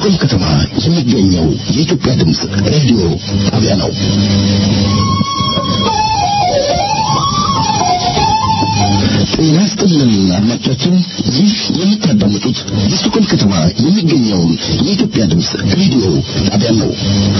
በስቶኮልም ከተማ የሚገኘው የኢትዮጵያ ድምፅ ሬዲዮ ጣቢያ ነው። ጤና ይስጥልን አድማጮቻችን፣ ይህ የምታዳምጡት በስቶኮልም ከተማ የሚገኘውን የኢትዮጵያ ድምፅ ሬዲዮ ጣቢያ ነው።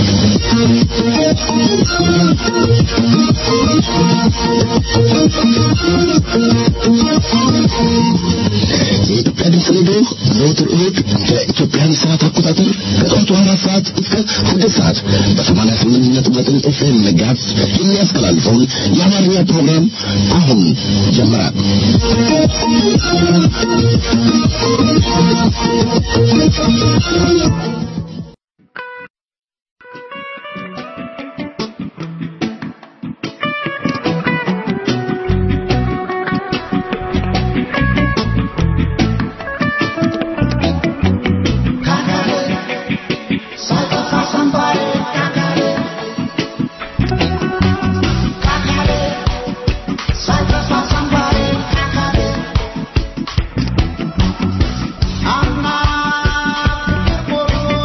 የኢትዮጵያ ድምፅ ሬዲዮ ዘወትር እሑድ በኢትዮጵያን ሰዓት አቆጣጠር ከጠዋቱ አራት ሰዓት እስከ ስድስት ሰዓት በሰማንያ ስምንት ነጥብ ዘጠኝ ኤፍኤም መጋዝ የሚያስተላልፈውን የአማርኛ ፕሮግራም አሁን ጀምራል። I'm not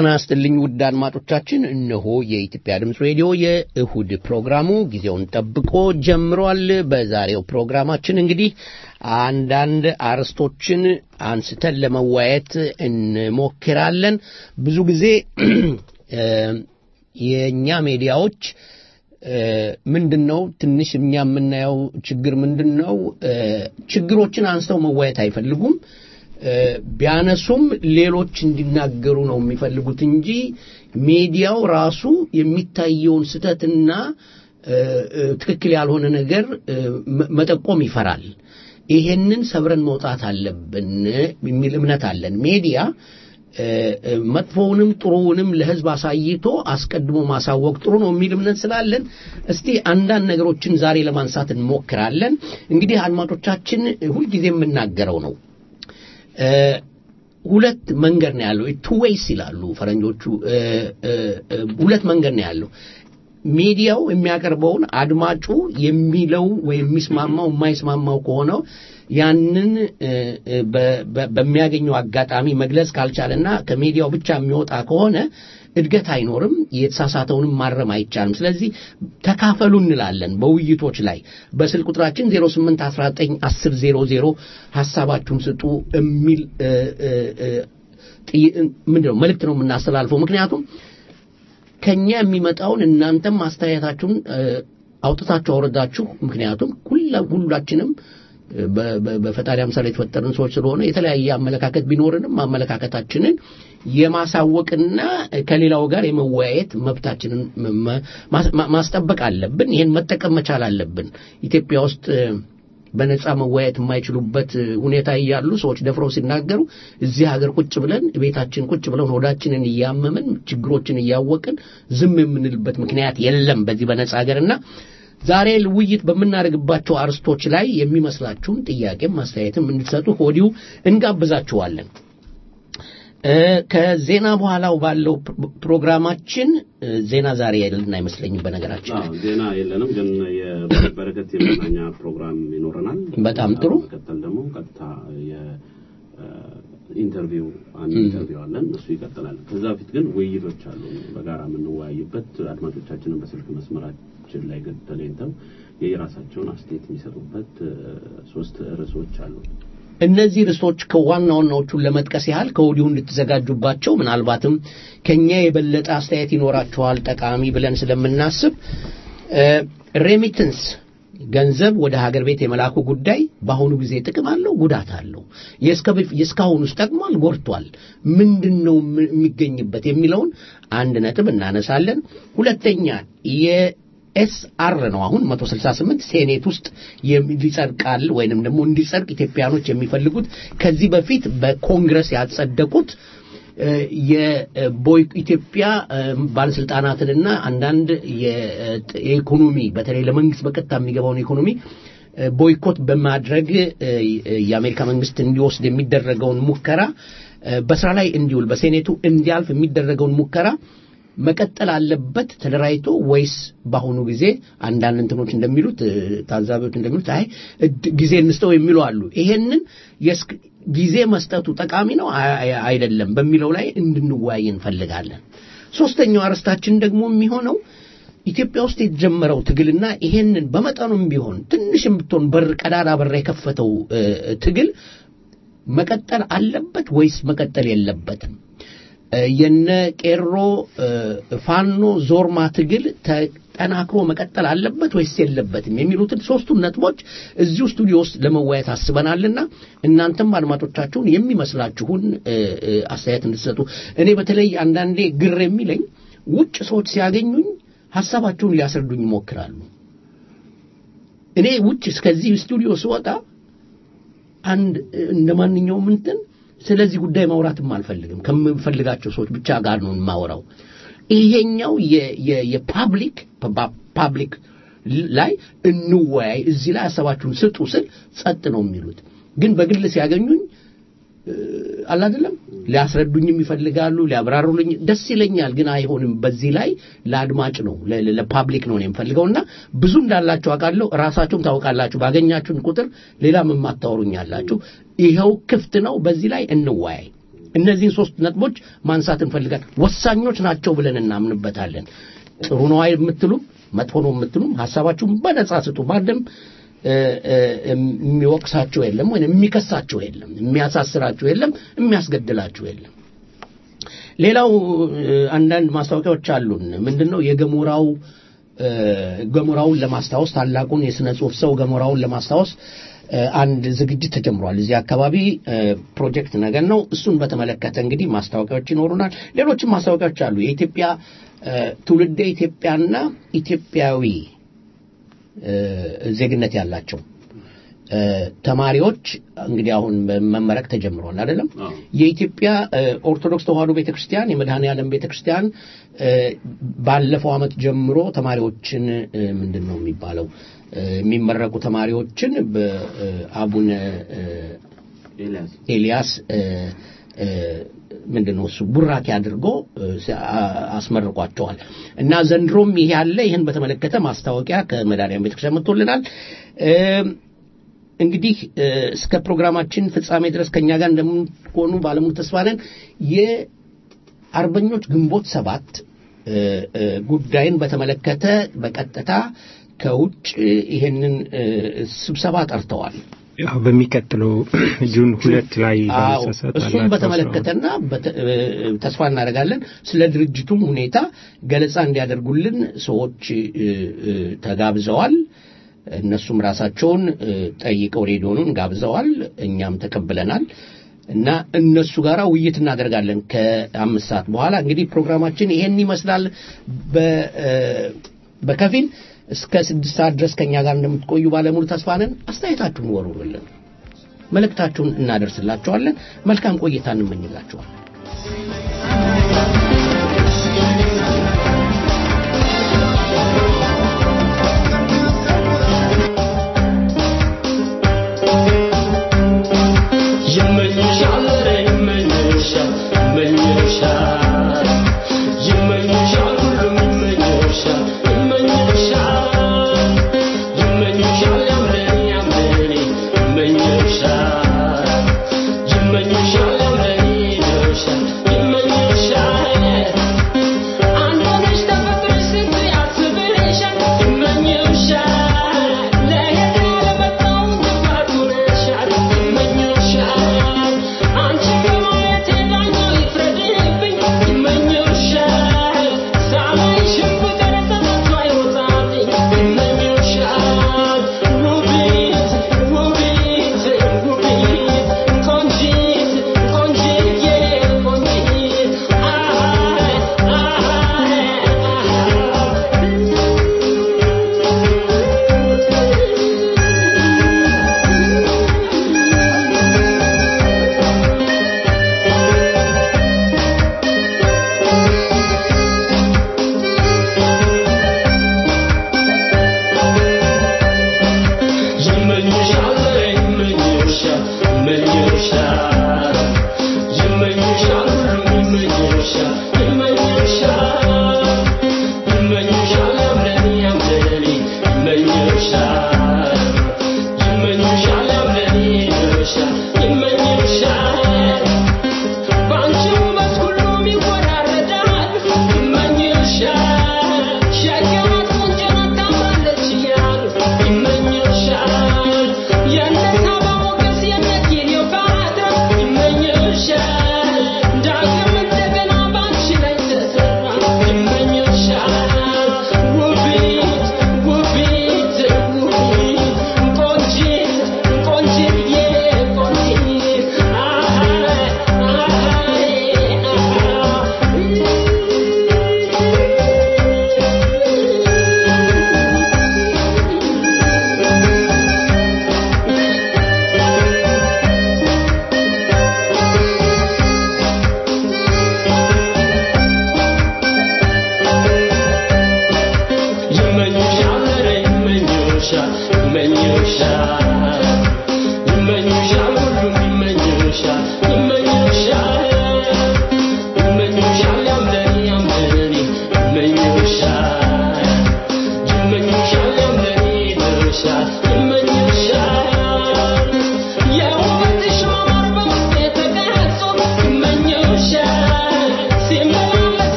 ጤና ይስጥልኝ ውድ አድማጮቻችን፣ እነሆ የኢትዮጵያ ድምፅ ሬዲዮ የእሁድ ፕሮግራሙ ጊዜውን ጠብቆ ጀምሯል። በዛሬው ፕሮግራማችን እንግዲህ አንዳንድ አርዕስቶችን አንስተን ለመወያየት እንሞክራለን። ብዙ ጊዜ የእኛ ሚዲያዎች ምንድን ነው ትንሽ እኛ የምናየው ችግር ምንድን ነው? ችግሮችን አንስተው መወያየት አይፈልጉም። ቢያነሱም ሌሎች እንዲናገሩ ነው የሚፈልጉት እንጂ ሚዲያው ራሱ የሚታየውን ስህተትና ትክክል ያልሆነ ነገር መጠቆም ይፈራል። ይሄንን ሰብረን መውጣት አለብን የሚል እምነት አለን። ሚዲያ መጥፎውንም ጥሩውንም ለሕዝብ አሳይቶ አስቀድሞ ማሳወቅ ጥሩ ነው የሚል እምነት ስላለን እስቲ አንዳንድ ነገሮችን ዛሬ ለማንሳት እንሞክራለን። እንግዲህ አድማጮቻችን ሁልጊዜ የምናገረው ነው ሁለት መንገድ ነው ያለው። ቱ ዌይስ ይላሉ ፈረንጆቹ። ሁለት መንገድ ነው ያለው። ሚዲያው የሚያቀርበውን አድማጩ የሚለው ወይም የሚስማማው የማይስማማው ከሆነው ያንን በሚያገኘው አጋጣሚ መግለጽ ካልቻለና ከሚዲያው ብቻ የሚወጣ ከሆነ እድገት አይኖርም። የተሳሳተውንም ማረም አይቻልም። ስለዚህ ተካፈሉ እንላለን በውይይቶች ላይ በስልክ ቁጥራችን 08191000 ሐሳባችሁን ስጡ የሚል ምንድነው መልእክት ነው የምናስተላልፈው። ምክንያቱም ከኛ የሚመጣውን እናንተም አስተያየታችሁን አውጥታችሁ አውረዳችሁ። ምክንያቱም ሁላችንም በፈጣሪ አምሳል የተፈጠርን ሰዎች ስለሆነ የተለያየ አመለካከት ቢኖርንም አመለካከታችንን የማሳወቅና ከሌላው ጋር የመወያየት መብታችንን ማስጠበቅ አለብን። ይህን መጠቀም መቻል አለብን። ኢትዮጵያ ውስጥ በነጻ መወያየት የማይችሉበት ሁኔታ እያሉ ሰዎች ደፍረው ሲናገሩ እዚህ ሀገር ቁጭ ብለን ቤታችን ቁጭ ብለን ሆዳችንን እያመምን ችግሮችን እያወቅን ዝም የምንልበት ምክንያት የለም በዚህ በነጻ ሀገርና ዛሬ ውይይት በምናደርግባቸው አርስቶች ላይ የሚመስላችሁን ጥያቄም አስተያየትም እንድትሰጡ ከወዲሁ እንጋብዛችኋለን። ከዜና በኋላው ባለው ፕሮግራማችን ዜና ዛሬ ያለን አይመስለኝም። በነገራችን ላይ ዜና የለንም፣ ግን የበረከት የመዝናኛ ፕሮግራም ይኖረናል። በጣም ጥሩ። መቀጠል ደግሞ ቀጥታ ኢንተርቪው አንድ ኢንተርቪው አለን፣ እሱ ይቀጥላል። ከዛ በፊት ግን ውይይቶች አሉ በጋራ የምንወያይበት አድማጮቻችንን በስልክ መስመራችን ላይ ተለኝተው የየራሳቸውን አስተያየት የሚሰጡበት ሶስት ርዕሶች አሉ። እነዚህ ርዕሶች ከዋና ዋናዎቹን ለመጥቀስ ያህል ከወዲሁ እንድትዘጋጁባቸው ምናልባትም ከኛ የበለጠ አስተያየት ይኖራቸዋል ጠቃሚ ብለን ስለምናስብ ሬሚትንስ ገንዘብ ወደ ሀገር ቤት የመላኩ ጉዳይ በአሁኑ ጊዜ ጥቅም አለው፣ ጉዳት አለው። የእስካሁኑስ ጠቅሟል፣ ጎድቷል፣ ምንድን ነው የሚገኝበት የሚለውን አንድ ነጥብ እናነሳለን። ሁለተኛ የኤስአር ነው አሁን 168 ሴኔት ውስጥ ሊጸድቃል ወይንም ደግሞ እንዲጸድቅ ኢትዮጵያኖች የሚፈልጉት ከዚህ በፊት በኮንግረስ ያጸደቁት የኢትዮጵያ ባለስልጣናትንና አንዳንድ የኢኮኖሚ በተለይ ለመንግስት በቀጥታ የሚገባውን ኢኮኖሚ ቦይኮት በማድረግ የአሜሪካ መንግስት እንዲወስድ የሚደረገውን ሙከራ በስራ ላይ እንዲውል በሴኔቱ እንዲያልፍ የሚደረገውን ሙከራ መቀጠል አለበት ተደራጅቶ ወይስ በአሁኑ ጊዜ አንዳንድ እንትኖች እንደሚሉት ታዛቢዎች እንደሚሉት አይ ጊዜ እንስጠው የሚሉ አሉ። ይሄንን ጊዜ መስጠቱ ጠቃሚ ነው አይደለም በሚለው ላይ እንድንወያይ እንፈልጋለን። ሶስተኛው አርዕስታችን ደግሞ የሚሆነው ኢትዮጵያ ውስጥ የተጀመረው ትግልና ይሄንን በመጠኑም ቢሆን ትንሽም ብትሆን በር ቀዳዳ በር የከፈተው ትግል መቀጠል አለበት ወይስ መቀጠል የለበትም? የነ ቄሮ ፋኖ ዞርማ ትግል ተጠናክሮ መቀጠል አለበት ወይስ የለበትም የሚሉትን ሶስቱን ነጥቦች እዚሁ ስቱዲዮ ውስጥ ለመወያየት አስበናልና እናንተም አድማጮቻችሁን የሚመስላችሁን አስተያየት እንድትሰጡ። እኔ በተለይ አንዳንዴ ግር የሚለኝ ውጭ ሰዎች ሲያገኙኝ ሀሳባቸውን ሊያስረዱኝ ይሞክራሉ። እኔ ውጭ እስከዚህ ስቱዲዮ ስወጣ አንድ እንደ ማንኛውም እንትን ስለዚህ ጉዳይ ማውራትም አልፈልግም። ከምፈልጋቸው ሰዎች ብቻ ጋር ነው የማወራው። ይሄኛው የፓብሊክ ፓብሊክ ላይ እንወያይ፣ እዚህ ላይ ሀሳባችሁን ስጡ ስል ጸጥ ነው የሚሉት። ግን በግል ሲያገኙኝ አላደለም ሊያስረዱኝም ይፈልጋሉ፣ ሊያብራሩልኝ ደስ ይለኛል። ግን አይሆንም። በዚህ ላይ ለአድማጭ ነው ለፓብሊክ ነው የምፈልገውና ብዙ እንዳላችሁ አውቃለሁ። ራሳችሁም ታውቃላችሁ። ባገኛችሁን ቁጥር ሌላም የማታወሩኝ አላችሁ። ይኸው ክፍት ነው። በዚህ ላይ እንወያይ። እነዚህን ሶስት ነጥቦች ማንሳት እንፈልጋለን። ወሳኞች ናቸው ብለን እናምንበታለን። ጥሩ ነው የምትሉም መጥፎ ነው የምትሉም ሀሳባችሁን በነጻ ስጡ። ማንም እ፣ እ፣ የሚወቅሳችሁ የለም ወይም የሚከሳችሁ የለም፣ የሚያሳስራችሁ የለም፣ የሚያስገድላችሁ የለም። ሌላው እ፣ አንዳንድ ማስታወቂያዎች አሉን። ምንድነው የገሞራው እ፣ ገሞራውን ለማስታወስ ታላቁን የሥነ ጽሑፍ ሰው ገሞራውን ለማስታወስ እ፣ አንድ ዝግጅት ተጀምሯል። እዚህ አካባቢ እ፣ ፕሮጀክት ነገር ነው። እሱን በተመለከተ እንግዲህ ማስታወቂያዎች ይኖሩናል። ሌሎችም ማስታወቂያዎች አሉ። የኢትዮጵያ እ፣ ትውልደ ኢትዮጵያና ኢትዮጵያዊ እ፣ ዜግነት ያላቸው እ፣ ተማሪዎች እንግዲህ አሁን መመረቅ ተጀምሯል አይደለም? አዎ። የኢትዮጵያ እ፣ ኦርቶዶክስ ተዋሕዶ ቤተክርስቲያን የመድኃኔ ዓለም ቤተክርስቲያን እ፣ ባለፈው ዓመት ጀምሮ ተማሪዎችን እ፣ ምንድን ነው የሚባለው እ፣ የሚመረቁ ተማሪዎችን በአቡነ እ፣ ኤልያስ ኤልያስ እ፣ እ፣ ምንድን ነው እሱ ቡራኬ አድርጎ እ፣ ሲ- አ- አስመርቋቸዋል እና ዘንድሮም ይሄ ያለ ይህን በተመለከተ ማስታወቂያ ከመድኃኔዓለም ቤተክርስቲያን መጥቶልናል። እ፣ እንግዲህ እ፣ እስከ ፕሮግራማችን ፍጻሜ ድረስ ከኛ ጋር እንደምትሆኑ ባለሙሉ ተስፋ ነን። የአርበኞች ግንቦት ሰባት እ፣ እ፣ ጉዳይን በተመለከተ በቀጥታ ከውጭ ይሄንን እ፣ ስብሰባ ጠርተዋል። ያው በሚቀጥለው ጁን ሁለት ላይ አዎ ባለሳሳት እሱን አላቸው በተመለከተና በተ- እ፣ ተስፋ እናደርጋለን ስለ ድርጅቱም ሁኔታ ገለጻ እንዲያደርጉልን ሰዎች እ፣ እ፣ ተጋብዘዋል። እነሱም ራሳቸውን እ፣ ጠይቀው ሬዲዮኑን ጋብዘዋል። እኛም ተቀብለናል እና እነሱ ጋር ውይይት እናደርጋለን ከአምስት ሰዓት በኋላ። እንግዲህ ፕሮግራማችን ይሄን ይመስላል በ- እ፣ በከፊል እስከ ስድስት ሰዓት ድረስ ከእኛ ጋር እንደምትቆዩ ባለሙሉ ተስፋ ነን። አስተያየታችሁን ወሩልን፣ መልእክታችሁን እናደርስላችኋለን። መልካም ቆይታ እንመኝላችኋለን። ይመኝሻል ይመኝሻል ይመኝሻል ይመኝሻል ሁሉም ይመኝሻል ይመኝሻል ይመኝሻል ያምረን ያምረን ይመኝሻል ይመኝሻል ያምረን ይመኝሻል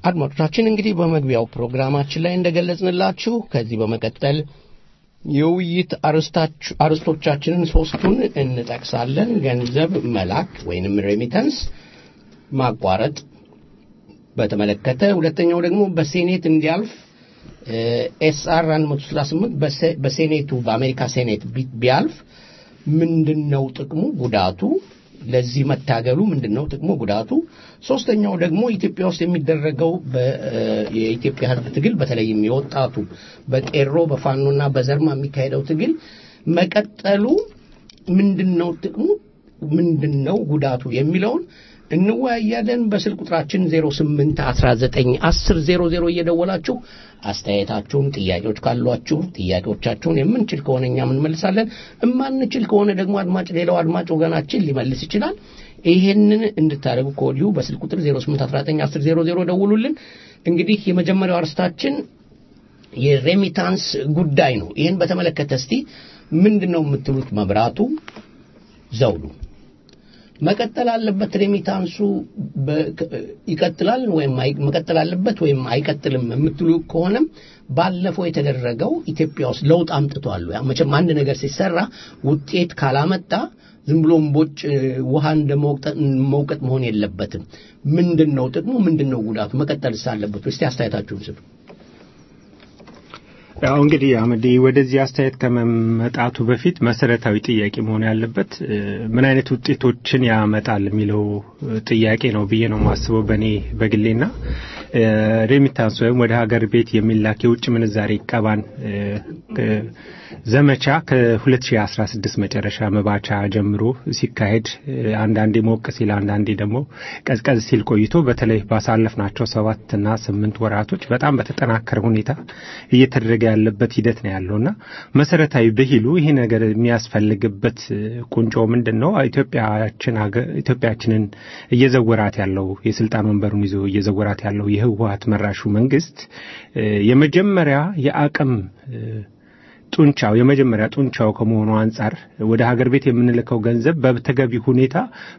አድማጮቻችን እንግዲህ በመግቢያው ፕሮግራማችን ላይ እንደገለጽንላችሁ ከዚህ በመቀጠል የውይይት አርዕስታች- አርዕስቶቻችንን ሶስቱን እንጠቅሳለን። ገንዘብ መላክ ወይንም ሬሚተንስ ማቋረጥ በተመለከተ፣ ሁለተኛው ደግሞ በሴኔት እንዲያልፍ ኤስአር 138 በሴ- በሴኔቱ በአሜሪካ ሴኔት ቢ- ቢያልፍ ምንድን ነው ጥቅሙ ጉዳቱ? ለዚህ መታገሉ ምንድን ነው ጥቅሙ ጉዳቱ? ሶስተኛው ደግሞ ኢትዮጵያ ውስጥ የሚደረገው በ- የኢትዮጵያ ሕዝብ ትግል በተለይም የወጣቱ በቄሮ በፋኖና በዘርማ የሚካሄደው ትግል መቀጠሉ ምንድን ነው ጥቅሙ? ምንድን ነው ጉዳቱ የሚለውን እንወያያለን። በስልክ ቁጥራችን 08 19 10 00 እየደወላችሁ አስተያየታችሁን፣ ጥያቄዎች ካሏችሁ ጥያቄዎቻችሁን የምንችል ከሆነ እኛም እንመልሳለን። እማንችል ከሆነ ደግሞ አድማጭ ሌላው አድማጭ ወገናችን ሊመልስ ይችላል። ይሄንን እንድታደርጉ ከወዲሁ በስልክ ቁጥር 08 19 10 00 ደውሉልን። እንግዲህ የመጀመሪያው አርስታችን የሬሚታንስ ጉዳይ ነው። ይህን በተመለከተ እስቲ ምንድን ነው የምትሉት? መብራቱ ዘውዱ መቀጠል አለበት ሬሚታንሱ በ- ይቀጥላል ወይም አይ- መቀጠል አለበት ወይም አይቀጥልም የምትሉ ከሆነም ባለፈው የተደረገው ኢትዮጵያ ውስጥ ለውጥ አምጥቷል። ያ መቼም አንድ ነገር ሲሰራ ውጤት ካላመጣ ዝም ብሎ እምቦጭ ውሃ እንደ መውቀጥ- መውቀጥ መሆን የለበትም። ምንድን ነው ጥቅሙ? ምንድን ነው ጉዳቱ? መቀጠልስ አለበት ወይ? እስቲ አስተያየታችሁን ስጡ። ያው እንግዲህ አመዴ ወደዚህ አስተያየት ከመመጣቱ በፊት መሰረታዊ ጥያቄ መሆን ያለበት እ፣ ምን አይነት ውጤቶችን ያመጣል የሚለው እ፣ ጥያቄ ነው ብዬ ነው የማስበው በእኔ በግሌና እ፣ ሬሚታንስ ወይም ወደ ሀገር ቤት የሚላክ የውጭ ምንዛሬ ቀባን እ፣ እ፣ ዘመቻ ከ2016 መጨረሻ መባቻ ጀምሮ ሲካሄድ እ፣ አንዳንዴ ሞቅ ሲል አንዳንዴ ደግሞ ቀዝቀዝ ሲል ቆይቶ በተለይ ባሳለፍናቸው ሰባትና ስምንት ወራቶች በጣም በተጠናከረ ሁኔታ እየተደረገ ያለበት ሂደት ነው ያለውና መሰረታዊ ብሂሉ ይሄ ነገር የሚያስፈልግበት እ፣ ቁንጮ ምንድን ነው? ኢትዮጵያችን ሀገ- ኢትዮጵያችንን እየዘወራት ያለው የስልጣን ወንበሩን ይዞ እየዘወራት ያለው የህወሀት መራሹ መንግስት እ፣ የመጀመሪያ የአቅም እ፣ ጡንቻው የመጀመሪያ ጡንቻው ከመሆኑ አንጻር ወደ ሀገር ቤት የምንልከው ገንዘብ በተገቢ ሁኔታ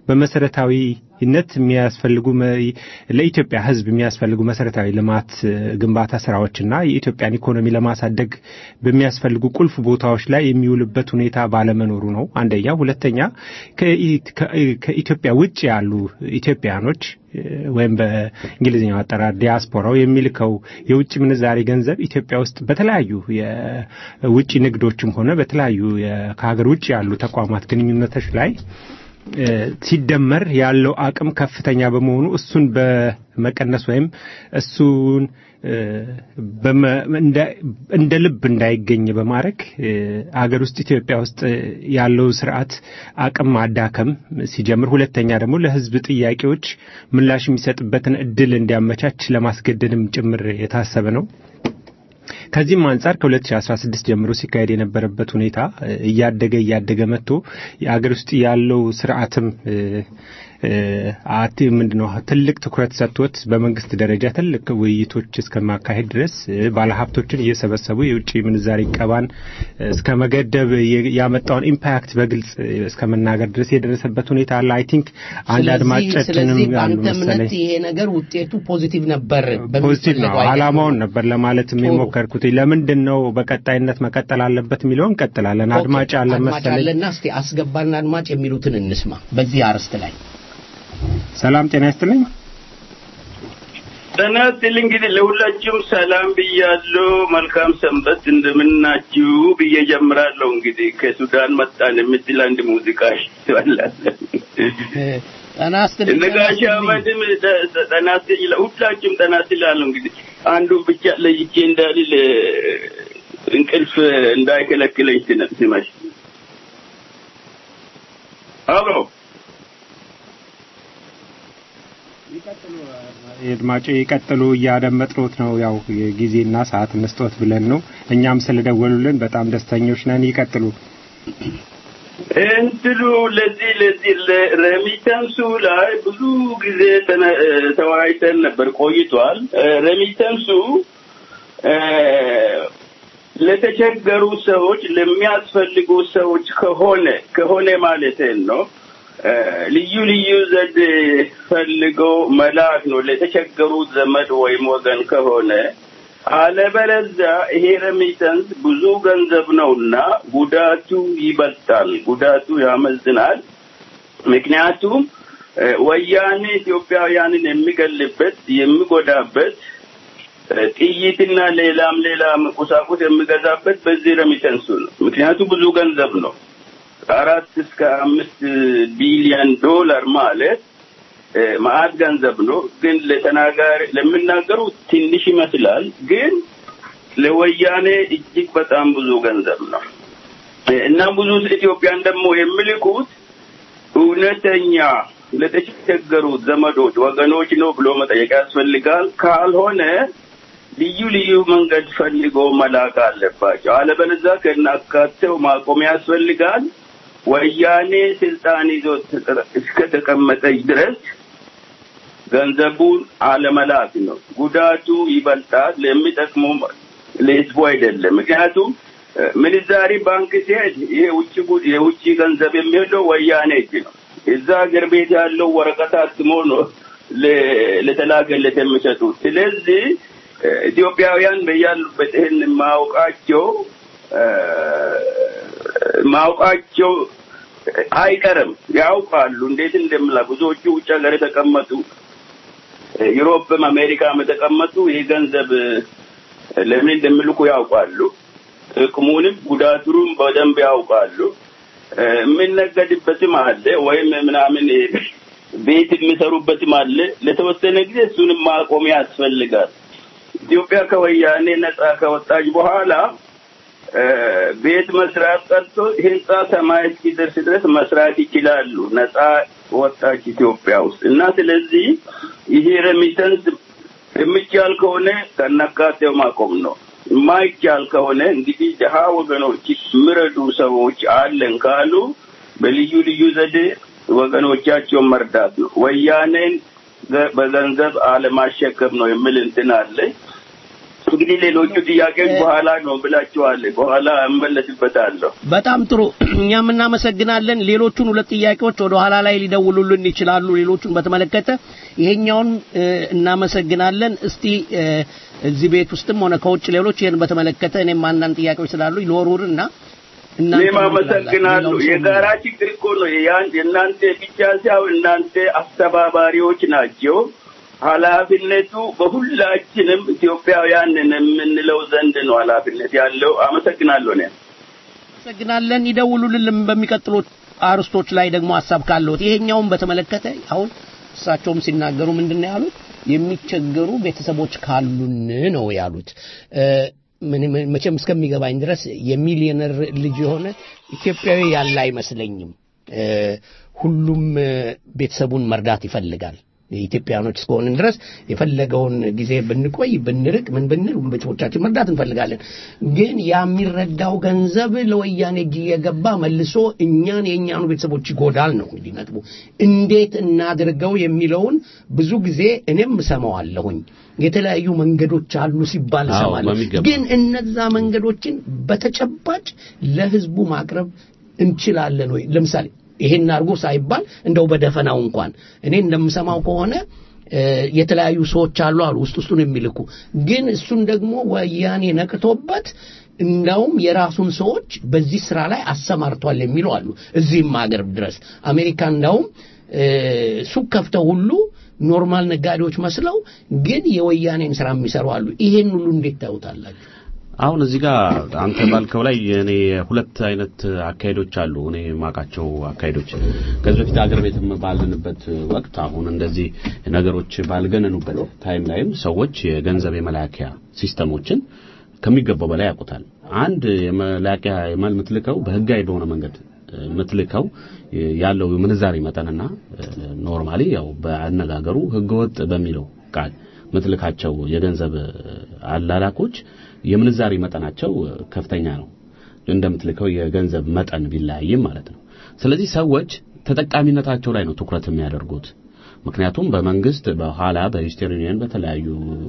በመሰረታዊነት የሚያስፈልጉ መ- ለኢትዮጵያ ሕዝብ የሚያስፈልጉ መሰረታዊ ልማት እ፣ ግንባታ ስራዎችና የኢትዮጵያን ኢኮኖሚ ለማሳደግ በሚያስፈልጉ ቁልፍ ቦታዎች ላይ የሚውልበት ሁኔታ ባለመኖሩ ነው አንደኛ። ሁለተኛ ከኢ- ከ- ከኢትዮጵያ ውጭ ያሉ ኢትዮጵያኖች እ፣ ወይም በእንግሊዝኛው አጠራር ዲያስፖራው የሚልከው የውጭ ምንዛሬ ገንዘብ ኢትዮጵያ ውስጥ በተለያዩ የውጭ ንግዶችም ሆነ በተለያዩ የ- ከሀገር ውጭ ያሉ ተቋማት ግንኙነቶች ላይ እ፣ ሲደመር ያለው አቅም ከፍተኛ በመሆኑ እሱን በመቀነስ ወይም እሱን እ፣ በመ- እንደ- እንደ ልብ እንዳይገኝ በማድረግ እ፣ አገር ውስጥ ኢትዮጵያ ውስጥ እ፣ ያለው ስርዓት አቅም ማዳከም ሲጀምር፣ ሁለተኛ ደግሞ ለሕዝብ ጥያቄዎች ምላሽ የሚሰጥበትን እድል እንዲያመቻች ለማስገደድም ጭምር የታሰበ ነው። ከዚህም አንጻር ከ2016 ጀምሮ ሲካሄድ የነበረበት ሁኔታ እ፣ እያደገ እያደገ መጥቶ የአገር ውስጥ ያለው ስርዓትም እ፣ እ፣ አቲ ምንድነው ትልቅ ትኩረት ሰጥቶት በመንግስት ደረጃ ትልቅ ውይይቶች እስከማካሄድ ድረስ እ፣ ባለሀብቶችን እየሰበሰቡ የውጭ ምንዛሪ ቀባን እ፣ እስከ መገደብ የ- ያመጣውን ኢምፓክት በግልጽ እ፣ እስከ መናገር ድረስ የደረሰበት ሁኔታ አለ። አይ ቲንክ አንድ ስለዚህ አድማጫችንም ስለዚህ ያሉ በአንተ እምነት መሰለኝ ይሄ ነገር ውጤቱ ፖዚቲቭ ነበር ፖዚቲቭ ነው። በሚፈለገው አይነት አላማውን ነበር ለማለት ጥሩ። የሞከርኩት። ለምንድን ነው በቀጣይነት መቀጠል አለበት የሚለው እንቀጥላለን። ኦኬ፣ አድማጭ አለ አድማጭ መሰለኝ። አለና እስቲ አስገባና አድማጭ የሚሉትን እንስማ በዚህ አርዕስት ላይ ሰላም ጤና ይስጥልኝ። ጤና ይስጥልኝ። እንግዲህ ለሁላችሁም ሰላም ብያለሁ። መልካም ሰንበት እንደምናችሁ ብዬ ጀምራለሁ። እንግዲህ ከሱዳን መጣን የምትል አንድ ሙዚቃ ትባላለን። ጤና ይስጥልኝ ነጋሽ አህመድም ጠ- ጠ- ጤና ይስጥልኝ። ሁላችሁም ጤና ይስጥላለሁ። እንግዲህ አንዱን ብቻ ለይቼ እንዳልል እ፣ እንቅልፍ እንዳይከለክለኝ ስነ- ስመሽ አብሮ አድማጭ ይቀጥሉ፣ እያደመጥሮት ነው። ያው ጊዜና ሰዓት እንስጦት ብለን ነው። እኛም ስለደወሉልን በጣም ደስተኞች ነን። ይቀጥሉ። እንትሉ ለዚህ ለዚህ ለሬሚተንሱ ላይ ብዙ ጊዜ ተነ- እ፣ ተወያይተን ነበር ቆይቷል። እ፣ ሬሚተንሱ እ፣ ለተቸገሩ ሰዎች ለሚያስፈልጉ ሰዎች ከሆነ ከሆነ ማለት ነው እ፣ ልዩ ልዩ ዘዴ ፈልገው መላክ ነው ለተቸገሩት ዘመድ ወይም ወገን ከሆነ አለበለዚያ ይሄ ረሚተንስ ብዙ ገንዘብ ነውና ጉዳቱ ይበልጣል፣ ጉዳቱ ያመዝናል። ምክንያቱም እ፣ ወያኔ ኢትዮጵያውያንን የሚገልበት የሚጎዳበት እ፣ ጥይትና ሌላም ሌላም ቁሳቁስ የሚገዛበት በዚህ ረሚተንሱ ነው። ምክንያቱም ብዙ ገንዘብ ነው። ከአራት እስከ አምስት ቢሊዮን ዶላር ማለት እ፣ መዓት ገንዘብ ነው። ግን ለተናጋሪ ለሚናገሩ ትንሽ ይመስላል፣ ግን ለወያኔ እጅግ በጣም ብዙ ገንዘብ ነው እ፣ እና ብዙ ኢትዮጵያን ደግሞ የሚልኩት እውነተኛ ለተቸገሩት ዘመዶች፣ ወገኖች ነው ብሎ መጠየቅ ያስፈልጋል። ካልሆነ ልዩ ልዩ መንገድ ፈልጎ መላክ አለባቸው። አለበለዚያ ከናካቴው ማቆም ያስፈልጋል። ወያኔ ስልጣን ይዞ እስከተቀመጠች ድረስ ገንዘቡን አለመላክ ነው። ጉዳቱ ይበልጣል። ለሚጠቅመው ለህዝቡ አይደለም። ምክንያቱም እ፣ ምንዛሪ ባንክ ሲሄድ ይሄ ውጭ ጉ- የውጭ ገንዘብ የሚሄደው ወያኔ እጅ ነው። እዛ ሀገር ቤት ያለው ወረቀት አትሞ ነው ለ- ለተላከለት የሚሰጡት። ስለዚህ እ፣ ኢትዮጵያውያን በያሉበት ይህን ማውቃቸው እ፣ ማውቃቸው አይቀርም። ያውቃሉ እንዴት እንደምላ ብዙዎቹ ውጭ ሀገር የተቀመጡ እ፣ ዩሮፕም አሜሪካም የተቀመጡ ይህ ገንዘብ እ፣ ለምን እንደሚልኩ ያውቃሉ። ጥቅሙንም ጉዳቱንም በደንብ ያውቃሉ። እ፣ የሚነገድበትም አለ ወይም ምናምን እ፣ ቤት የሚሰሩበትም አለ። ለተወሰነ ጊዜ እሱንም ማቆም ያስፈልጋል። ኢትዮጵያ ከወያኔ ነጻ ከወጣች በኋላ እ፣ ቤት መስራት ቀርቶ ህንጻ ሰማይ እስኪደርስ ድረስ መስራት ይችላሉ። ነጻ ወጣች ኢትዮጵያ ውስጥ እና ስለዚህ ይሄ ረሚተንስ የሚቻል ከሆነ ከነካቴው ማቆም ነው። የማይቻል ከሆነ እንግዲህ ድሀ ወገኖች የሚረዱ ሰዎች አለን ካሉ በልዩ ልዩ ዘዴ ወገኖቻቸውን መርዳት ነው። ወያኔን ገ- በገንዘብ አለማሸከም ነው የሚል እንትን አለ። እንግዲህ ሌሎቹ ጥያቄዎች በኋላ ነው ብላችኋል። በኋላ እመለስበታለሁ። በጣም ጥሩ እኛም እናመሰግናለን። ሌሎቹን ሁለት ጥያቄዎች ወደ ኋላ ላይ ሊደውሉልን ይችላሉ። ሌሎቹን በተመለከተ ይሄኛውን እ፣ እናመሰግናለን። እስቲ እ፣ እዚህ ቤት ውስጥም ሆነ ከውጭ ሌሎች ይህን በተመለከተ እኔም አንዳንድ ጥያቄዎች ስላሉ ይወሩርና እኔም አመሰግናለሁ። የጋራ ችግር እኮ ነው። ያን- የእናንተ ብቻ ሳይሆን እናንተ አስተባባሪዎች ናቸው። ኃላፊነቱ በሁላችንም ኢትዮጵያውያንን የምንለው ዘንድ ነው ኃላፊነት ያለው። አመሰግናለሁ። እኔ እናመሰግናለን። ይደውሉልን በሚቀጥሉት አርስቶች ላይ ደግሞ ሀሳብ ካለዎት ይሄኛውን በተመለከተ አሁን እሳቸውም ሲናገሩ ምንድን ነው ያሉት? የሚቸገሩ ቤተሰቦች ካሉን ነው ያሉት። እ፣ ምን- ምን- መቼም እስከሚገባኝ ድረስ የሚሊዮነር ልጅ የሆነ ኢትዮጵያዊ ያለ አይመስለኝም። እ፣ ሁሉም እ፣ ቤተሰቡን መርዳት ይፈልጋል። ኢትዮጵያኖች እስከሆንን ድረስ የፈለገውን ጊዜ ብንቆይ ብንርቅ ምን ብንል ቤተሰቦቻችን መርዳት እንፈልጋለን። ግን ያ የሚረዳው ገንዘብ ለወያኔ እጅ እየገባ መልሶ እኛን የእኛኑ ቤተሰቦች ይጎዳል ነው እንግዲህ ነጥቡ። እንዴት እናድርገው የሚለውን ብዙ ጊዜ እኔም እሰማዋለሁኝ። የተለያዩ መንገዶች አሉ ሲባል አዎ፣ እሰማለሁ። በሚገባ። ግን እነዛ መንገዶችን በተጨባጭ ለህዝቡ ማቅረብ እንችላለን ወይ? ለምሳሌ ይሄን አድርጎ ሳይባል እንደው በደፈናው እንኳን እኔ እንደምሰማው ከሆነ እ፣ የተለያዩ ሰዎች አሉ አሉ ውስጥ ውስጡን የሚልኩ ግን እሱን ደግሞ ወያኔ ነቅቶበት እንዳውም የራሱን ሰዎች በዚህ ስራ ላይ አሰማርቷል የሚሉ አሉ። እዚህም ሀገር ድረስ አሜሪካ እንዳውም እ፣ ሱቅ ከፍተው ሁሉ ኖርማል ነጋዴዎች መስለው ግን የወያኔን ስራ የሚሰሩ አሉ። ይሄን ሁሉ እንዴት ታዩታላችሁ? አሁን እዚህ ጋር አንተ ባልከው ላይ እኔ ሁለት አይነት አካሄዶች አሉ። እኔ የማውቃቸው አካሄዶች ከዚህ በፊት አገር ቤትም ባልንበት ወቅት አሁን እንደዚህ ነገሮች ባልገነኑበት ታይም ላይም ሰዎች የገንዘብ የመላኪያ ሲስተሞችን ከሚገባው በላይ ያውቁታል። አንድ የመላኪያ የማል የምትልከው በህጋዊ በሆነ መንገድ የምትልከው ያለው ምንዛሪ መጠንና ኖርማሊ ያው በአነጋገሩ ህገወጥ በሚለው ቃል ምትልካቸው የገንዘብ አላላኮች የምንዛሪ መጠናቸው ከፍተኛ ነው። እንደምትልከው የገንዘብ መጠን ቢለያይም ማለት ነው። ስለዚህ ሰዎች ተጠቃሚነታቸው ላይ ነው ትኩረት የሚያደርጉት። ምክንያቱም በመንግስት በኋላ በኢስተርን ዩኒየን በተለያዩ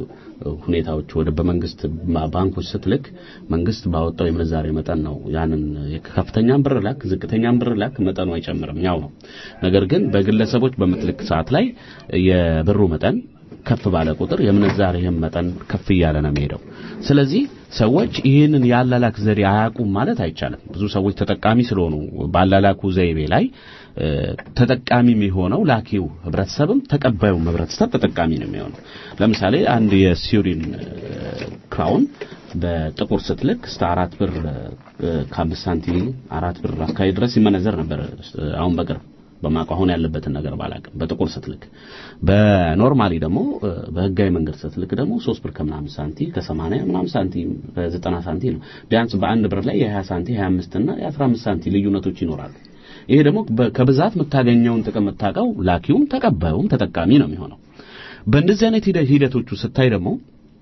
ሁኔታዎች ወደ በመንግስት ባንኮች ስትልክ መንግስት ባወጣው የምንዛሬ መጠን ነው ያንን ከፍተኛም ብር ላክ ዝቅተኛም ብር ላክ መጠኑ አይጨምርም ያው ነው ነገር ግን በግለሰቦች በምትልክ ሰዓት ላይ የብሩ መጠን ከፍ ባለ ቁጥር የምንዛሬህም መጠን ከፍ እያለ ነው የሚሄደው ስለዚህ ሰዎች ይህንን የአላላክ ዘዴ አያውቁም ማለት አይቻልም ብዙ ሰዎች ተጠቃሚ ስለሆኑ ባላላኩ ዘይቤ ላይ ተጠቃሚ የሚሆነው ላኪው ህብረተሰብም ተቀባዩም ህብረተሰብ ተጠቃሚ ነው የሚሆነው ለምሳሌ አንድ የስዊድን ክራውን በጥቁር ስትልክ እስከ አራት ብር ከአምስት ሳንቲም አራት ብር አካባቢ ድረስ ይመነዘር ነበር አሁን በቅርብ በማውቀው አሁን ያለበትን ነገር ባላቅም በጥቁር ስትልክ በኖርማሊ ደግሞ በህጋዊ መንገድ ስትልክ ደግሞ ሶስት ብር ከምናምን ሳንቲ ከሰማንያ ምናምን ሳንቲም ከዘጠና ሳንቲ ነው ቢያንስ በአንድ ብር ላይ የሀያ ሳንቲ ሀያ አምስት እና የአስራ አምስት ሳንቲ ልዩነቶች ይኖራሉ ይሄ ደግሞ ከብዛት የምታገኘውን ጥቅም የምታውቀው ላኪውም ተቀባዩም ተጠቃሚ ነው የሚሆነው በእንደዚህ አይነት ሂደቶቹ ስታይ ደግሞ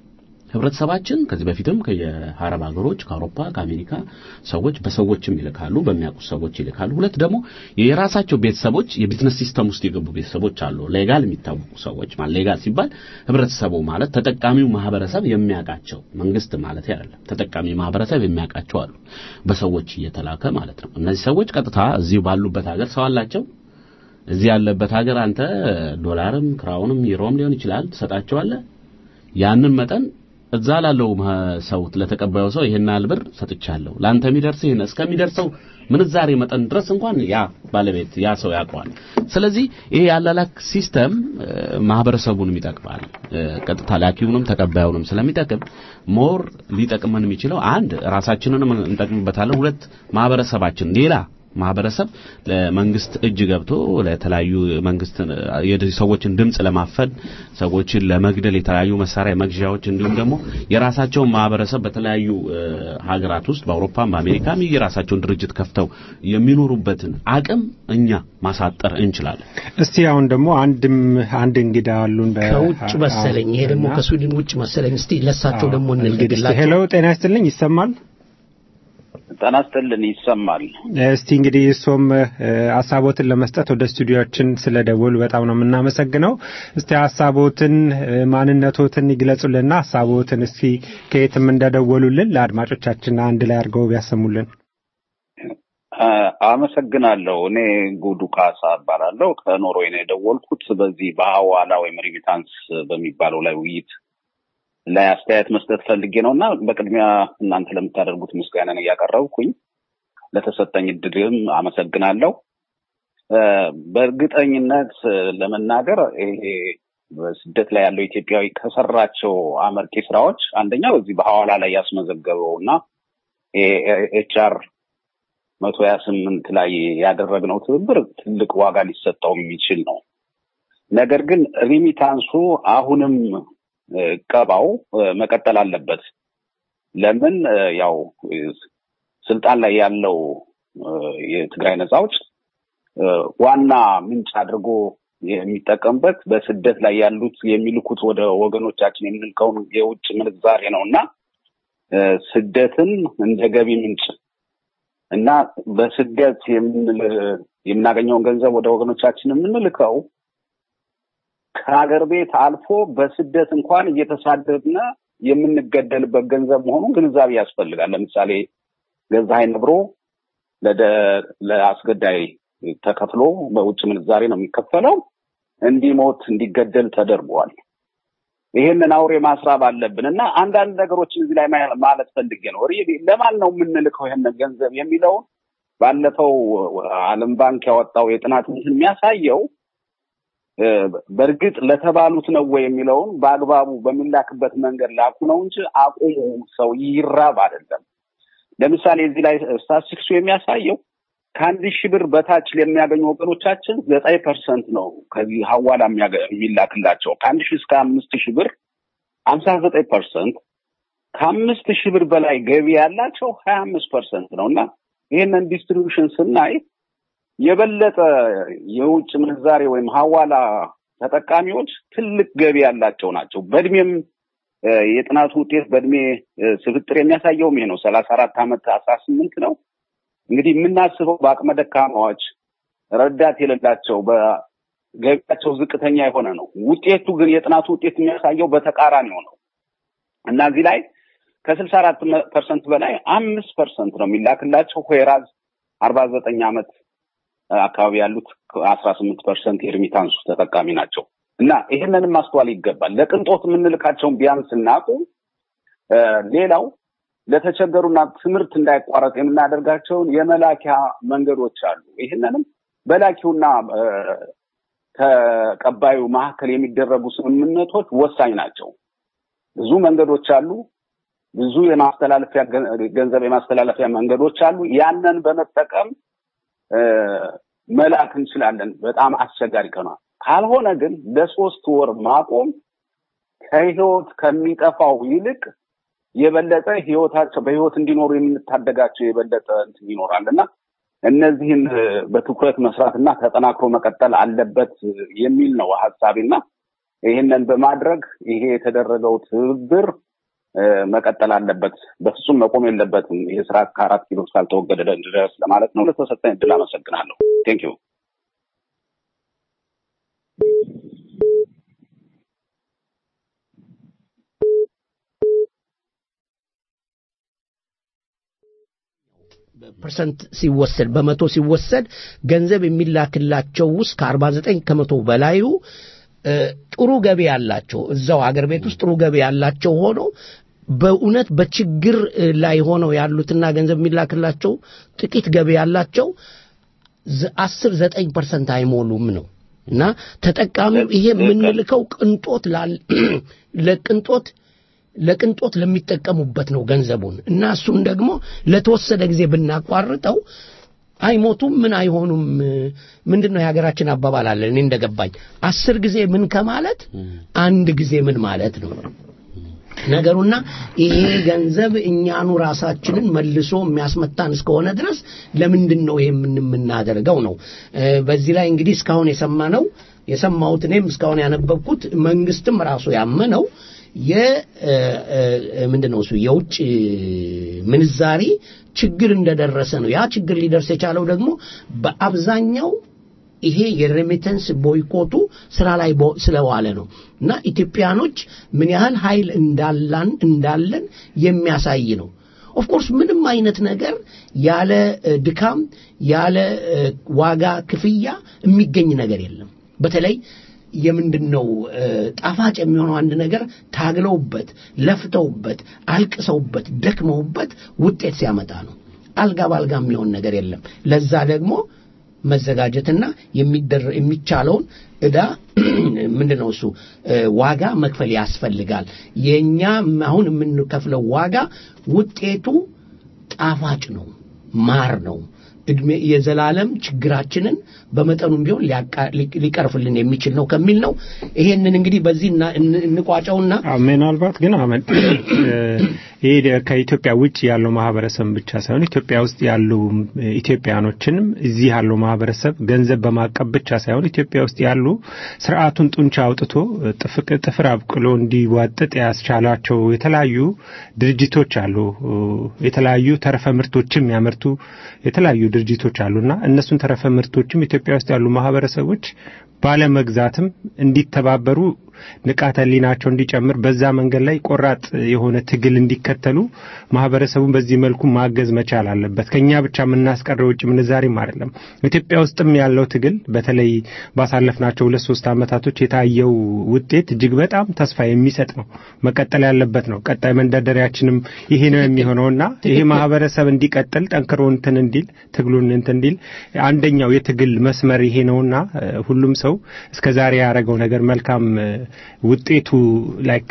ህብረተሰባችን ከዚህ በፊትም ከየአረብ ሀገሮች ከአውሮፓ ከአሜሪካ ሰዎች በሰዎችም ይልካሉ በሚያውቁ ሰዎች ይልካሉ ሁለት ደግሞ የራሳቸው ቤተሰቦች የቢዝነስ ሲስተም ውስጥ የገቡ ቤተሰቦች አሉ ሌጋል የሚታወቁ ሰዎች ማለት ሌጋል ሲባል ህብረተሰቡ ማለት ተጠቃሚው ማህበረሰብ የሚያውቃቸው መንግስት ማለት አይደለም ተጠቃሚ ማህበረሰብ የሚያውቃቸው አሉ በሰዎች እየተላከ ማለት ነው እነዚህ ሰዎች ቀጥታ እዚሁ ባሉበት ሀገር ሰው አላቸው እዚህ ያለበት ሀገር አንተ ዶላርም ክራውንም ዩሮም ሊሆን ይችላል ትሰጣቸዋለህ ያንን መጠን እዛ ላለው ሰው ለተቀባዩ ሰው ይሄን ያህል ብር ሰጥቻለሁ ለአንተ የሚደርስ ይሄን እስከሚደርሰው ምንዛሬ መጠን ድረስ እንኳን ያ ባለቤት ያ ሰው ያውቀዋል ስለዚህ ይሄ ያላላክ ሲስተም ማህበረሰቡንም ይጠቅማል ቀጥታ ላኪውንም ተቀባዩንም ስለሚጠቅም ሞር ሊጠቅመን የሚችለው አንድ ራሳችንንም እንጠቅምበታለን ሁለት ማህበረሰባችን ሌላ ማህበረሰብ ለመንግስት እጅ ገብቶ ለተለያዩ መንግስት ሰዎችን ድምጽ ለማፈን ሰዎችን ለመግደል የተለያዩ መሳሪያ መግዣዎች እንዲሁም ደግሞ የራሳቸውን ማህበረሰብ በተለያዩ ሀገራት ውስጥ በአውሮፓም በአሜሪካም የራሳቸውን ድርጅት ከፍተው የሚኖሩበትን አቅም እኛ ማሳጠር እንችላለን እስቲ አሁን ደግሞ አንድም አንድ እንግዳ አሉን ከውጭ መሰለኝ ይሄ ደግሞ ከስዊድን ውጭ መሰለኝ እስቲ ለሳቸው ደግሞ እንልገድላቸው ሄሎ ጤና ይስጥልኝ ይሰማል ጤና ይስጥልን ይሰማል እስቲ እንግዲህ እሶም ሀሳቦትን ለመስጠት ወደ ስቱዲዮችን ስለደወሉ በጣም ነው የምናመሰግነው እስቲ ሀሳቦትን ማንነቶትን ይግለጹልንና ሀሳቦትን እስቲ ከየትም እንደደወሉልን ለአድማጮቻችን አንድ ላይ አድርገው ቢያሰሙልን አመሰግናለሁ እኔ ጉዱ ካሳ እባላለሁ ከኖርዌይ ነው የደወልኩት በዚህ በሐዋላ ወይም ሪሚታንስ በሚባለው ላይ ውይይት ላይ አስተያየት መስጠት ፈልጌ ነው እና በቅድሚያ እናንተ ለምታደርጉት ምስጋናን እያቀረብኩኝ ለተሰጠኝ እድልም አመሰግናለሁ በእርግጠኝነት ለመናገር ይሄ በስደት ላይ ያለው ኢትዮጵያዊ ከሰራቸው አመርቂ ስራዎች አንደኛው እዚህ በሐዋላ ላይ ያስመዘገበው እና ኤችአር መቶ ሀያ ስምንት ላይ ያደረግነው ትብብር ትልቅ ዋጋ ሊሰጠው የሚችል ነው ነገር ግን ሪሚታንሱ አሁንም ቀባው መቀጠል አለበት ለምን ያው ስልጣን ላይ ያለው የትግራይ ነጻ አውጭ ዋና ምንጭ አድርጎ የሚጠቀምበት በስደት ላይ ያሉት የሚልኩት ወደ ወገኖቻችን የምንልከውን የውጭ ምንዛሬ ነው እና ስደትን እንደ ገቢ ምንጭ እና በስደት የምናገኘውን ገንዘብ ወደ ወገኖቻችን የምንልከው ከሀገር ቤት አልፎ በስደት እንኳን እየተሳደድነ የምንገደልበት ገንዘብ መሆኑን ግንዛቤ ያስፈልጋል። ለምሳሌ ገዛኸኝ ነብሮ ለአስገዳይ ተከፍሎ በውጭ ምንዛሬ ነው የሚከፈለው። እንዲሞት እንዲገደል ተደርጓል። ይሄንን አውሬ ማስራብ አለብን እና አንዳንድ ነገሮችን እዚህ ላይ ማለት ፈልጌ ነው። ለማን ነው የምንልከው ይሄንን ገንዘብ የሚለውን ባለፈው ዓለም ባንክ ያወጣው የጥናት እንትን የሚያሳየው በእርግጥ ለተባሉት ነው ወይ የሚለውን በአግባቡ በሚላክበት መንገድ ላኩ ነው እንጂ አቁሙ ሰው ይራብ አይደለም። ለምሳሌ እዚህ ላይ ስታቲስቲክሱ የሚያሳየው ከአንድ ሺህ ብር በታች ለሚያገኙ ወገኖቻችን ዘጠኝ ፐርሰንት ነው ከዚህ ሀዋላ የሚላክላቸው። ከአንድ ሺህ እስከ አምስት ሺህ ብር ሀምሳ ዘጠኝ ፐርሰንት፣ ከአምስት ሺህ ብር በላይ ገቢ ያላቸው ሀያ አምስት ፐርሰንት ነው እና ይህንን ዲስትሪቢዩሽን ስናይ የበለጠ የውጭ ምንዛሬ ወይም ሀዋላ ተጠቃሚዎች ትልቅ ገቢ ያላቸው ናቸው። በእድሜም የጥናቱ ውጤት በእድሜ ስፍጥር የሚያሳየውም ይሄ ነው። ሰላሳ አራት ዓመት አስራ ስምንት ነው። እንግዲህ የምናስበው በአቅመ ደካማዎች ረዳት የሌላቸው ገቢያቸው ዝቅተኛ የሆነ ነው። ውጤቱ ግን የጥናቱ ውጤት የሚያሳየው በተቃራኒው ነው እና እዚህ ላይ ከስልሳ አራት ፐርሰንት በላይ አምስት ፐርሰንት ነው የሚላክላቸው ሆራዝ አርባ ዘጠኝ ዓመት አካባቢ ያሉት አስራ ስምንት ፐርሰንት የሪሚታንሱ ተጠቃሚ ናቸው እና ይህንንም ማስተዋል ይገባል። ለቅንጦት የምንልካቸውን ቢያንስ እናቁ። ሌላው ለተቸገሩና ትምህርት እንዳይቋረጥ የምናደርጋቸውን የመላኪያ መንገዶች አሉ። ይህንንም በላኪውና ተቀባዩ መካከል የሚደረጉ ስምምነቶች ወሳኝ ናቸው። ብዙ መንገዶች አሉ። ብዙ የማስተላለፊያ ገንዘብ የማስተላለፊያ መንገዶች አሉ። ያንን በመጠቀም መላክ እንችላለን። በጣም አስቸጋሪ ከሆነ ካልሆነ ግን ለሶስት ወር ማቆም ከህይወት ከሚጠፋው ይልቅ የበለጠ ህይወታቸው በህይወት እንዲኖሩ የምንታደጋቸው የበለጠ እንትን ይኖራል እና እነዚህን በትኩረት መስራትና ተጠናክሮ መቀጠል አለበት የሚል ነው ሀሳቤና ይህንን በማድረግ ይሄ የተደረገው ትብብር መቀጠል አለበት። በፍጹም መቆም የለበትም። ይሄ ስራ ከአራት ኪሎ እስካልተወገደ ድረስ ለማለት ነው። ለተሰጠኝ እድል አመሰግናለሁ። ቴንክ ዩ። ፐርሰንት ሲወሰድ በመቶ ሲወሰድ ገንዘብ የሚላክላቸው ውስጥ ከአርባ ዘጠኝ ከመቶ በላዩ ጥሩ ገቢ ያላቸው እዛው አገር ቤት ውስጥ ጥሩ ገቢ ያላቸው ሆኖ በእውነት በችግር ላይ ሆነው ያሉትና ገንዘብ የሚላክላቸው ጥቂት ገቢ ያላቸው አስር ዘጠኝ ፐርሰንት አይሞሉም ነው እና ተጠቃሚው ይሄ የምንልከው ቅንጦት ለቅንጦት ለቅንጦት ለሚጠቀሙበት ነው ገንዘቡን እና እሱን ደግሞ ለተወሰደ ጊዜ ብናቋርጠው አይሞቱም ምን አይሆኑም ምንድን ነው የሀገራችን አባባል አለ እኔ እንደገባኝ አስር ጊዜ ምን ከማለት አንድ ጊዜ ምን ማለት ነው ነገሩና ይሄ ገንዘብ እኛኑ ራሳችንን መልሶ የሚያስመታን እስከሆነ ድረስ ለምንድን ነው ይሄ የምናደርገው ነው በዚህ ላይ እንግዲህ እስካሁን የሰማነው የሰማሁት እኔም እስካሁን ያነበብኩት መንግስትም ራሱ ያመነው ምንድን ነው እሱ የውጭ ምንዛሪ ችግር እንደደረሰ ነው። ያ ችግር ሊደርስ የቻለው ደግሞ በአብዛኛው ይሄ የሬሚተንስ ቦይኮቱ ስራ ላይ ስለዋለ ነው እና ኢትዮጵያኖች ምን ያህል ኃይል እንዳላን እንዳለን የሚያሳይ ነው። ኦፍኮርስ ምንም አይነት ነገር ያለ ድካም ያለ ዋጋ ክፍያ የሚገኝ ነገር የለም። በተለይ የምንድን ነው ጣፋጭ የሚሆነው አንድ ነገር ታግለውበት ለፍተውበት አልቅሰውበት ደክመውበት ውጤት ሲያመጣ ነው። አልጋ ባልጋ የሚሆን ነገር የለም። ለዛ ደግሞ መዘጋጀትና የሚቻለውን እዳ ምንድን ነው እሱ ዋጋ መክፈል ያስፈልጋል። የእኛ አሁን የምንከፍለው ዋጋ ውጤቱ ጣፋጭ ነው፣ ማር ነው። እድሜ የዘላለም ችግራችንን በመጠኑም ቢሆን ሊቀርፍልን የሚችል ነው ከሚል ነው። ይሄንን እንግዲህ በዚህ እንቋጨውና ምናልባት ግን አመን ይሄ ከኢትዮጵያ ውጭ ያለው ማህበረሰብ ብቻ ሳይሆን ኢትዮጵያ ውስጥ ያሉ ኢትዮጵያኖችንም እዚህ ያለው ማህበረሰብ ገንዘብ በማቀብ ብቻ ሳይሆን ኢትዮጵያ ውስጥ ያሉ ስርዓቱን ጡንቻ አውጥቶ ጥፍር አብቅሎ እንዲዋጥጥ ያስቻላቸው የተለያዩ ድርጅቶች አሉ። የተለያዩ ተረፈ ምርቶችም የሚያመርቱ የተለያዩ ድርጅቶች አሉና እነሱን ተረፈ ምርቶችም ኢትዮጵያ ውስጥ ያሉ ማህበረሰቦች ባለመግዛትም እንዲተባበሩ ንቃተ ህሊናቸው እንዲጨምር በዛ መንገድ ላይ ቆራጥ የሆነ ትግል እንዲከተሉ ማህበረሰቡን በዚህ መልኩ ማገዝ መቻል አለበት። ከኛ ብቻ የምናስቀረው ውጭ ምንዛሬም አይደለም። ኢትዮጵያ ውስጥም ያለው ትግል በተለይ ባሳለፍናቸው ሁለት ሶስት አመታቶች የታየው ውጤት እጅግ በጣም ተስፋ የሚሰጥ ነው። መቀጠል ያለበት ነው። ቀጣይ መንደርደሪያችንም ይሄ ነው የሚሆነውና ይሄ ማህበረሰብ እንዲቀጥል ጠንክሮ እንትን እንዲል ትግሉን እንትን እንዲል አንደኛው የትግል መስመር ይሄ ነውና ሁሉም ሰው እስከዛሬ ያደረገው ነገር መልካም ውጤቱ ላይክ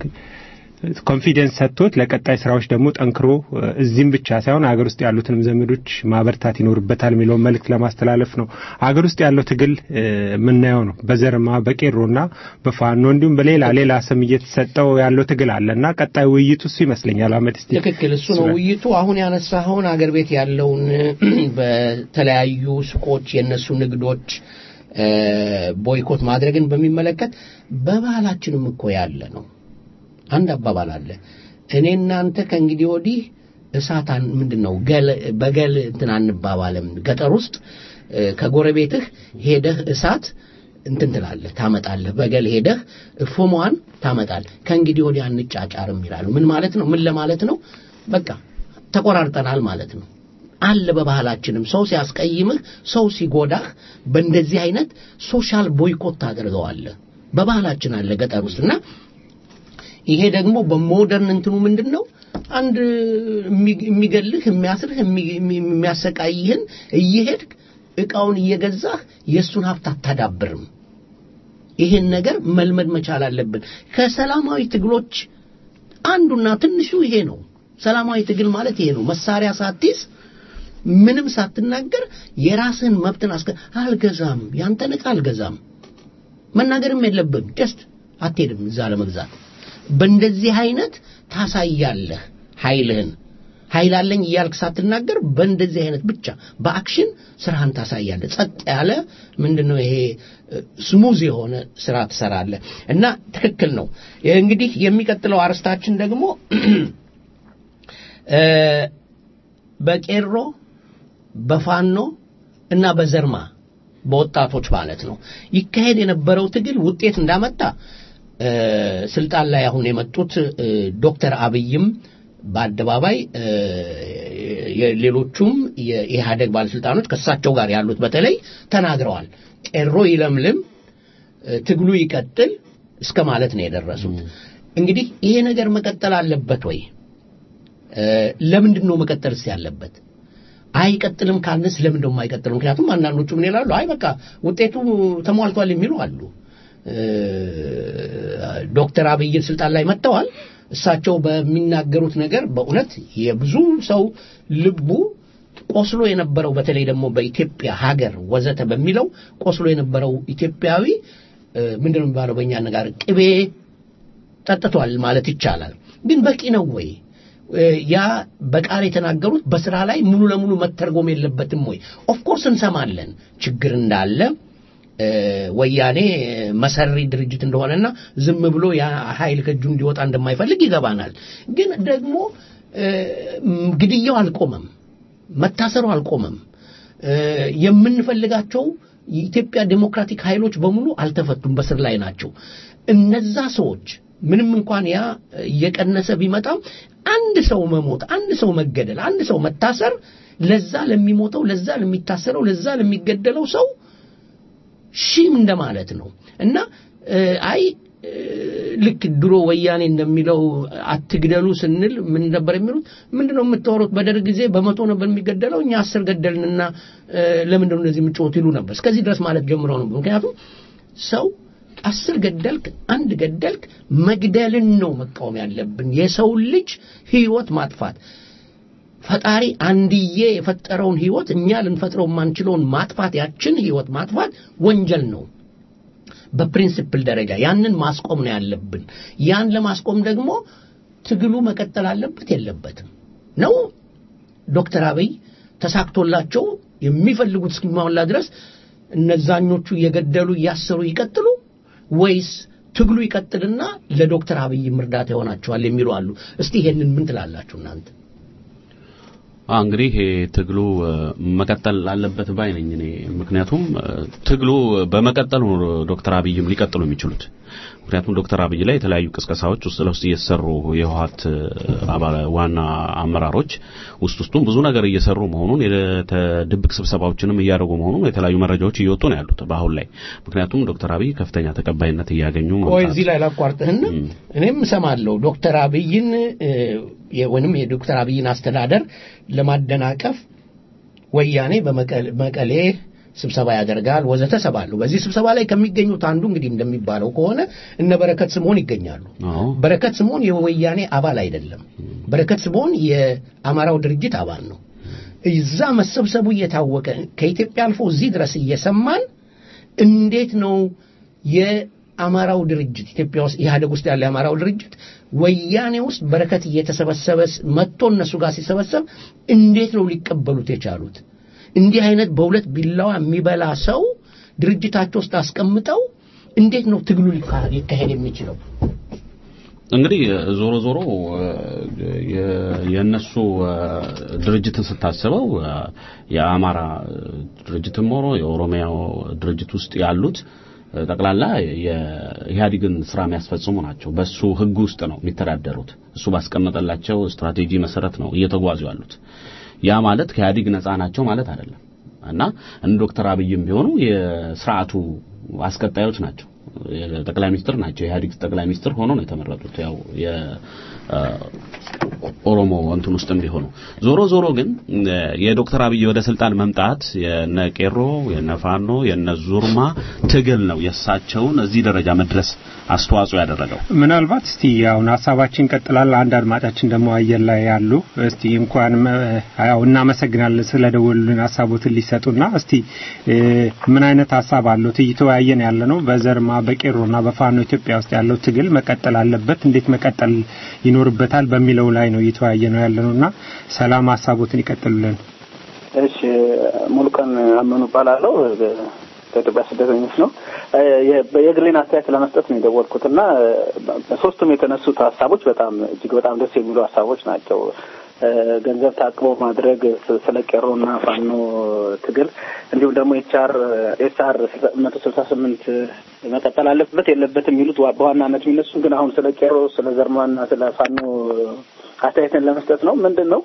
ኮንፊደንስ ሰጥቶት ለቀጣይ ስራዎች ደግሞ ጠንክሮ እዚህም ብቻ ሳይሆን አገር ውስጥ ያሉትንም ዘመዶች ማበርታት ይኖርበታል የሚለውን መልእክት ለማስተላለፍ ነው። አገር ውስጥ ያለው ትግል የምናየው ነው። በዘርማ በቄሮና በፋኖ እንዲሁም በሌላ ሌላ ስም እየተሰጠው ያለው ትግል አለ እና ቀጣይ ውይይቱ እሱ ይመስለኛል። አመት እስቲ ትክክል፣ እሱ ነው ውይይቱ። አሁን ያነሳኸውን አገር ቤት ያለውን በተለያዩ ሱቆች የነሱ ንግዶች ቦይኮት ማድረግን በሚመለከት በባህላችንም እኮ ያለ ነው። አንድ አባባል አለ። እኔ እናንተ ከእንግዲህ ወዲህ እሳት ምንድን ነው ገል በገል እንትን አንባባልም። ገጠር ውስጥ ከጎረቤትህ ሄደህ እሳት እንትን ትላለህ ታመጣለህ። በገል ሄደህ ፎሟን ታመጣለህ። ከእንግዲህ ወዲያ አንጫጫርም ይላሉ። ምን ማለት ነው? ምን ለማለት ነው? በቃ ተቆራርጠናል ማለት ነው። አለ በባህላችንም ሰው ሲያስቀይምህ፣ ሰው ሲጎዳህ በእንደዚህ አይነት ሶሻል ቦይኮት ታደርገዋለህ። በባህላችን አለ ገጠር ውስጥ እና ይሄ ደግሞ በሞደርን እንትኑ ምንድን ነው አንድ የሚ- የሚገልህ የሚያስርህ የሚ- የሚ- የሚያሰቃይህን እየሄድክ እቃውን እየገዛህ የእሱን ሀብት አታዳብርም። ይሄን ነገር መልመድ መቻል አለብን። ከሰላማዊ ትግሎች አንዱና ትንሹ ይሄ ነው። ሰላማዊ ትግል ማለት ይሄ ነው። መሳሪያ ሳትይዝ ምንም ሳትናገር የራስህን መብትን አስከ አልገዛም፣ ያንተን ዕቃ አልገዛም መናገርም የለብም። ጀስት አትሄድም እዛ ለመግዛት። በእንደዚህ አይነት ታሳያለህ ኃይልህን። ኃይል አለኝ እያልክ ሳትናገር በእንደዚህ አይነት ብቻ በአክሽን ስራህን ታሳያለህ። ጸጥ ያለ ምንድነው ይሄ ስሙዝ የሆነ ስራ ትሰራለህ እና ትክክል ነው። እንግዲህ የሚቀጥለው አርስታችን ደግሞ እ፣ በቄሮ በፋኖ እና በዘርማ በወጣቶች ማለት ነው ይካሄድ የነበረው ትግል ውጤት እንዳመጣ እ፣ ስልጣን ላይ አሁን የመጡት እ፣ ዶክተር አብይም በአደባባይ እ፣ የሌሎቹም የኢህአደግ ባለስልጣኖች ከእሳቸው ጋር ያሉት በተለይ ተናግረዋል። ቄሮ ይለምልም፣ እ፣ ትግሉ ይቀጥል እስከ ማለት ነው የደረሱት። እንግዲህ ይሄ ነገር መቀጠል አለበት ወይ? እ፣ ለምንድን ነው መቀጠልስ ያለበት? አይቀጥልም ካልንስ ለምንድን ነው የማይቀጥለው? ምክንያቱም አንዳንዶቹ ምን ይላሉ? አይ በቃ ውጤቱ ተሟልቷል የሚሉ አሉ። እ፣ ዶክተር አብይን ስልጣን ላይ መጥተዋል። እሳቸው በሚናገሩት ነገር በእውነት የብዙ ሰው ልቡ ቆስሎ የነበረው በተለይ ደግሞ በኢትዮጵያ ሀገር ወዘተ በሚለው ቆስሎ የነበረው ኢትዮጵያዊ እ፣ ምንድን ነው የሚባለው በእኛ አነጋገር ቅቤ ጠጥቷል ማለት ይቻላል። ግን በቂ ነው ወይ? እ፣ ያ በቃል የተናገሩት በስራ ላይ ሙሉ ለሙሉ መተርጎም የለበትም ወይ? ኦፍኮርስ እንሰማለን ችግር እንዳለ እ፣ ወያኔ መሰሪ ድርጅት እንደሆነና ዝም ብሎ ያ ኃይል ከእጁ እንዲወጣ እንደማይፈልግ ይገባናል። ግን ደግሞ እ፣ ም፣ ግድያው አልቆመም፣ መታሰሩ አልቆመም። እ፣ የምንፈልጋቸው የኢትዮጵያ ዴሞክራቲክ ኃይሎች በሙሉ አልተፈቱም፣ በስር ላይ ናቸው። እነዛ ሰዎች ምንም እንኳን ያ እየቀነሰ ቢመጣም አንድ ሰው መሞት፣ አንድ ሰው መገደል፣ አንድ ሰው መታሰር ለዛ ለሚሞተው፣ ለዛ ለሚታሰረው፣ ለዛ ለሚገደለው ሰው ሺም እንደማለት ነው እና እ፣ አይ እ፣ ልክ ድሮ ወያኔ እንደሚለው አትግደሉ ስንል ምን ነበር የሚሉት? ምንድነው የምታወሩት? በደርግ ጊዜ በመቶ ነበር የሚገደለው እኛ አስር ገደልንና እ፣ ለምንድነው እንደዚህ የምትጮት ይሉ ነበር። እስከዚህ ድረስ ማለት ጀምረው ነበር። ምክንያቱም ሰው አስር ገደልክ፣ አንድ ገደልክ፣ መግደልን ነው መቃወም ያለብን፣ የሰውን ልጅ ህይወት ማጥፋት ፈጣሪ አንድዬ የፈጠረውን ህይወት እኛ ልንፈጥረው የማንችለውን ማጥፋት ያችን ህይወት ማጥፋት ወንጀል ነው። በፕሪንሲፕል ደረጃ ያንን ማስቆም ነው ያለብን። ያን ለማስቆም ደግሞ ትግሉ መቀጠል አለበት የለበትም ነው። ዶክተር አብይ ተሳክቶላቸው የሚፈልጉት እስኪሟላ ድረስ እነዛኞቹ እየገደሉ እያሰሩ ይቀጥሉ ወይስ ትግሉ ይቀጥልና ለዶክተር አብይም እርዳታ ይሆናቸዋል የሚሉ አሉ። እስቲ ይሄንን ምን ትላላችሁ እናንተ? አ እንግዲህ ይሄ ትግሉ እ፣ መቀጠል አለበት ባይ ነኝ እኔ። ምክንያቱም እ፣ ትግሉ በመቀጠሉ ነው ዶክተር አብይም ሊቀጥሉ የሚችሉት። ምክንያቱም ዶክተር አብይ ላይ የተለያዩ ቅስቀሳዎች ውስጥ ለውስጥ እየተሰሩ የህወሓት እ፣ አባላ ዋና አመራሮች ውስጥ ውስጡም ብዙ ነገር እየሰሩ መሆኑን የተ- ድብቅ ስብሰባዎችንም እያደረጉ መሆኑን የተለያዩ መረጃዎች እየወጡ ነው ያሉት በአሁን ላይ። ምክንያቱም ዶክተር አብይ ከፍተኛ ተቀባይነት እያገኙ ቆይ መምጣት እዚህ ላይ ላቋርጥህና እኔም እሰማለሁ ዶክተር አብይን እ፣ የ- ወይንም የዶክተር አብይን አስተዳደር ለማደናቀፍ ወያኔ በመቀ- መቀሌ ስብሰባ ያደርጋል ወዘተ ሰባለሁ። በዚህ ስብሰባ ላይ ከሚገኙት አንዱ እንግዲህ እንደሚባለው ከሆነ እነ በረከት ስምዖን ይገኛሉ። አዎ በረከት ስምዖን የወያኔ አባል አይደለም። በረከት ስምዖን የአማራው ድርጅት አባል ነው። እዛ መሰብሰቡ እየታወቀ ከኢትዮጵያ አልፎ እዚህ ድረስ እየሰማን እንዴት ነው የአማራው ድርጅት ኢትዮጵያ ውስጥ ኢህአደግ ውስጥ ያለ የአማራው ድርጅት ወያኔ ውስጥ በረከት እየተሰበሰበ መጥቶ እነሱ ጋር ሲሰበሰብ እንዴት ነው ሊቀበሉት የቻሉት? እንዲህ አይነት በሁለት ቢላዋ የሚበላ ሰው ድርጅታቸው ውስጥ አስቀምጠው እንዴት ነው ትግሉ ሊካ- ሊካሄድ የሚችለው? እንግዲህ ዞሮ ዞሮ የ- የእነሱ ድርጅትን ስታስበው የአማራ ድርጅትም ሆኖ የኦሮሚያ ድርጅት ውስጥ ያሉት ጠቅላላ የኢህአዴግን ስራ የሚያስፈጽሙ ናቸው። በሱ ህግ ውስጥ ነው የሚተዳደሩት። እሱ ባስቀመጠላቸው ስትራቴጂ መሰረት ነው እየተጓዙ ያሉት። ያ ማለት ከኢህአዴግ ነፃ ናቸው ማለት አይደለም እና እነ ዶክተር አብይም ቢሆኑ የስርዓቱ አስቀጣዮች ናቸው። ጠቅላይ ሚኒስትር ናቸው። የኢህአዴግ ጠቅላይ ሚኒስትር ሆኖ ነው የተመረጡት። ያው የኦሮሞ እንትን ውስጥም ቢሆኑ ዞሮ ዞሮ ግን የዶክተር አብይ ወደ ስልጣን መምጣት የነ ቄሮ የነ ፋኖ የነ ዙርማ ትግል ነው የእሳቸውን እዚህ ደረጃ መድረስ አስተዋጽኦ ያደረገው። ምናልባት እስቲ አሁን ሀሳባችን ቀጥላል። አንድ አድማጫችን ደግሞ አየር ላይ ያሉ እስቲ እንኳን ያው እናመሰግናለን ስለደወሉልን ሀሳቦትን ሊሰጡና እስቲ ምን አይነት ሀሳብ አለው እየተወያየን ያለ ነው በዘርማ በቄሮና በፋኖ ኢትዮጵያ ውስጥ ያለው ትግል መቀጠል አለበት፣ እንዴት መቀጠል ይኖርበታል በሚለው ላይ ነው እየተወያየ ነው ያለ ነውና ሰላም ሀሳቦትን ይቀጥሉልን። እሺ ሙሉቀን አመኑ እባላለሁ። ከኢትዮጵያ ስደተኞች ነው። የግሌን አስተያየት ለመስጠት ነው የደወልኩት እና ሶስቱም የተነሱት ሀሳቦች በጣም እጅግ በጣም ደስ የሚሉ ሀሳቦች ናቸው። ገንዘብ ታቅቦ ማድረግ ስለ ቄሮና ፋኖ ትግል እንዲሁም ደግሞ ኤችአር ኤስአር መቶ ስልሳ ስምንት መቀጠል አለበት የለበትም የሚሉት በዋናነት የሚነሱ ግን አሁን ስለ ቄሮ ስለ ዘርማና ስለ ፋኖ አስተያየትን ለመስጠት ነው። ምንድን ነው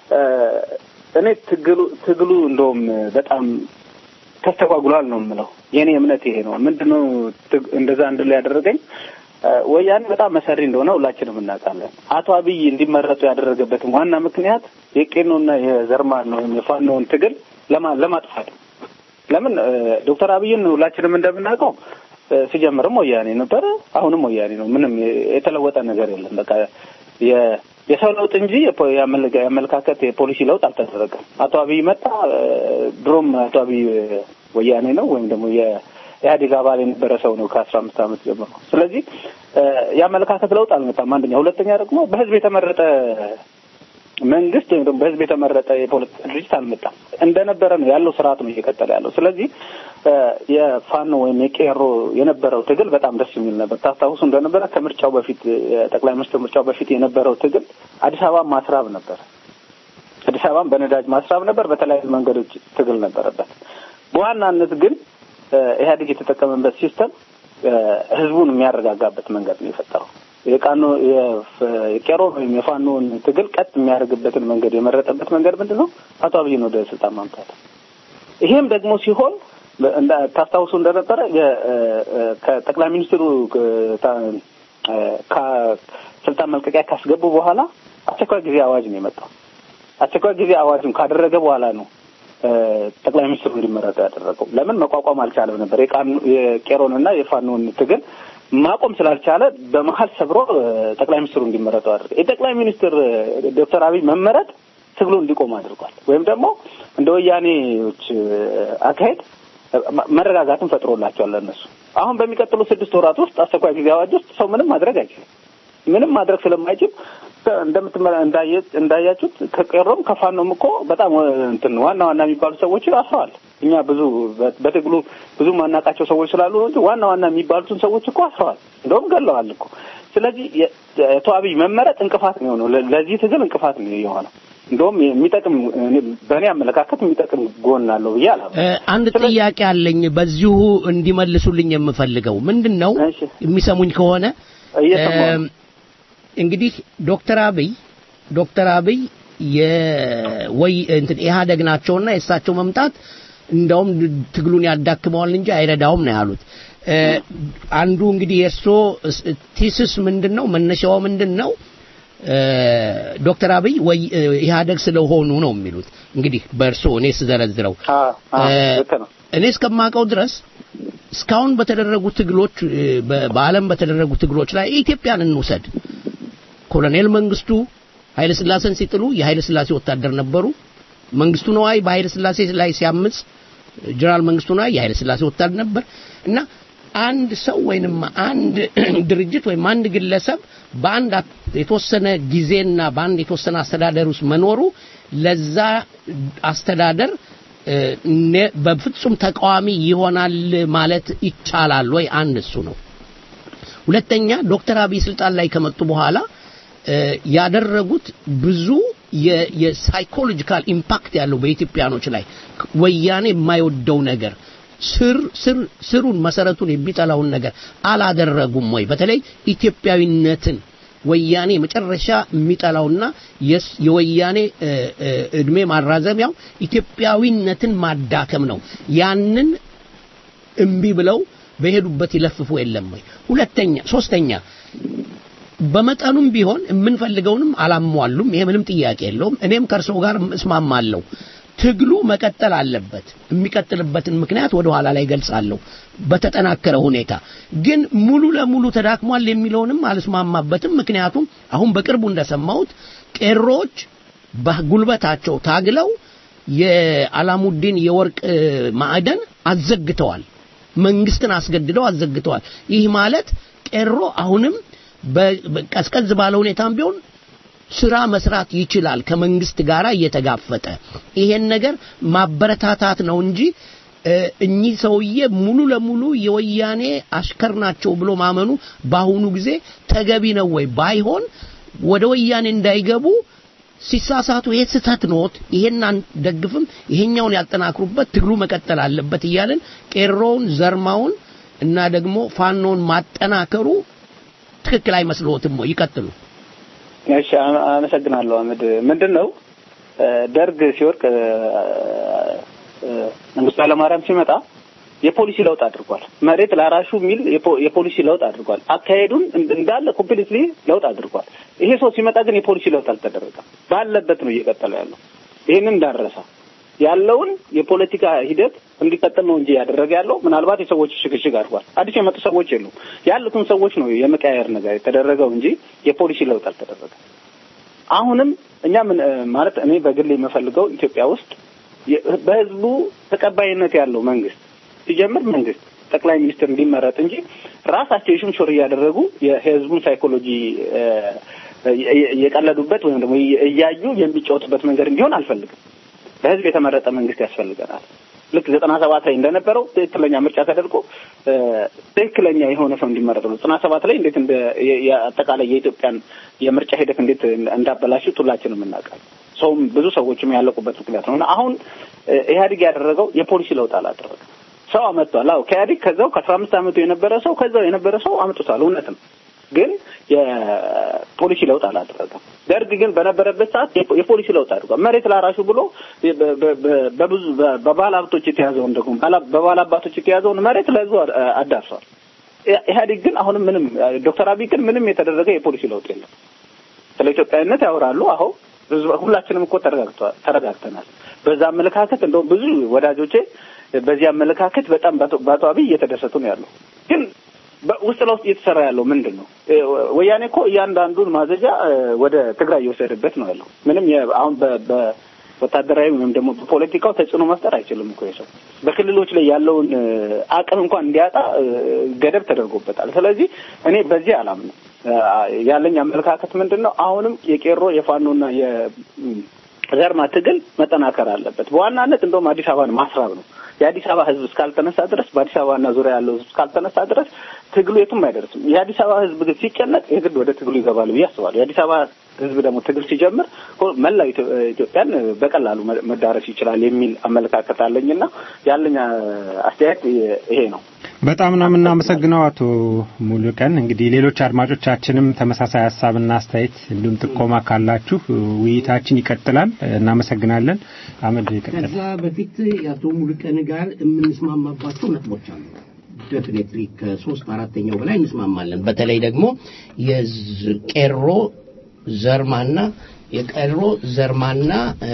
እኔ ትግሉ ትግሉ እንደውም በጣም ተስተጓጉሏል ነው የምለው። የእኔ እምነት ይሄ ነው። ምንድነው እንደዛ እንድል ያደረገኝ ወያኔ በጣም መሰሪ እንደሆነ ሁላችንም እናውቃለን። አቶ አብይ እንዲመረጡ ያደረገበትም ዋና ምክንያት የቄኖና የዘርማን ወይም የፋኖውን ትግል ለማጥፋት ለምን ዶክተር አብይን ሁላችንም እንደምናውቀው ሲጀምርም ወያኔ ነበረ፣ አሁንም ወያኔ ነው። ምንም የተለወጠ ነገር የለም። በቃ የሰው ለውጥ እንጂ የአመለካከት የፖሊሲ ለውጥ አልተደረገም። አቶ አብይ መጣ። ድሮም አቶ አብይ ወያኔ ነው ወይም ደግሞ የኢህአዴግ አባል የነበረ ሰው ነው ከአስራ አምስት ዓመት ጀምሮ። ስለዚህ የአመለካከት ለውጥ አልመጣም። አንደኛ። ሁለተኛ ደግሞ በህዝብ የተመረጠ መንግስት ወይም ደግሞ በህዝብ የተመረጠ የፖለቲካ ድርጅት አልመጣም። እንደነበረ ነው ያለው ስርዓት ነው እየቀጠለ ያለው። ስለዚህ የፋኖ ወይም የቄሮ የነበረው ትግል በጣም ደስ የሚል ነበር። ታስታውሱ እንደነበረ ከምርጫው በፊት የጠቅላይ ሚኒስትር ምርጫው በፊት የነበረው ትግል አዲስ አበባ ማስራብ ነበር። አዲስ አበባን በነዳጅ ማስራብ ነበር። በተለያዩ መንገዶች ትግል ነበረበት። በዋናነት ግን ኢህአዴግ የተጠቀመበት ሲስተም ህዝቡን የሚያረጋጋበት መንገድ ነው የፈጠረው። የቃኖ የቄሮ ወይም የፋኖን ትግል ቀጥ የሚያደርግበትን መንገድ የመረጠበት መንገድ ምንድን ነው? አቶ አብይን ወደ ስልጣን ማምጣት። ይሄም ደግሞ ሲሆን ታስታውሱ እንደነበረ ከጠቅላይ ሚኒስትሩ ከስልጣን መልቀቂያ ካስገቡ በኋላ አስቸኳይ ጊዜ አዋጅ ነው የመጣው። አስቸኳይ ጊዜ አዋጅም ካደረገ በኋላ ነው ጠቅላይ ሚኒስትሩ እንዲመረጡ ያደረገው። ለምን መቋቋም አልቻለም ነበር የቄሮንና የፋኖን ትግል ማቆም ስላልቻለ በመሀል ሰብሮ ጠቅላይ ሚኒስትሩ እንዲመረጡ አድርገ የጠቅላይ ሚኒስትር ዶክተር አብይ መመረጥ ትግሉ እንዲቆም አድርጓል። ወይም ደግሞ እንደ ወያኔዎች አካሄድ መረጋጋትን ፈጥሮላቸዋል ለእነሱ። አሁን በሚቀጥሉ ስድስት ወራት ውስጥ አስቸኳይ ጊዜ አዋጅ ውስጥ ሰው ምንም ማድረግ አይችልም። ምንም ማድረግ ስለማይችል እንደምትመ እንዳያችሁት ከቄሮም ከፋኖም እኮ በጣም እንትን ዋና ዋና የሚባሉ ሰዎች አስረዋል። እኛ ብዙ በትግሉ ብዙ ማናውቃቸው ሰዎች ስላሉ እንጂ ዋና ዋና የሚባሉትን ሰዎች እኮ አስረዋል፣ እንደውም ገለዋል እኮ። ስለዚህ የአቶ አብይ መመረጥ እንቅፋት ነው የሆነው፣ ለዚህ ትግል እንቅፋት ነው የሆነው። እንደውም የሚጠቅም በእኔ አመለካከት የሚጠቅም ጎን አለው ብዬ አላ አንድ ጥያቄ አለኝ በዚሁ እንዲመልሱልኝ የምፈልገው ምንድን ነው የሚሰሙኝ ከሆነ እንግዲህ ዶክተር አብይ ዶክተር አብይ የወይ እንትን ኢህአደግ ናቸውና የእሳቸው መምጣት እንደውም ትግሉን ያዳክመዋል እንጂ አይረዳውም ነው ያሉት። አንዱ እንግዲህ የእርሶ ቲስስ ምንድን ነው? መነሻው ምንድን ነው? ዶክተር አብይ ወይ ኢህአደግ ስለሆኑ ነው የሚሉት። እንግዲህ በእርሶ እኔ ስዘረዝረው እኔ እስከማውቀው ድረስ እስካሁን በተደረጉ ትግሎች በዓለም በተደረጉ ትግሎች ላይ ኢትዮጵያን እንውሰድ። ኮሎኔል መንግስቱ ኃይለ ስላሴን ሲጥሉ የኃይለ ስላሴ ወታደር ነበሩ። መንግስቱ ነዋይ በኃይለ ስላሴ ላይ ሲያምጽ ጀነራል መንግስቱ ነዋይ የኃይለ ስላሴ ወታደር ነበር እና አንድ ሰው ወይንም አንድ ድርጅት ወይም አንድ ግለሰብ በአንድ የተወሰነ ጊዜና በአንድ የተወሰነ አስተዳደር ውስጥ መኖሩ ለዛ አስተዳደር በፍጹም ተቃዋሚ ይሆናል ማለት ይቻላል ወይ? አንድ እሱ ነው። ሁለተኛ ዶክተር አብይ ስልጣን ላይ ከመጡ በኋላ ያደረጉት ብዙ የሳይኮሎጂካል ኢምፓክት ያለው በኢትዮጵያኖች ላይ ወያኔ የማይወደው ነገር ስር ስር ስሩን መሰረቱን የሚጠላውን ነገር አላደረጉም ወይ? በተለይ ኢትዮጵያዊነትን ወያኔ መጨረሻ የሚጠላውና የስ- የወያኔ እ፣ እ፣ እድሜ ማራዘሚያው ኢትዮጵያዊነትን ማዳከም ነው። ያንን እምቢ ብለው በሄዱበት ይለፍፉ የለም ወይ? ሁለተኛ ሶስተኛ በመጠኑም ቢሆን የምንፈልገውንም አላሟሉም። ይሄ ምንም ጥያቄ የለውም። እኔም ከእርስዎ ጋር እስማማለሁ። ትግሉ መቀጠል አለበት። የሚቀጥልበትን ምክንያት ወደ ኋላ ላይ ገልጻለሁ በተጠናከረ ሁኔታ። ግን ሙሉ ለሙሉ ተዳክሟል የሚለውንም አልስማማበትም። ምክንያቱም አሁን በቅርቡ እንደሰማሁት ቄሮች በጉልበታቸው ታግለው የአላሙዲን የወርቅ እ፣ ማዕደን አዘግተዋል። መንግስትን አስገድደው አዘግተዋል። ይህ ማለት ቄሮ አሁንም በ- በ- ቀዝቀዝ ባለ ሁኔታም ቢሆን ስራ መስራት ይችላል ከመንግስት ጋር እየተጋፈጠ ይሄን ነገር ማበረታታት ነው እንጂ እ፣ እኚህ ሰውዬ ሙሉ ለሙሉ የወያኔ አሽከር ናቸው ብሎ ማመኑ በአሁኑ ጊዜ ተገቢ ነው ወይ? ባይሆን ወደ ወያኔ እንዳይገቡ ሲሳሳቱ ይሄ ስህተት ኖት፣ ይሄን አንደግፍም፣ ይሄኛውን ያጠናክሩበት፣ ትግሉ መቀጠል አለበት እያልን ቄሮውን፣ ዘርማውን እና ደግሞ ፋኖን ማጠናከሩ ትክክል አይመስልዎትም ወይ? ይቀጥሉ። እሺ አመ- አመሰግናለሁ አህመድ። ምንድን ነው እ፣ ደርግ ሲወድቅ እ፣ እ፣ መንግስቱ ኃይለማርያም ሲመጣ የፖሊሲ ለውጥ አድርጓል። መሬት ላራሹ የሚል የፖ- የፖሊሲ ለውጥ አድርጓል። አካሄዱን እንድ- እንዳለ ኮምፕሊትሊ ለውጥ አድርጓል። ይሄ ሰው ሲመጣ ግን የፖሊሲ ለውጥ አልተደረገም። ባለበት ነው እየቀጠለ ያለው። ይህንን እንዳረሳ ያለውን የፖለቲካ ሂደት እንዲቀጥል ነው እንጂ ያደረገ ያለው ምናልባት የሰዎች ሽግሽግ አድርጓል። አዲስ የመጡ ሰዎች የሉም። ያሉትን ሰዎች ነው የመቀያየር ነገር የተደረገው እንጂ የፖሊሲ ለውጥ አልተደረገም። አሁንም እኛ ምን እ፣ ማለት እኔ በግል የምፈልገው ኢትዮጵያ ውስጥ የ- በህዝቡ ተቀባይነት ያለው መንግስት ሲጀምር መንግስት ጠቅላይ ሚኒስትር እንዲመረጥ እንጂ ራሳቸው የሽምሾር እያደረጉ የህዝቡን ሳይኮሎጂ እ፣ እ- እየቀለዱበት ወይም ደግሞ እያዩ የሚጫወቱበት መንገድ እንዲሆን አልፈልግም። በህዝብ የተመረጠ መንግስት ያስፈልገናል። ልክ ዘጠና ሰባት ላይ እንደነበረው ትክክለኛ ምርጫ ተደርጎ እ፣ ትክክለኛ የሆነ ሰው እንዲመረጥ ነው። ዘጠና ሰባት ላይ እንዴት እንደ የ- የ- አጠቃላይ የኢትዮጵያን የምርጫ ሂደት እንዴት እንዳበላሹት ሁላችንም እናውቃለን። ሰውም ብዙ ሰዎችም ያለቁበት ምክንያት ነው እና አሁን እ፣ ኢህአዴግ ያደረገው የፖሊሲ ለውጥ አላደረገም። ሰው አመጥቷል። አዎ ከኢህአዴግ ከዛው ከአስራ አምስት አመቱ የነበረ ሰው ከዛው የነበረ ሰው አምጥቷል። እውነት ነው። ግን የፖሊሲ ለውጥ አላደረገም። ደርግ ግን በነበረበት ሰዓት የፖ- የፖሊሲ ለውጥ አድርጓል። መሬት ላራሹ ብሎ በ- በ- በ- በብዙ በ- በባለ ሀብቶች የተያዘውን ደግሞ ባላ- በባለ አባቶች የተያዘውን መሬት ለህዝቡ አድ- አዳርሷል። ኢ- ኢህአዴግ ግን አሁንም ምንም ዶክተር አብይ ግን ምንም የተደረገ የፖሊሲ ለውጥ የለም። ስለ ኢትዮጵያዊነት ያወራሉ። አሁ ህዝብ ሁላችንም እኮ ተረጋግተዋል ተረጋግተናል። በዛ አመለካከት እንደውም ብዙ ወዳጆቼ በዚህ አመለካከት በጣም በአቶ- በአቶ አብይ እየተደሰቱ ነው ያለው። ግን በ- ውስጥ ለውስጥ እየተሰራ ያለው ምንድን ነው? እ፣ ወያኔ እኮ እያንዳንዱን ማዘዣ እ፣ ወደ ትግራይ እየወሰደበት ነው ያለው። ምንም የ- አሁን በ- በ- ወታደራዊ ወይም ደግሞ በፖለቲካው ተጽዕኖ መፍጠር አይችልም እኮ የሰው በክልሎች ላይ ያለውን እ፣ አቅም እንኳን እንዲያጣ እ፣ ገደብ ተደርጎበታል። ስለዚህ እኔ በዚህ አላምንም። እ፣ ያለኝ አመለካከት ምንድን ነው? አሁንም የቄሮ የፋኖና የዘርማ ትግል መጠናከር አለበት። በዋናነት እንደውም አዲስ አበባን ማስራብ ነው። የአዲስ አበባ ሕዝብ እስካልተነሳ ድረስ በአዲስ አበባና ዙሪያ ያለው ሕዝብ እስካልተነሳ ድረስ ትግሉ የትም አይደርስም። የአዲስ አበባ ሕዝብ ግን ሲጨነቅ የግድ ወደ ትግሉ ይገባሉ ብዬ አስባለሁ። የአዲስ አበባ ሕዝብ ደግሞ ትግል ሲጀምር ሁ- መላው ኢትዮ- ኢትዮጵያን በቀላሉ መ- መዳረስ ይችላል የሚል አመለካከት አለኝና ያለኝ አ- አስተያየት ይሄ ነው። በጣም ነው የምናመሰግነው አቶ ሙሉቀን። እንግዲህ ሌሎች አድማጮቻችንም ተመሳሳይ ሀሳብና አስተያየት እንዲሁም ጥቆማ ካላችሁ ውይይታችን ይቀጥላል። እናመሰግናለን። አመድ ይቀጥላል። ከዛ በፊት የአቶ ሙሉቀን ጋር የምንስማማባቸው ነጥቦች አሉ። ዴፊኔትሊ ከሶስት አራተኛው በላይ እንስማማለን። በተለይ ደግሞ የቄሮ ዘርማና የቀሮ ዘርማና እ፣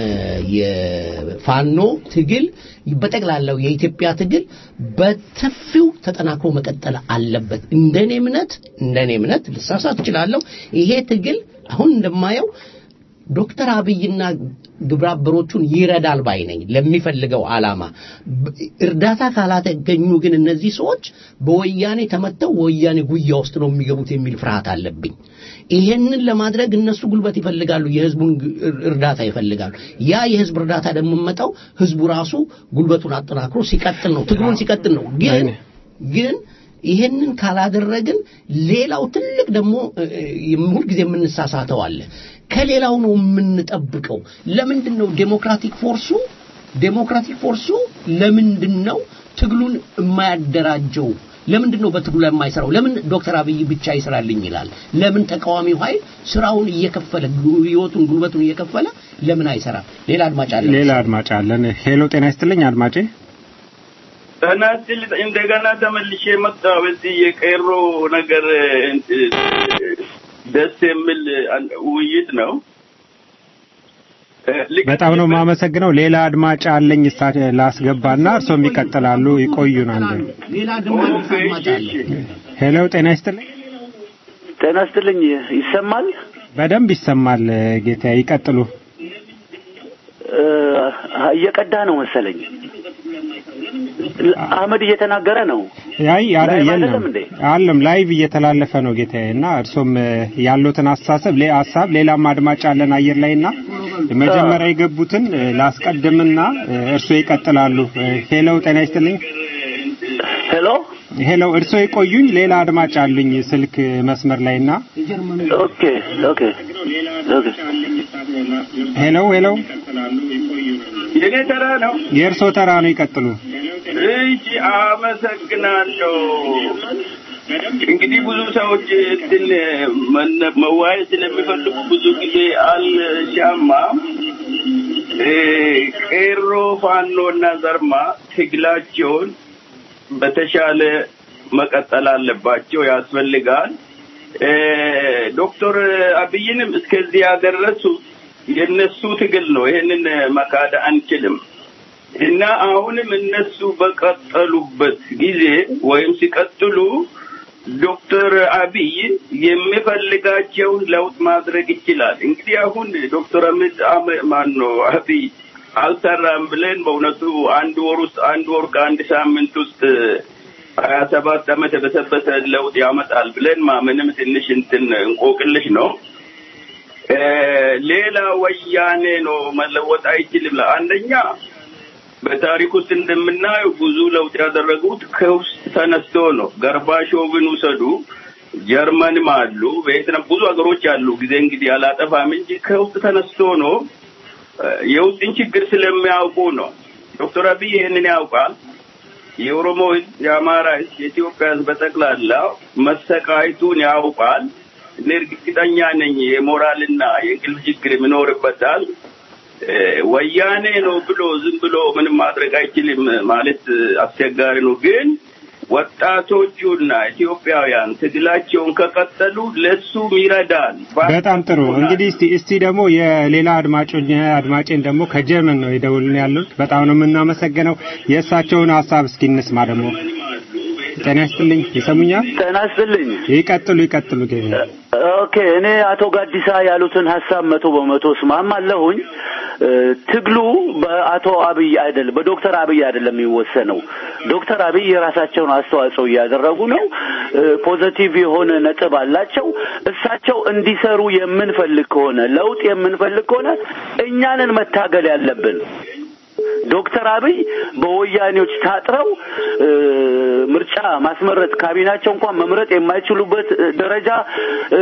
የፋኖ ትግል በጠቅላላው የኢትዮጵያ ትግል በሰፊው ተጠናክሮ መቀጠል አለበት። እንደኔ እምነት እንደኔ እምነት ልሳሳት እችላለሁ። ይሄ ትግል አሁን እንደማየው ዶክተር አብይና ግብረ አበሮቹን ይረዳል ባይ ነኝ ለሚፈልገው ዓላማ። ብ- እርዳታ ካላተገኙ ግን እነዚህ ሰዎች በወያኔ ተመተው ወያኔ ጉያ ውስጥ ነው የሚገቡት የሚል ፍርሃት አለብኝ። ይሄንን ለማድረግ እነሱ ጉልበት ይፈልጋሉ፣ የህዝቡን ግ- እርዳታ ይፈልጋሉ። ያ የህዝብ እርዳታ ደግሞ የሚመጣው ህዝቡ ራሱ ጉልበቱን አጠናክሮ ሲቀጥል ነው፣ ትግሉን ሲቀጥል ነው። ግን ግን ይሄንን ካላደረግን ሌላው ትልቅ ደግሞ እ፣ እ፣ ሁልጊዜ የምንሳሳተው አለ። ከሌላው ነው የምንጠብቀው። ለምንድን ነው ዴሞክራቲክ ፎርሱ ዴሞክራቲክ ፎርሱ ለምንድን ነው ትግሉን የማያደራጀው ለምንድን ነው በትግሉ ላይ የማይሰራው? ለምን ዶክተር አብይ ብቻ ይስራልኝ ይላል? ለምን ተቃዋሚው ኃይል ስራውን እየከፈለ ህይወቱን ጉልበቱን እየከፈለ ለምን አይሰራም? ሌላ አድማጭ አለ። ሌላ አድማጭ አለን። ሄሎ ጤና ይስጥልኝ አድማጬ። ጤና ይስጥልኝ። እንደገና ተመልሼ መጣሁ። እዚህ የቀሮ ነገር ደስ የሚል ውይይት ነው። በጣም ነው የማመሰግነው። ሌላ አድማጭ አለኝ እሳ ላስገባና እርሶም ይቀጥላሉ። ይቆዩን አንድ ሌላ ደግሞ አዲስ አድማጭ አለ። ሄሎ ጤና ይስጥልኝ። ጤና ይስጥልኝ። ይሰማል? በደንብ ይሰማል ጌታ፣ ይቀጥሉ። እየቀዳ ነው መሰለኝ። አህመድ እየተናገረ ነው። አይ አረ ላይቭ የለም አይደለም እንዴ? አለም ላይቭ እየተላለፈ ነው ጌታዬ። እና እርሶም ያሉትን አስተሳሰብ ሌ ሀሳብ ሌላም አድማጭ አለን አየር ላይና መጀመሪያ የገቡትን ላስቀድምና እርሶ ይቀጥላሉ። ሄሎ ጤና ይስጥልኝ። ሄሎ ሄሎ እርሶ ይቆዩኝ። ሌላ አድማጭ አሉኝ ስልክ መስመር ላይና ኦኬ ኦኬ ኦኬ ሄሎ ሄሎ የኔ ተራ ነው። የእርሶ ተራ ነው። ይቀጥሉ። እሺ፣ አመሰግናለሁ። እንግዲህ ብዙ ሰዎች እንትን መነ- መዋየት ስለሚፈልጉ ብዙ ጊዜ አልሻማም። እ፣ ቄሮ ፋኖ እና ዘርማ ትግላቸውን በተሻለ መቀጠል አለባቸው፣ ያስፈልጋል። እ፣ ዶክተር አብይንም እስከዚህ ያደረሱ የነሱ ትግል ነው። ይሄንን መካድ አንችልም። እና አሁንም እነሱ በቀጠሉበት ጊዜ ወይም ሲቀጥሉ ዶክተር አብይ የሚፈልጋቸውን ለውጥ ማድረግ ይችላል። እንግዲህ አሁን ዶክተር አህመድ ማን ነው አብይ አልሰራም ብለን በእውነቱ አንድ ወር ውስጥ አንድ ወር ከአንድ ሳምንት ውስጥ ሀያ ሰባት ዓመት የበሰበሰ ለውጥ ያመጣል ብለን ማመንም ትንሽ እንትን እንቆቅልሽ ነው። እ፣ ሌላ ወያኔ ነው መለወጥ አይችልም። አንደኛ በታሪክ ውስጥ እንደምናየው ብዙ ለውጥ ያደረጉት ከውስጥ ተነስቶ ነው። ገርባሾቭን ውሰዱ፣ ጀርመንም አሉ፣ ቬትናም ብዙ ሀገሮች አሉ። ጊዜ እንግዲህ አላጠፋም እንጂ ከውስጥ ተነስቶ ነው። እ፣ የውስጥን ችግር ስለሚያውቁ ነው። ዶክተር አብይ ይህንን ያውቃል። የኦሮሞ ህዝብ፣ የአማራ ህዝብ፣ የኢትዮጵያ ህዝብ በጠቅላላ መሰቃየቱን ያውቃል። እኔ እርግጠኛ ነኝ የሞራልና የእንቅልፍ ችግር ይኖርበታል። እ፣ ወያኔ ነው ብሎ ዝም ብሎ ምንም ማድረግ አይችልም ማለት አስቸጋሪ ነው። ግን ወጣቶቹና ኢትዮጵያውያን ትግላቸውን ከቀጠሉ ለሱም ይረዳል። በጣም ጥሩ። እንግዲህ እስቲ እስቲ ደግሞ የሌላ አድማጮኝ አድማጬን ደግሞ ከጀርመን ነው የደውልን ያሉት። በጣም ነው የምናመሰግነው። የእሳቸውን ሀሳብ እስኪ እንስማ ደግሞ። ጤና ይስጥልኝ። ይሰሙኛል? ጤና ይስጥልኝ። ይቀጥሉ ይቀጥሉ ጌታ። ኦኬ እኔ አቶ ጋዲሳ ያሉትን ሀሳብ መቶ በመቶ እስማማለሁኝ። እ፣ ትግሉ በአቶ አብይ አይደለም በዶክተር አብይ አይደለም የሚወሰነው። ዶክተር አብይ የራሳቸውን አስተዋጽኦ እያደረጉ ነው። እ፣ ፖዘቲቭ የሆነ ነጥብ አላቸው። እሳቸው እንዲሰሩ የምንፈልግ ከሆነ ለውጥ የምንፈልግ ከሆነ እኛንን መታገል ያለብን። ዶክተር አብይ በወያኔዎች ታጥረው እ፣ ምርጫ ማስመረጥ ካቢናቸው እንኳን መምረጥ የማይችሉበት እ፣ ደረጃ እ፣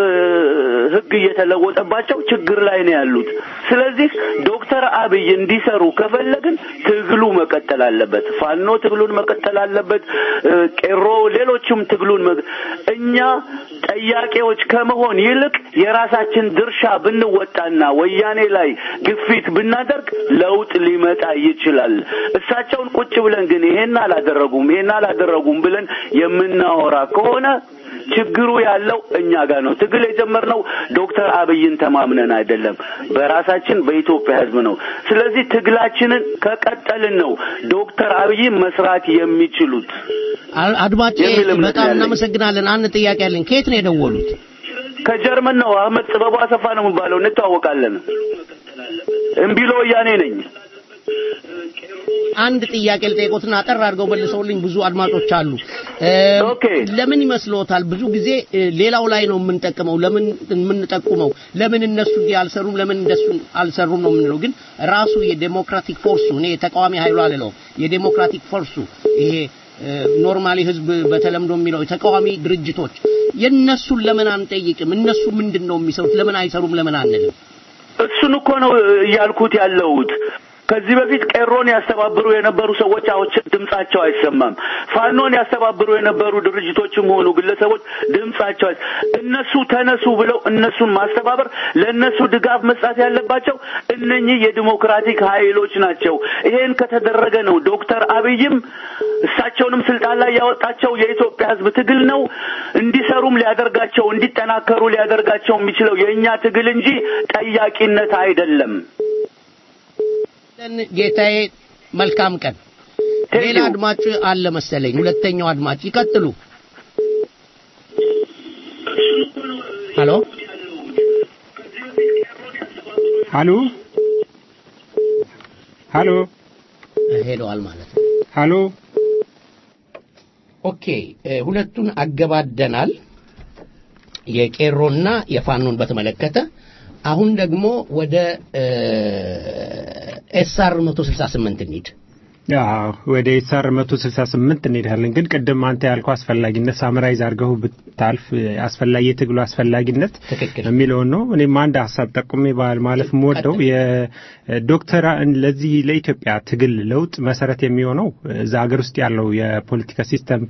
ሕግ እየተለወጠባቸው ችግር ላይ ነው ያሉት። ስለዚህ ዶክተር አብይ እንዲሰሩ ከፈለግን ትግሉ መቀጠል አለበት። ፋኖ ትግሉን መቀጠል አለበት። እ፣ ቄሮ፣ ሌሎችም ትግሉን መ- እኛ ጠያቄዎች ከመሆን ይልቅ የራሳችን ድርሻ ብንወጣና ወያኔ ላይ ግፊት ብናደርግ ለውጥ ሊመጣ ይችላል። እሳቸውን ቁጭ ብለን ግን ይሄን አላደረጉም ይሄን አላደረጉም ብለን የምናወራ ከሆነ ችግሩ ያለው እኛ ጋር ነው። ትግል የጀመርነው ዶክተር አብይን ተማምነን አይደለም፣ በራሳችን በኢትዮጵያ ሕዝብ ነው። ስለዚህ ትግላችንን ከቀጠልን ነው ዶክተር አብይን መስራት የሚችሉት። አ- አድማጬ የሚል እምነት በጣም ያለኝ። እናመሰግናለን። አንድ ጥያቄ አለኝ። ከየት ነው የደወሉት? ከጀርመን ነው። አህመድ ጥበቡ አሰፋ ነው የሚባለው። እንተዋወቃለን። እምቢሎ ወያኔ ነኝ። አንድ ጥያቄ ልጠይቆትና አጠር አድርገው መልሰውልኝ ብዙ አድማጮች አሉ። እ፣ ኦኬ። ለምን ይመስሎታል ብዙ ጊዜ እ፣ ሌላው ላይ ነው የምንጠቅመው፣ ለምን የምንጠቁመው፣ ለምን እነሱ እንዲህ አልሰሩም፣ ለምን እንደሱ አልሰሩም ነው የምንለው። ግን ራሱ የዴሞክራቲክ ፎርሱ እኔ የተቃዋሚ ኃይሉ አልለውም፣ የዴሞክራቲክ ፎርሱ ይሄ ኖርማሊ ህዝብ በተለምዶ የሚለው የተቃዋሚ ድርጅቶች የነሱን ለምን አንጠይቅም? እነሱ ምንድን ነው የሚሰሩት? ለምን አይሰሩም? ለምን አንልም? እሱን እኮ ነው እያልኩት ያለሁት። ከዚህ በፊት ቄሮን ያስተባብሩ የነበሩ ሰዎች አሁን ድምጻቸው አይሰማም። ፋኖን ያስተባብሩ የነበሩ ድርጅቶችም ሆኑ ግለሰቦች ድምጻቸው አይ- እነሱ ተነሱ ብለው እነሱን ማስተባበር ለእነሱ ድጋፍ መስጠት ያለባቸው እነኚህ የዲሞክራቲክ ኃይሎች ናቸው። ይሄን ከተደረገ ነው ዶክተር አብይም እሳቸውንም ስልጣን ላይ ያወጣቸው የኢትዮጵያ ሕዝብ ትግል ነው። እንዲሰሩም ሊያደርጋቸው እንዲጠናከሩ ሊያደርጋቸው የሚችለው የእኛ ትግል እንጂ ጠያቂነት አይደለም። ጌታዬ መልካም ቀን። ሌላ አድማጭ አለ መሰለኝ። ሁለተኛው አድማጭ ይቀጥሉ። ሄሎ ሀሎ ሀሎ ሄደዋል ማለት ነው። ሀሎ ኦኬ እ፣ ሁለቱን አገባደናል። የቄሮና የፋኖን በተመለከተ አሁን ደግሞ ወደ ኤስአር 168 እንሂድ። አዎ ወደ ኤስአር 168 እንሄዳለን። ግን ቅድም አንተ ያልከው አስፈላጊነት ሳምራይዝ አድርገው ብታልፍ አስፈላጊ የትግሉ አስፈላጊነት ትክክል። የሚለውን ነው። እኔም አንድ ሀሳብ ጠቁሜ ባል ማለፍ የምወደው የዶክተር ለዚህ ለኢትዮጵያ ትግል ለውጥ መሰረት የሚሆነው እዛ ሀገር ውስጥ ያለው የፖለቲካ ሲስተም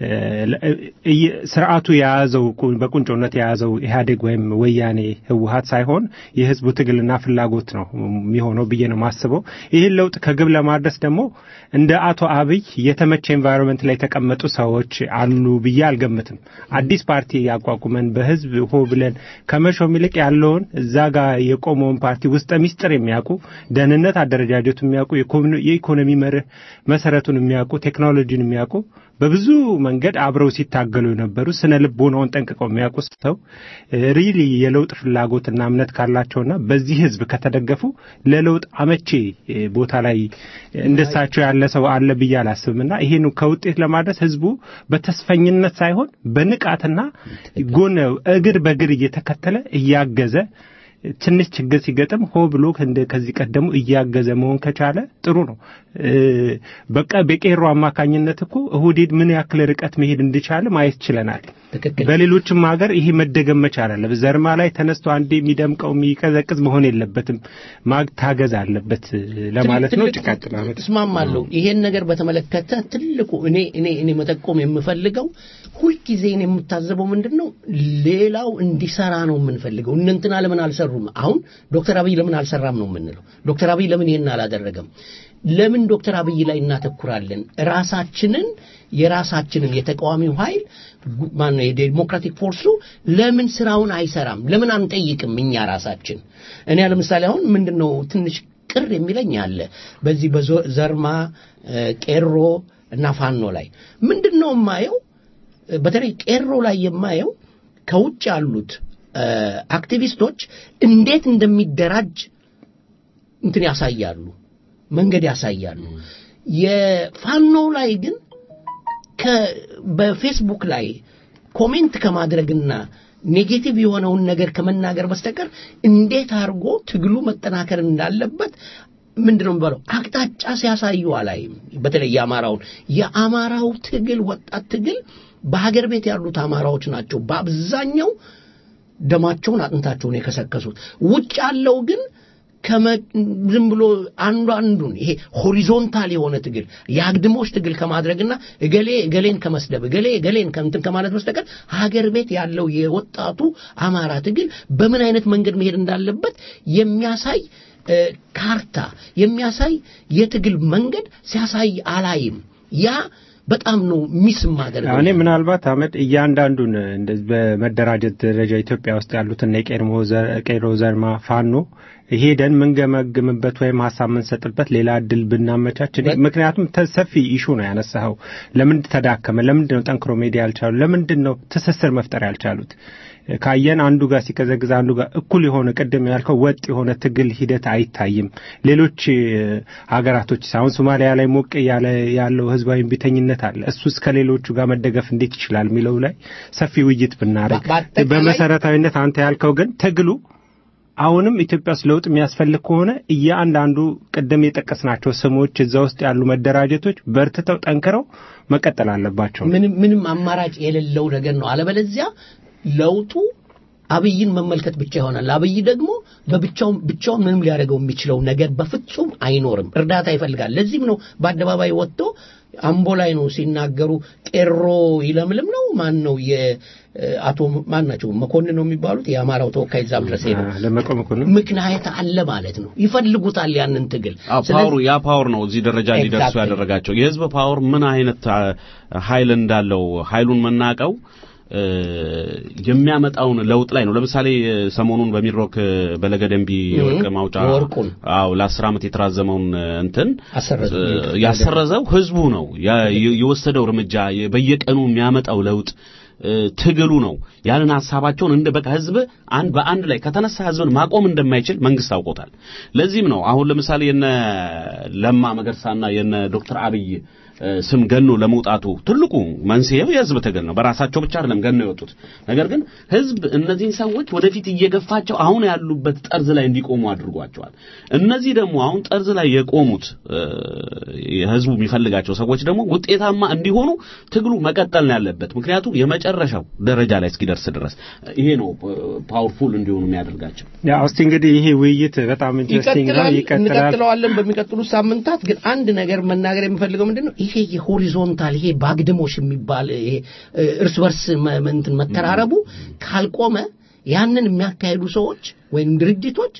እየ- ስርዓቱ የያዘው ቁ- በቁንጮነት የያዘው ኢህአዴግ ወይም ወያኔ ህወሀት ሳይሆን የህዝቡ ትግልና ፍላጎት ነው የሚሆነው ብዬ ነው የማስበው። ይህን ለውጥ ከግብ ለማድረስ ደግሞ እንደ አቶ አብይ የተመቸ ኤንቫይሮንመንት ላይ የተቀመጡ ሰዎች አሉ ብዬ አልገምትም። አዲስ ፓርቲ ያቋቁመን በህዝብ ሆ ብለን ከመሾም ይልቅ ያለውን እዛ ጋር የቆመውን ፓርቲ ውስጠ ሚስጥር የሚያውቁ ደህንነት አደረጃጀቱ የሚያውቁ የኮሚኒ- የኢኮኖሚ መርህ መሰረቱን የሚያውቁ ቴክኖሎጂን የሚያውቁ በብዙ መንገድ አብረው ሲታገሉ የነበሩ ስነ ልቦናውን ጠንቅቀው የሚያውቁ ሰው ሪሊ የለውጥ ፍላጎትና እምነት ካላቸውና በዚህ ህዝብ ከተደገፉ ለለውጥ አመቺ እ፣ ቦታ ላይ እንደሳቸው ያለ ሰው አለ ብዬ አላስብምና ይሄን ከውጤት ለማድረስ ህዝቡ በተስፈኝነት ሳይሆን በንቃትና ጎን እግር በእግር እየተከተለ እያገዘ ትንሽ ችግር ሲገጥም ሆ ብሎ እንደ ከዚህ ቀደሙ እያገዘ መሆን ከቻለ ጥሩ ነው። እ፣ በቃ በቄሮ አማካኝነት እኮ እሁዴድ ምን ያክል ርቀት መሄድ እንደቻለ ማየት ችለናል። ትክክል። በሌሎችም ሀገር ይሄ መደገም መቻል አለበት። ዘርማ ላይ ተነስቶ አንዴ የሚደምቀው የሚቀዘቅዝ መሆን የለበትም። ማታገዝ አለበት ለማለት ነው። ትልቅ- ጭቃጭላ እስማማለሁ። ይሄን ነገር በተመለከተ ትልቁ እኔ እኔ እኔ መጠቆም የምፈልገው ሁልጊዜ እኔ የምታዘበው ምንድን ነው ሌላው እንዲሰራ ነው የምንፈልገው። እነ እንትና ለምን አልሰሩም? አሁን ዶክተር አብይ ለምን አልሰራም ነው የምንለው። ዶክተር አብይ ለምን ይሄን አላደረገም? ለምን ዶክተር አብይ ላይ እናተኩራለን? ራሳችንን የራሳችንን የተቃዋሚው ኃይል ጉ- ማነው የዴሞክራቲክ ፎርሱ ለምን ስራውን አይሰራም? ለምን አንጠይቅም እኛ ራሳችን? እኔ ለምሳሌ አሁን ምንድን ነው ትንሽ ቅር የሚለኝ አለ በዚህ በዘርማ እ፣ ቄሮ እና ፋኖ ላይ ምንድን ነው የማየው በተለይ ቄሮ ላይ የማየው ከውጭ ያሉት እ፣ አክቲቪስቶች እንዴት እንደሚደራጅ እንትን ያሳያሉ፣ መንገድ ያሳያሉ። የፋኖ ላይ ግን ከ- በፌስቡክ ላይ ኮሜንት ከማድረግና ኔጌቲቭ የሆነውን ነገር ከመናገር በስተቀር እንዴት አድርጎ ትግሉ መጠናከር እንዳለበት ምንድን ነው የሚባለው አቅጣጫ ሲያሳዩ አላይም። በተለይ የአማራውን የአማራው ትግል ወጣት ትግል በሀገር ቤት ያሉት አማራዎች ናቸው በአብዛኛው ደማቸውን አጥንታቸውን የከሰከሱት። ውጭ ያለው ግን ከመ- ዝም ብሎ አንዱ አንዱን ይሄ ሆሪዞንታል የሆነ ትግል የአግድሞች ትግል ከማድረግና እገሌ እገሌን ከመስደብ እገሌ እገሌን ከእንትን ከማለት በስተቀር ሀገር ቤት ያለው የወጣቱ አማራ ትግል በምን አይነት መንገድ መሄድ እንዳለበት የሚያሳይ እ፣ ካርታ የሚያሳይ የትግል መንገድ ሲያሳይ አላይም። ያ በጣም ነው ሚስ ማደርገው። እኔ ምናልባት አመድ እያንዳንዱን እንደዚህ በመደራጀት ደረጃ ኢትዮጵያ ውስጥ ያሉትን የቄርሞ ዘ- ቄሮ ዘርማ ፋኖ ሄደን ምንገመግምበት ወይም ሀሳብ የምንሰጥበት ሌላ እድል ብናመቻች እኔ- ምክንያቱም ተ- ሰፊ ኢሹ ነው ያነሳኸው። ለምንድን ተዳከመ? ለምንድን ነው ጠንክሮ መሄድ ያልቻሉ? ለምንድን ነው ትስስር መፍጠር ያልቻሉት? ካየን አንዱ ጋር ሲቀዘቅዝ አንዱ ጋር እኩል የሆነ ቅድም ያልከው ወጥ የሆነ ትግል ሂደት አይታይም። ሌሎች እ፣ ሀገራቶች አሁን ሶማሊያ ላይ ሞቅ ያለ ያለው ህዝባዊ ቢተኝነት አለ። እሱስ ከሌሎቹ ጋር መደገፍ እንዴት ይችላል የሚለው ላይ ሰፊ ውይይት ብናደርግ በ- በአጠቃላይ- በመሰረታዊነት አንተ ያልከው ግን ትግሉ አሁንም ኢትዮጵያ ውስጥ ለውጥ የሚያስፈልግ ከሆነ እያንዳንዱ ቅድም የጠቀስናቸው ስሞች እዛ ውስጥ ያሉ መደራጀቶች በርትተው ጠንክረው መቀጠል አለባቸው። ምንም ምንም አማራጭ የሌለው ነገር ነው። አለበለዚያ ለውጡ አብይን መመልከት ብቻ ይሆናል። አብይ ደግሞ በብቻው ብቻውን ምንም ሊያደርገው የሚችለው ነገር በፍጹም አይኖርም። እርዳታ ይፈልጋል። ለዚህም ነው በአደባባይ ወጥቶ አምቦ ላይ ነው ሲናገሩ ቄሮ ይለምልም ነው ማን ነው የአቶ ማን ናቸው መኮንን ነው የሚባሉት የአማራው ተወካይ እዛም ድረስ ሄደው ደመቀ መኮንን ምክንያት አለ ማለት ነው። ይፈልጉታል ያንን ትግል አዎ ፓወሩ ያ ፓወር ነው እዚህ ደረጃ እንዲደርሱ Exactly. ያደረጋቸው። የህዝብ ፓወር ምን አይነት አ, ኃይል እንዳለው ኃይሉን መናቀው እ, የሚያመጣውን ለውጥ ላይ ነው። ለምሳሌ እ, ሰሞኑን በሚድሮክ እ, በለገደንቢ የወርቅ ማውጫ ወርቁን አዎ ለአስር ዓመት የተራዘመውን እ, እንትን አሰረዙ። እ, ያሰረዘው ህዝቡ ነው። ያ- የ- የወሰደው እርምጃ የ- በየቀኑ የሚያመጣው ለውጥ እ፣ ትግሉ ነው። ያንን ሀሳባቸውን እንደ በቃ ህዝብ አንድ በአንድ ላይ ከተነሳ ህዝብን ማቆም እንደማይችል መንግስት አውቆታል። ለዚህም ነው አሁን ለምሳሌ የነ ለማ መገርሳና የነ ዶክተር አብይ እ፣ ስም ገኖ ለመውጣቱ ትልቁ መንስኤው የህዝብ ትግል ነው። በራሳቸው ብቻ አይደለም ገኖ የወጡት። ነገር ግን ህዝብ እነዚህን ሰዎች ወደፊት እየገፋቸው አሁን ያሉበት ጠርዝ ላይ እንዲቆሙ አድርጓቸዋል። እነዚህ ደግሞ አሁን ጠርዝ ላይ የቆሙት እ፣ የህዝቡ የሚፈልጋቸው ሰዎች ደግሞ ውጤታማ እንዲሆኑ ትግሉ መቀጠል ነው ያለበት። ምክንያቱም የመጨረሻው ደረጃ ላይ እስኪደርስ ድረስ ይሄ ነው ፓወርፉል እንዲሆኑ የሚያደርጋቸው። ያው እስቲ እንግዲህ ይሄ ውይይት በጣም ኢንትረስቲንግ ነው፣ ይቀጥላል ይቀጥላል። እንቀጥለዋለን በሚቀጥሉት ሳምንታት። ግን አንድ ነገር መናገር የምፈልገው ምንድን ነው ይሄ የሆሪዞንታል ይሄ ባግድሞሽ የሚባል ይሄ እ፣ እርስ በርስ መ- እንትን መተራረቡ ካልቆመ ያንን የሚያካሂዱ ሰዎች ወይም ድርጅቶች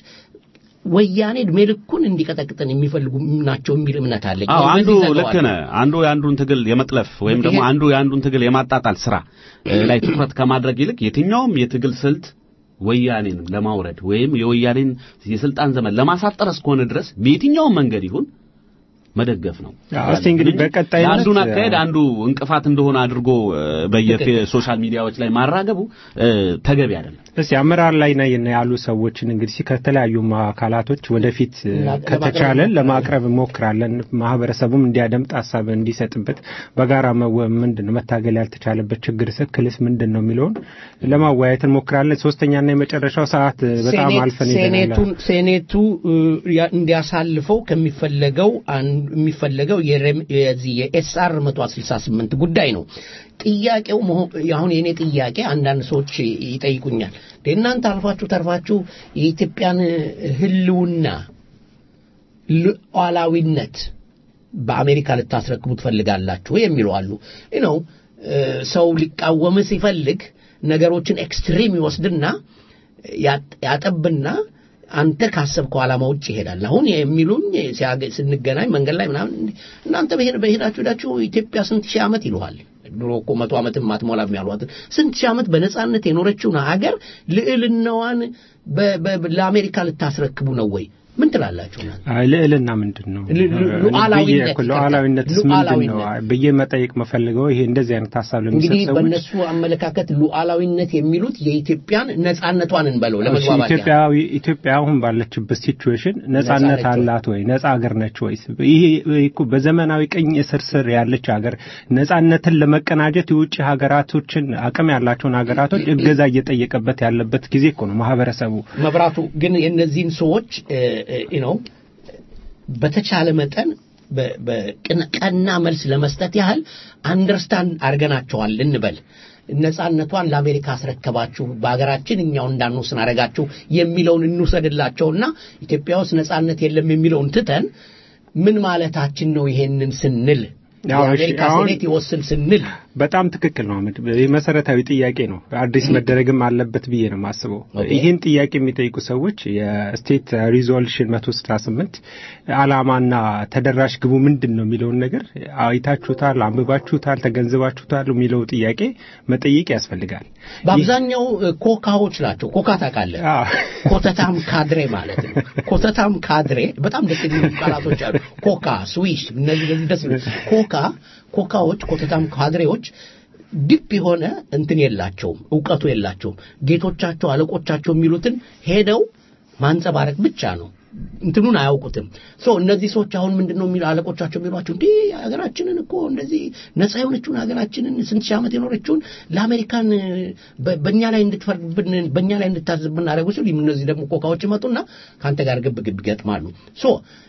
ወያኔ እድሜ ልኩን እንዲቀጠቅጠን የሚፈልጉ ናቸው የሚል እምነት አለ። አዎ አንዱ ልክ ነህ። አንዱ የአንዱን ትግል የመጥለፍ ወይም ደግሞ ይሄ- አንዱ የአንዱን ትግል የማጣጣል ስራ እ, ላይ ትኩረት ከማድረግ ይልቅ የትኛውም የትግል ስልት ወያኔን ለማውረድ ወይም የወያኔን የስልጣን ዘመን ለማሳጠር እስከሆነ ድረስ በየትኛውም መንገድ ይሁን መደገፍ ነው። አዎ፣ እስቲ እንግዲህ በቀጣይነት አንዱን አካሄድ አንዱ እንቅፋት እንደሆነ አድርጎ እ, በየሶሻል ሚዲያዎች ላይ ማራገቡ እ, ተገቢ አይደለም። እስቲ አመራር ላይ ነን ያሉ ሰዎችን እንግዲህ ከተለያዩ አካላቶች ወደፊት እ, እና- ከተቻለ ለማቅረብ ለማቅረብ እንሞክራለን። ማህበረሰቡም እንዲያደምጥ ሀሳብ እንዲሰጥበት በጋራ መወ- ምንድን ነው መታገል ያልተቻለበት ችግር ስክልስ ምንድን ነው የሚለውን ለማወያየት እንሞክራለን። ሶስተኛና የመጨረሻው ሰዓት እ, በጣም ሴኔት- አልፈን ሄደናል። ሴኔቱን ሴኔቱ እ, ያ- እንዲያሳልፈው ከሚፈለገው አንዱ የሚፈለገው የሬም- የዚህ የኤስአር 168 ጉዳይ ነው። ጥያቄው መሆ- አሁን የኔ ጥያቄ አንዳንድ ሰዎች ይጠይቁኛል እንዴ እናንተ አልፋችሁ ተርፋችሁ የኢትዮጵያን ህልውና ሉዓላዊነት በአሜሪካ ልታስረክቡ ትፈልጋላችሁ የሚሉ አሉ ነው ሰው ሊቃወም ሲፈልግ ነገሮችን ኤክስትሪም ይወስድና ያጥ- ያጠብና አንተ ካሰብከው ዓላማ ውጭ ይሄዳል። አሁን የሚሉኝ ሲያገ- ስንገናኝ መንገድ ላይ ምናምን እንዲህ፣ እናንተ በሄድ በሄዳችሁ ሄዳችሁ ኢትዮጵያ ስንት ሺህ ዓመት ይሉሃል። ድሮ እኮ መቶ ዓመትም አትሞላም ያሏት ስንት ሺህ ዓመት በነጻነት የኖረችውን ሀገር ልዕልናዋን በ- በ- ለአሜሪካ ልታስረክቡ ነው ወይ? ምን ትላላችሁ? እናንተ? አይ ልዕልና ምንድን ነው? ሉ- ሉ- ሉዓላዊነት ብዬ እኮ ሉዓላዊነትስ ይቅርታ፣ ምንድን ነው ሉዓላዊነት። ብዬ መጠየቅ መፈልገው ይሄ እንደዚህ አይነት ሀሳብ ለሚሰጥ እንግዲህ ሰዎች በእነሱ አመለካከት ሉዓላዊነት የሚሉት የኢትዮጵያን ነጻነቷን እንበለው እሺ፣ ለመግባባት ያህል። ኢትዮጵያዊ ኢትዮጵያ አሁን ባለችበት ሲቹዌሽን ነጻ ነጻነት ነች ወይ? አላት ወይ? ነጻ ሀገር ነች ወይስ? ይሄ እኮ በዘመናዊ ቅኝ ስር ስር ያለች ሀገር ነጻነትን ለመቀናጀት የውጭ ሀገራቶችን አቅም ያላቸውን ሀገራቶች እገዛ እየጠየቀበት ያለበት ጊዜ እኮ ነው ማህበረሰቡ። መብራቱ ግን የእነዚህን ሰዎች ነው በተቻለ መጠን በ- በቅን- ቀና መልስ ለመስጠት ያህል አንደርስታንድ አድርገናቸዋል እንበል። ነጻነቷን ለአሜሪካ አስረከባችሁ፣ በሀገራችን እኛው እንዳንወስን አደረጋችሁ የሚለውን እንውሰድላቸውና ኢትዮጵያ ውስጥ ነጻነት የለም የሚለውን ትተን ምን ማለታችን ነው? ይሄንን ስንል ያው እሺ፣ የአሜሪካ አሁን- ሴኔት ይወስን ስንል በጣም ትክክል ነው አህመድ። ይህ መሰረታዊ ጥያቄ ነው። አዲስ መደረግም አለበት ብዬ ነው የማስበው። ኦኬ። ይህን ጥያቄ የሚጠይቁ ሰዎች የስቴት ሪዞሉሽን 168 ዓላማና ተደራሽ ግቡ ምንድን ነው የሚለውን ነገር አይታችሁታል፣ አንብባችሁታል፣ ተገንዝባችሁታል የሚለው ጥያቄ መጠየቅ ያስፈልጋል። በአብዛኛው እ፣ ኮካዎች ናቸው። ኮካ ታውቃለህ? አዎ። ኮተታም ካድሬ ማለት ነው። ኮተታም ካድሬ በጣም ደስ የሚሉ ቃላቶች አሉ። ኮካ፣ ስዊሽ እነዚህ እነዚህ ደስ የሚሉ ኮካ ኮካዎች፣ ኮተታም ካድሬዎች ዲፕ የሆነ እንትን የላቸውም፣ እውቀቱ የላቸውም። ጌቶቻቸው አለቆቻቸው የሚሉትን ሄደው ማንጸባረቅ ብቻ ነው። እንትኑን አያውቁትም። ሶ እነዚህ ሰዎች አሁን ምንድን ነው የሚሉ አለቆቻቸው የሚሏቸው እንዲህ ሀገራችንን እኮ እንደዚህ ነፃ የሆነችውን ሀገራችንን ስንት ሺህ ዓመት የኖረችውን ለአሜሪካን በ- በእኛ ላይ እንድትፈርድብን በእኛ ላይ እንድታዝብን አደረጉ ሲሉ እነዚህ ደግሞ ኮካዎች ይመጡና ከአንተ ጋር ግብ ግብ ይገጥማሉ። ሶ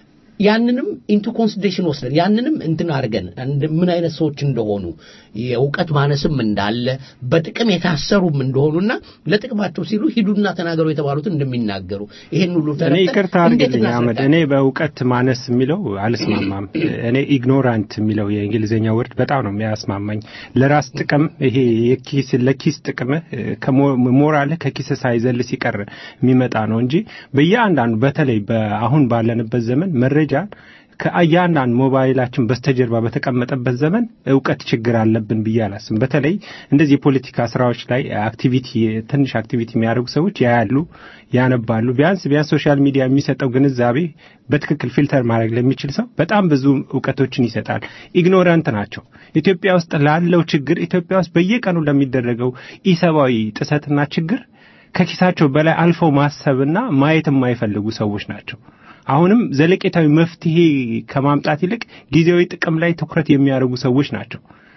ያንንም ኢንቱ ኮንሲደሬሽን ወስደን ያንንም እንትን አድርገን እንድ- ምን አይነት ሰዎች እንደሆኑ የእውቀት ማነስም እንዳለ በጥቅም የታሰሩም እንደሆኑና ለጥቅማቸው ሲሉ ሂዱና ተናገሩ የተባሉትን እንደሚናገሩ ይሄን ሁሉ እኔ ተረድተን ይቅርታ እንዴት አድርግልኝ አህመድ፣ እናስረዳ? እኔ በእውቀት ማነስ የሚለው አልስማማም። እኔ ኢግኖራንት የሚለው የእንግሊዝኛ ወርድ በጣም ነው የሚያስማማኝ። ለራስ ጥቅም ይሄ የኪስ ለኪስ ጥቅምህ ሞራልህ ከኪስ ሳይዘል ሲቀር የሚመጣ ነው እንጂ በየአንዳንዱ በተለይ በአሁን ባለንበት ዘመን መረጃ ከእያንዳንድ ሞባይላችን በስተጀርባ በተቀመጠበት ዘመን እውቀት ችግር አለብን ብዬ አላስብም። በተለይ እንደዚህ የፖለቲካ ስራዎች ላይ አክቲቪቲ ትንሽ አክቲቪቲ የሚያደርጉ ሰዎች ያያሉ፣ ያነባሉ። ቢያንስ ቢያንስ ሶሻል ሚዲያ የሚሰጠው ግንዛቤ በትክክል ፊልተር ማድረግ ለሚችል ሰው በጣም ብዙ እውቀቶችን ይሰጣል። ኢግኖራንት ናቸው። ኢትዮጵያ ውስጥ ላለው ችግር ኢትዮጵያ ውስጥ በየቀኑ ለሚደረገው ኢሰብአዊ ጥሰትና ችግር ከኪሳቸው በላይ አልፈው ማሰብና ማየት የማይፈልጉ ሰዎች ናቸው። አሁንም ዘለቄታዊ መፍትሄ ከማምጣት ይልቅ ጊዜያዊ ጥቅም ላይ ትኩረት የሚያደርጉ ሰዎች ናቸው።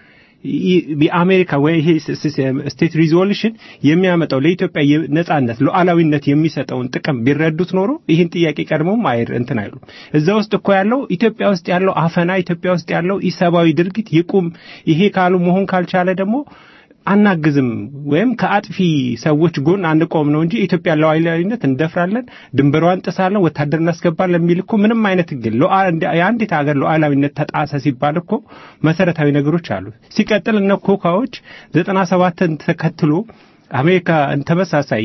ይ- የአሜሪካ ወይ ይሄ ስ- ስ- ስቴት ሪዞሉሽን የሚያመጣው ለኢትዮጵያ ነጻነት ሉዓላዊነት የሚሰጠውን ጥቅም ቢረዱት ኖሮ ይህን ጥያቄ ቀድሞም አይር እንትን አይሉም። እዛ ውስጥ እኮ ያለው ኢትዮጵያ ውስጥ ያለው አፈና፣ ኢትዮጵያ ውስጥ ያለው ኢሰብአዊ ድርጊት ይቁም። ይሄ ካሉ መሆን ካልቻለ ደግሞ አናግዝም ወይም ከአጥፊ ሰዎች ጎን አንቆም ነው እንጂ ኢትዮጵያ ሉዓላዊነት እንደፍራለን፣ ድንበሯን እንጥሳለን፣ ወታደር እናስገባለን የሚል እኮ ምንም አይነት ግን የአንዲት ሀገር ሉዓላዊነት ተጣሰ ሲባል እኮ መሰረታዊ ነገሮች አሉ። ሲቀጥል እነ ኮካዎች ዘጠና ሰባትን ተከትሎ አሜሪካ ተመሳሳይ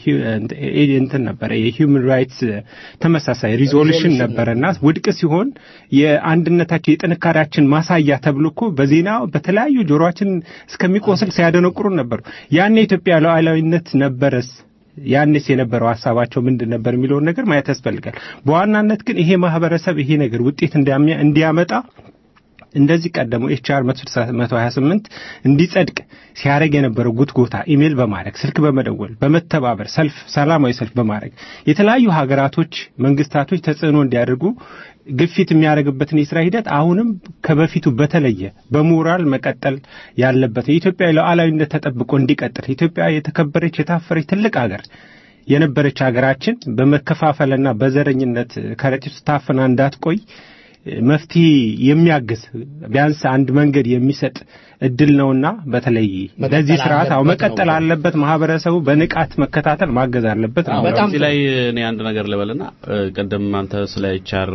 እንትን ነበረ የሂውማን ራይትስ ተመሳሳይ ሪዞሉሽን ነበረና ውድቅ ሲሆን የአንድነታችን የጥንካሬያችን ማሳያ ተብሎ እኮ በዜና በተለያዩ ጆሮችን እስከሚቆስል ሲያደነቁሩን ነበሩ። ያኔ የኢትዮጵያ ሉዓላዊነት ነበረስ ያኔስ የነበረው ሀሳባቸው ምንድን ነበር የሚለውን ነገር ማየት ያስፈልጋል። በዋናነት ግን ይሄ ማህበረሰብ ይሄ ነገር ውጤት እንዲያመጣ እንደዚህ ቀደሙ ኤችአር 128 እንዲጸድቅ ሲያደርግ የነበረው ጉትጎታ ኢሜል በማድረግ ስልክ በመደወል በመተባበር ሰልፍ ሰላማዊ ሰልፍ በማድረግ የተለያዩ ሀገራቶች መንግስታቶች ተጽዕኖ እንዲያደርጉ ግፊት የሚያደርግበትን የስራ ሂደት አሁንም ከበፊቱ በተለየ በሞራል መቀጠል ያለበት የኢትዮጵያ ሉዓላዊነት ተጠብቆ እንዲቀጥል ኢትዮጵያ የተከበረች የታፈረች ትልቅ ሀገር የነበረች ሀገራችን በመከፋፈልና በዘረኝነት ከረጢት ውስጥ ታፍና እንዳትቆይ መፍትሄ የሚያግዝ ቢያንስ አንድ መንገድ የሚሰጥ እድል ነውና በተለይ ለዚህ ስርዓት አው መቀጠል አለበት። ማህበረሰቡ በንቃት መከታተል ማገዝ አለበት ነው። በጣም እዚህ ላይ እኔ አንድ ነገር ልበልና ቅድም አንተ ስለ ኤችአር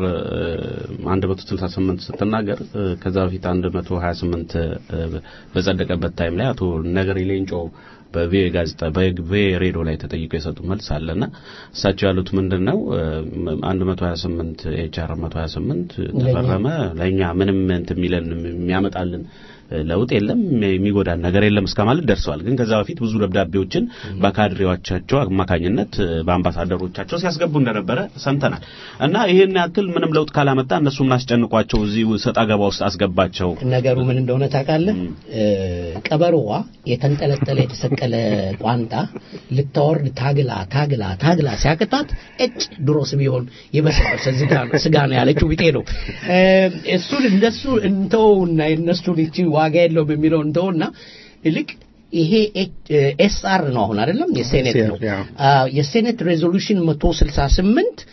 168 ስትናገር ከዛ በፊት 128 በጸደቀበት ታይም ላይ አቶ ነገሪ ሌንጮ በቪኦኤ ጋዜጣ በቪኦኤ ሬዲዮ ላይ ተጠይቀው የሰጡ መልስ አለና እሳቸው ያሉት ምንድን ነው 128 ኤችአር 128 ተፈረመ ለእኛ ምንም እንትን የሚለን የሚያመጣልን ለውጥ የለም የሚጎዳን ነገር የለም እስከ ማለት ደርሰዋል። ግን ከዛ በፊት ብዙ ደብዳቤዎችን በካድሬዎቻቸው አማካኝነት በአምባሳደሮቻቸው ሲያስገቡ እንደነበረ ሰምተናል እና ይህን ያክል ምንም ለውጥ ካላመጣ እነሱ ምናስጨንቋቸው እዚህ ሰጣ ገባ ውስጥ አስገባቸው። ነገሩ ምን እንደሆነ ታውቃለህ? ቀበሮዋ የተንጠለጠለ የተሰቀለ ቋንጣ ልታወርድ ታግላ ታግላ ታግላ ሲያቅታት እጭ ድሮስ ቢሆን የበሰበሰ ስጋ ነው ያለችው ቢጤ ነው። እሱን እንደሱ እንተውና የእነሱን ይቺ ዋጋ የለውም የሚለው እንተውና ይልቅ ይሄ ኤስአር ነው አሁን አይደለም የሴኔት ነው የሴኔት ሬዞሉሽን 168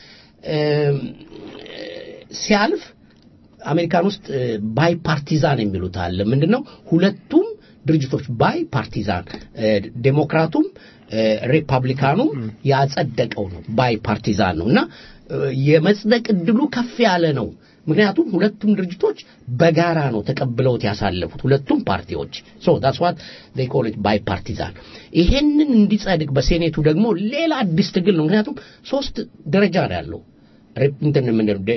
ሲያልፍ አሜሪካን ውስጥ ባይ ፓርቲዛን የሚሉት አለ ምንድነው ሁለቱም ድርጅቶች ባይ ፓርቲዛን ዴሞክራቱም ሪፐብሊካኑም ያጸደቀው ነው ባይ ፓርቲዛን ነው እና የመጽደቅ እድሉ ከፍ ያለ ነው ምክንያቱም ሁለቱም ድርጅቶች በጋራ ነው ተቀብለውት ያሳለፉት ሁለቱም ፓርቲዎች ሶ ዳትስ ዋት ዴይ ኮል ኢት ባይ ፓርቲዛን ይሄንን እንዲጸድቅ በሴኔቱ ደግሞ ሌላ አዲስ ትግል ነው ምክንያቱም ሶስት ደረጃ ነው ያለው እንትን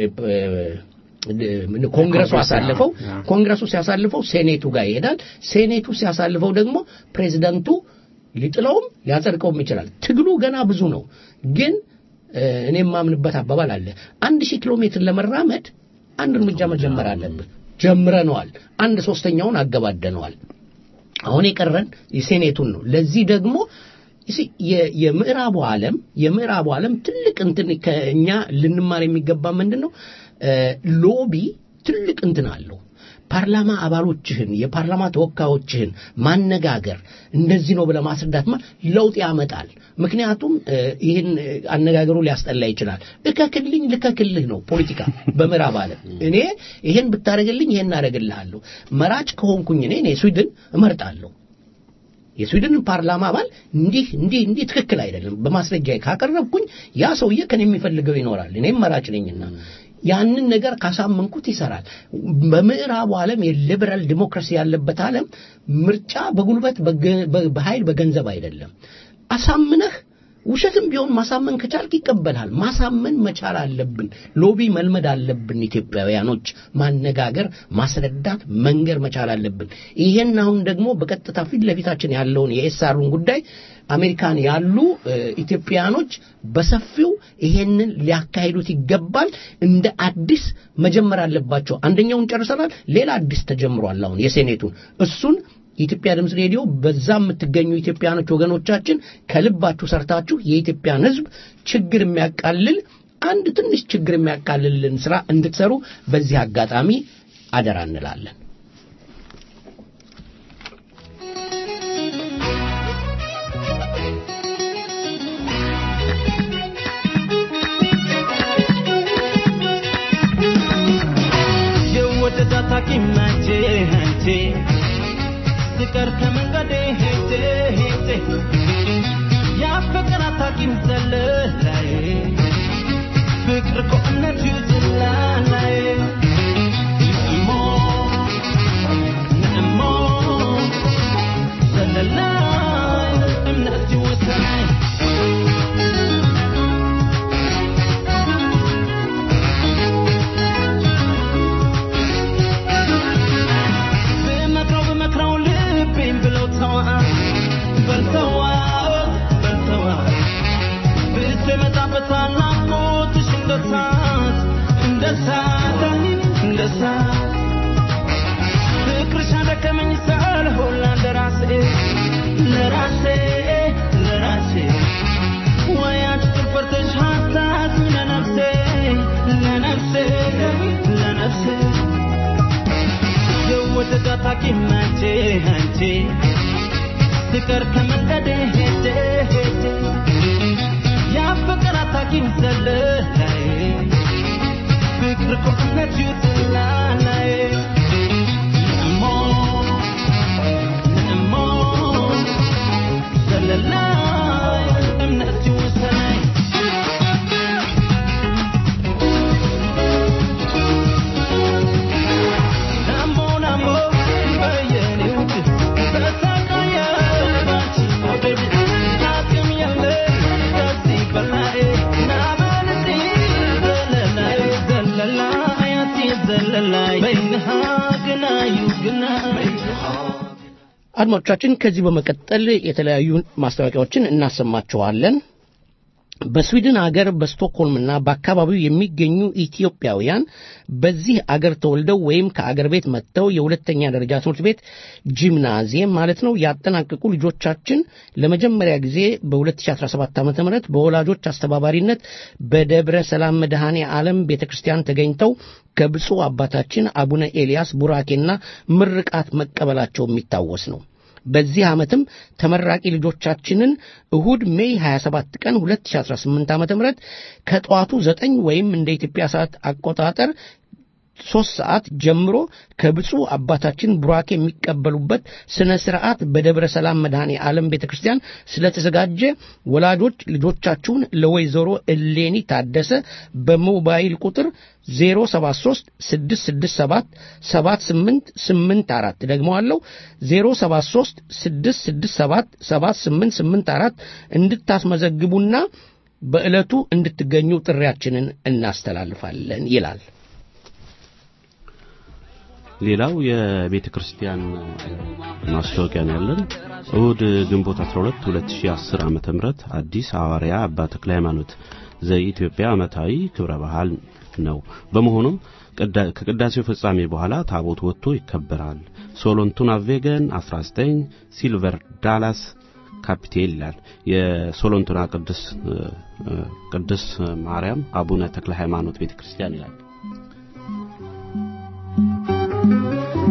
ኮንግረሱ አሳልፈው ኮንግረሱ ሲያሳልፈው ሴኔቱ ጋር ይሄዳል ሴኔቱ ሲያሳልፈው ደግሞ ፕሬዚደንቱ ሊጥለውም ሊያጸድቀውም ይችላል ትግሉ ገና ብዙ ነው ግን እኔ የማምንበት አባባል አለ አንድ ሺህ ኪሎ ሜትር ለመራመድ አንድ እርምጃ መጀመር አለብን ጀምረነዋል አንድ ሶስተኛውን አገባደነዋል አሁን የቀረን የሴኔቱን ነው ለዚህ ደግሞ የምዕራቡ ዓለም የምዕራቡ ዓለም ትልቅ እንትን ከእኛ ልንማር የሚገባ ምንድን ነው ሎቢ ትልቅ እንትን አለው ፓርላማ አባሎችህን የፓርላማ ተወካዮችህን ማነጋገር እንደዚህ ነው ብለህ ማስረዳት ማ ለውጥ ያመጣል። ምክንያቱም እ፣ ይህን እ፣ አነጋገሩ ሊያስጠላ ይችላል። እከክልኝ ልከክልህ ነው ፖለቲካ በምዕራብ ዓለም። እኔ ይሄን ብታደርግልኝ ይሄን አደርግልሃለሁ። መራጭ ከሆንኩኝ እኔ እኔ ስዊድን እመርጣለሁ። የስዊድን ፓርላማ አባል እንዲህ እንዲህ እንዲህ ትክክል አይደለም በማስረጃ ካቀረብኩኝ ያ ሰውዬ ከኔ የሚፈልገው ይኖራል። እኔም መራጭ ነኝና ያንን ነገር ካሳመንኩት ይሰራል። በምዕራቡ ዓለም የሊበራል ዲሞክራሲ ያለበት ዓለም ምርጫ በጉልበት በገ- በ- በኃይል በገንዘብ አይደለም። አሳምነህ ውሸትም ቢሆን ማሳመን ከቻልክ ይቀበልሃል። ማሳመን መቻል አለብን። ሎቢ መልመድ አለብን። ኢትዮጵያውያኖች ማነጋገር፣ ማስረዳት፣ መንገር መቻል አለብን። ይሄን አሁን ደግሞ በቀጥታ ፊት ለፊታችን ያለውን የኤስአሩን ጉዳይ አሜሪካን ያሉ እ፣ ኢትዮጵያኖች በሰፊው ይሄንን ሊያካሂዱት ይገባል። እንደ አዲስ መጀመር አለባቸው። አንደኛውን ጨርሰናል። ሌላ አዲስ ተጀምሯል። አሁን የሴኔቱን እሱን የኢትዮጵያ ድምፅ ሬዲዮ በዛ የምትገኙ ኢትዮጵያኖች ወገኖቻችን ከልባችሁ ሰርታችሁ የኢትዮጵያን ሕዝብ ችግር የሚያቃልል አንድ ትንሽ ችግር የሚያቃልልን ስራ እንድትሰሩ በዚህ አጋጣሚ አደራ እንላለን። የወደዳት ሐኪም ናቼ አንቺ ስቀር ከመንገዴ ሄጄ ሄጄ ያፈቀራት ሐኪም ዘለላይ ፍቅር ከእምነቱ ዝላላይ እሞ እሞ ዘለላይ እምነቱ ወሰናይ ብመክረው ብመክረው ልቤን ብለው ተዋ በልተዋ በልተዋ ብስ የመጣበታል ናፍቆትሽ እንደ እሳት እንደ እሳት እንደ እሳት ፍቅርሽ አደከመኝ ሳልሆን ለራሴ ለራሴ ለራሴ ወይ አንቺ ትፈርተሽ ሀሳብ ለነፍሴ ለነፍሴ ለነፍሴ የወደዳት ሐኪም አንቺ አንቺ ስቀር ከመንገዴ ሄጄ ሄጄ ያፈቀራት ሐኪም ዘለላይ ፍቅር ከእምነት ይውጥላላይ እሞ እሞ ዘለላይ እምነት ይውሰናይ ናሞ ናሞ በየኔ ውድ ተሰቃየ ባንቺ መውደድ አቅም የለኝ ከዚህ በላይ ናበልቲ ዘለላይ ዘለላይ አቲ ዘለላይ በይንሃ ግናዩ ግናይ አድማጮቻችን ከዚህ በመቀጠል የተለያዩ ማስታወቂያዎችን እናሰማችኋለን። በስዊድን አገር በስቶክሆልምና በአካባቢው የሚገኙ ኢትዮጵያውያን በዚህ አገር ተወልደው ወይም ከአገር ቤት መጥተው የሁለተኛ ደረጃ ትምህርት ቤት ጂምናዚየም ማለት ነው ያጠናቀቁ ልጆቻችን ለመጀመሪያ ጊዜ በ2017 ዓ ም በወላጆች አስተባባሪነት በደብረ ሰላም መድኃኔ ዓለም ቤተ ክርስቲያን ተገኝተው ከብፁዕ አባታችን አቡነ ኤልያስ ቡራኬና ምርቃት መቀበላቸው የሚታወስ ነው። በዚህ ዓመትም ተመራቂ ልጆቻችንን እሁድ ሜይ 27 ቀን 2018 ዓ.ም ከጠዋቱ 9 ወይም እንደ ኢትዮጵያ ሰዓት አቆጣጠር ሶስት ሰዓት ጀምሮ ከብፁዕ አባታችን ቡራኬ የሚቀበሉበት ስነ ስርዓት በደብረ ሰላም መድኃኔ ዓለም ቤተ ክርስቲያን ስለተዘጋጀ ወላጆች ልጆቻችሁን ለወይዘሮ እሌኒ ታደሰ በሞባይል ቁጥር 073 667 7884 ደግመዋለሁ 073 667 7884 እንድታስመዘግቡና በዕለቱ እንድትገኙ ጥሪያችንን እናስተላልፋለን ይላል። ሌላው የቤተ ክርስቲያን ማስታወቂያ ነው ያለን። እሁድ ግንቦት 12 2010 ዓመተ ምህረት አዲስ ሐዋርያ አባ ተክለ ሃይማኖት ዘኢትዮጵያ ዓመታዊ ክብረ በዓል ነው። በመሆኑም ቅዳ- ከቅዳሴው ፍጻሜ በኋላ ታቦት ወጥቶ ይከበራል። ሶሎንቱና ቬገን 19 ሲልቨር ዳላስ ካፒቴል ይላል። የሶሎንቱና ቅዱስ ቅዱስ ማርያም አቡነ ተክለ ሃይማኖት ቤተ ክርስቲያን ይላል።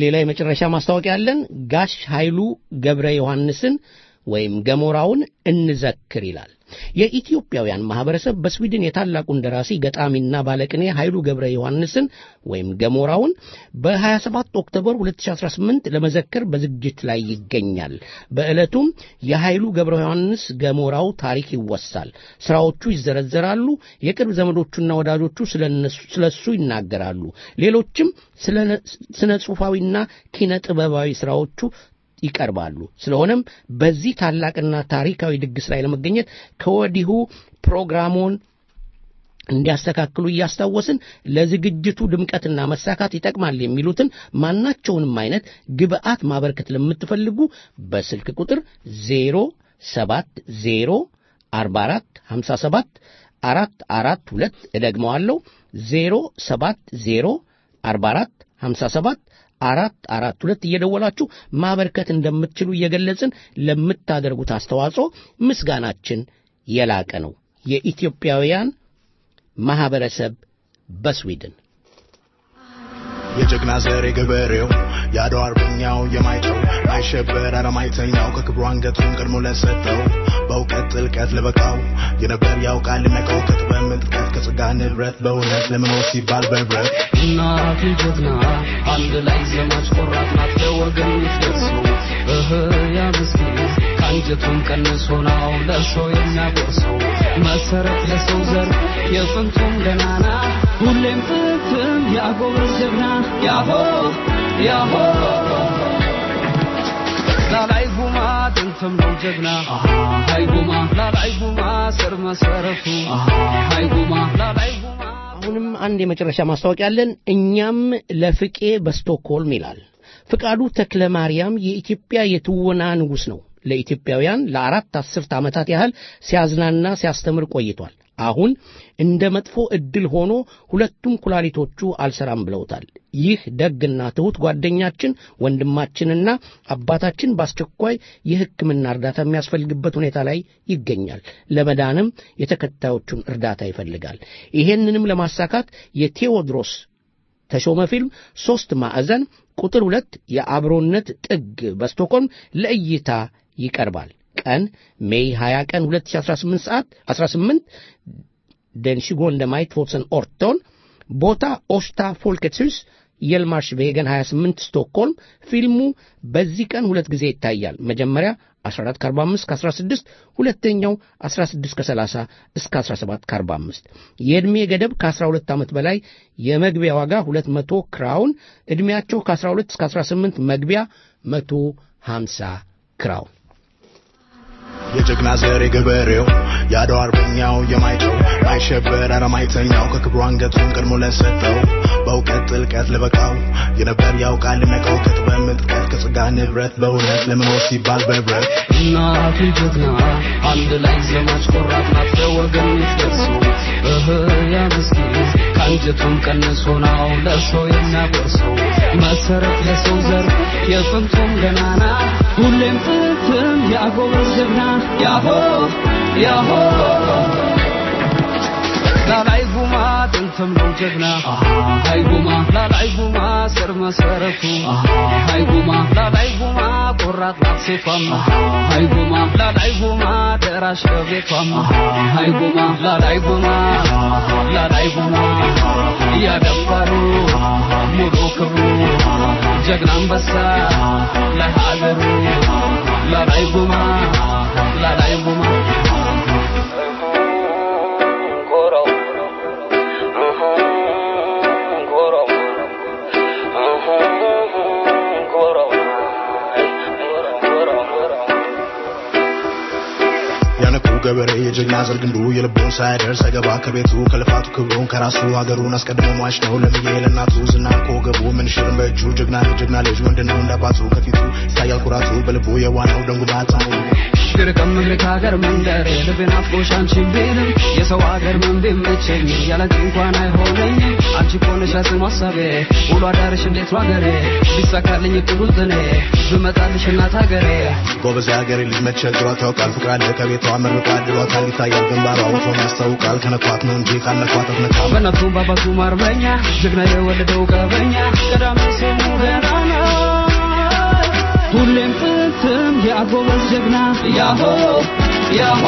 ሌላ የመጨረሻ ማስታወቂያ አለን። ጋሽ ኃይሉ ገብረ ዮሐንስን ወይም ገሞራውን እንዘክር ይላል። የኢትዮጵያውያን ማህበረሰብ በስዊድን የታላቁን ደራሲ ገጣሚና ባለቅኔ ኃይሉ ገብረ ዮሐንስን ወይም ገሞራውን በ27 ኦክቶበር 2018 ለመዘከር በዝግጅት ላይ ይገኛል። በዕለቱም የኃይሉ ገብረ ዮሐንስ ገሞራው ታሪክ ይወሳል፣ ስራዎቹ ይዘረዘራሉ፣ የቅርብ ዘመዶቹና ወዳጆቹ ስለ እሱ ይናገራሉ። ሌሎችም ስነ ጽሑፋዊና ኪነ ጥበባዊ ስራዎቹ ይቀርባሉ። ስለሆነም በዚህ ታላቅና ታሪካዊ ድግስ ላይ ለመገኘት ከወዲሁ ፕሮግራሙን እንዲያስተካክሉ እያስታወስን ለዝግጅቱ ድምቀትና መሳካት ይጠቅማል የሚሉትን ማናቸውንም አይነት ግብአት ማበርከት ለምትፈልጉ በስልክ ቁጥር 070 44 57 442 እደግመዋለሁ 070 44 57 አራት አራት ሁለት እየደወላችሁ ማበርከት እንደምትችሉ እየገለጽን ለምታደርጉት አስተዋጽኦ ምስጋናችን የላቀ ነው። የኢትዮጵያውያን ማህበረሰብ በስዊድን የጀግና ዘር የገበሬው የአድዋ አርበኛው የማይተው አይሸበር አለማይተኛው ከክብሩ አንገቱን ቀድሞ ለሰጠው በእውቀት ጥልቀት ለበቃው የነበር ያውቃል ልነቀው ከጥበብ ምጥቀት ከጽጋ ንብረት በእውነት ለመኖር ሲባል በህብረት እናት ጀግና አንድ ላይ ዘማች ቆራጥ ናት ለወገን የምትደርሱ እህ ያ ምስኪን ከአንጀቱን ቀንሶ ነው ለሰው የሚያጎርሰው መሰረት ለሰው ዘር የጥንቱም ገናና ሁሌም ፍትም ያጎብር ጀግና ያሆ ያሆ ላላይ ጉማ ጥንትም ነው ጀግና ሃይ ጉማ ላላይ ጉማ ስር መሰረቱ ሃይ ጉማ ላላይ ጉማ አሁንም አንድ የመጨረሻ ማስታወቂያ አለን። እኛም ለፍቄ በስቶክሆልም ይላል። ፍቃዱ ተክለ ማርያም የኢትዮጵያ የትወና ንጉሥ ነው። ለኢትዮጵያውያን ለአራት አስርት ዓመታት ያህል ሲያዝናና ሲያስተምር ቆይቷል። አሁን እንደ መጥፎ ዕድል ሆኖ ሁለቱም ኩላሊቶቹ አልሰራም ብለውታል። ይህ ደግና ትሑት ጓደኛችን ወንድማችንና አባታችን በአስቸኳይ የሕክምና እርዳታ የሚያስፈልግበት ሁኔታ ላይ ይገኛል። ለመዳንም የተከታዮቹን እርዳታ ይፈልጋል። ይሄንንም ለማሳካት የቴዎድሮስ ተሾመ ፊልም ሦስት ማዕዘን ቁጥር ሁለት የአብሮነት ጥግ በስቶኮልም ለእይታ ይቀርባል። ቀን ሜይ 20 ቀን 2018 ሰዓት 18 den 20 maj 2018 ቦታ ኦስታ ፎልከትስ ሁስ የልማርሽ ቬገን 28 ስቶክሆልም ፊልሙ በዚህ ቀን ሁለት ጊዜ ይታያል መጀመሪያ 14 ከ45 ከ16 ሁለተኛው 16 ከ30 እስከ 17 ከ45 የዕድሜ ገደብ ከ12 ዓመት በላይ የመግቢያ ዋጋ 200 ክራውን ዕድሜያቸው ከ12 እስከ 18 መግቢያ 150 ክራውን የጀግና ዘር የገበሬው የአድዋ አርበኛው የማይተው አይሸበር አለማይተኛው ከክብሩ አንገቱን ቀድሞ ለሰጠው በእውቀት ጥልቀት ለበቃው የነበር ያውቃል ልነቀው ከጥበብ ምጥቀት ከጽጋ ንብረት በእውነት ለመኖር ሲባል በህብረት እናቱ ጀግና አንድ ላይ ዘማች ቆራጥ ናት ለወገን የምትደርሱ እህ ያ ምስኪን ከአንጀቱን ቀንሶ ነው ለሰው የሚያጎርሰው መሰረት ለሰው ዘር የጥንቱም ገናና ሁሌም ፍትም ያጎበዝ ጀግና ያሆ ያሆ ላላይ ጉማ ጥንትም ነው ጀግና ሃይ ጉማ ላላይ ጉማ ስር መሰረቱ ሃይ ጉማ ላላይ ጉማ ቆራጥ ናት ሴቷም ሃይ ጉማ ላላይ ጉማ ደራሽ ለቤቷም ሃይ ጉማ ላላይ ጉማ ላላይ ጉማ እያደፈሩ ሙሉ ክብሩ ጀግና አንበሳ ለሀገሩ ላላይ ጉማ ላላይ ጉማ ያነቁ ገበሬ የጀግና ዘር ግንዱ የልቡን ሳያደርስ አይገባ ከቤቱ ከልፋቱ ክብሩን ከራሱ ሀገሩን አስቀድሞ ሟች ነው ለምዬ ለእናቱ ዝናን ከወገቡ ምንሽርን በእጁ ጀግና ልጅ ጀግና ልጅ ወንድ ነው እንዳባቱ ከፊቱ ይታያል ኩራቱ በልቡ የዋናው ደንጉ ባታሙ ድርቅም እግሬ ከሀገር መንደር ልቤን አፍቆሽ አንቺን ቢልም የሰው ሀገር ምን ቢመቸኝ ያለንቺ እንኳን አይሆነኝ አንቺ እኮ ነሽ ያስም ሀሳቤ ውሎ አዳርሽ እንዴት ነው ሀገሬ ቢሳካልኝ እቅዱ ዝኔ ብመጣልሽ እናት ሀገሬ ጎበዝ የሀገሬ ልጅ መቸግሯት ያውቃል ፍቅር አለ ከቤቷ መርቋል ድሯታል ይታያል ግንባሯ ውቶን ያስታውቃል ከነኳት ነው እንጂ ካነኳት አትነካም በእናቱ ባባቱ ማርበኛ ጀግና የወለደው ቀበኛ ቀዳሚ ስሙ ገና ነው ሁሌም ጥንትም የአጎበዝ ጀግና ያሆ ያሆ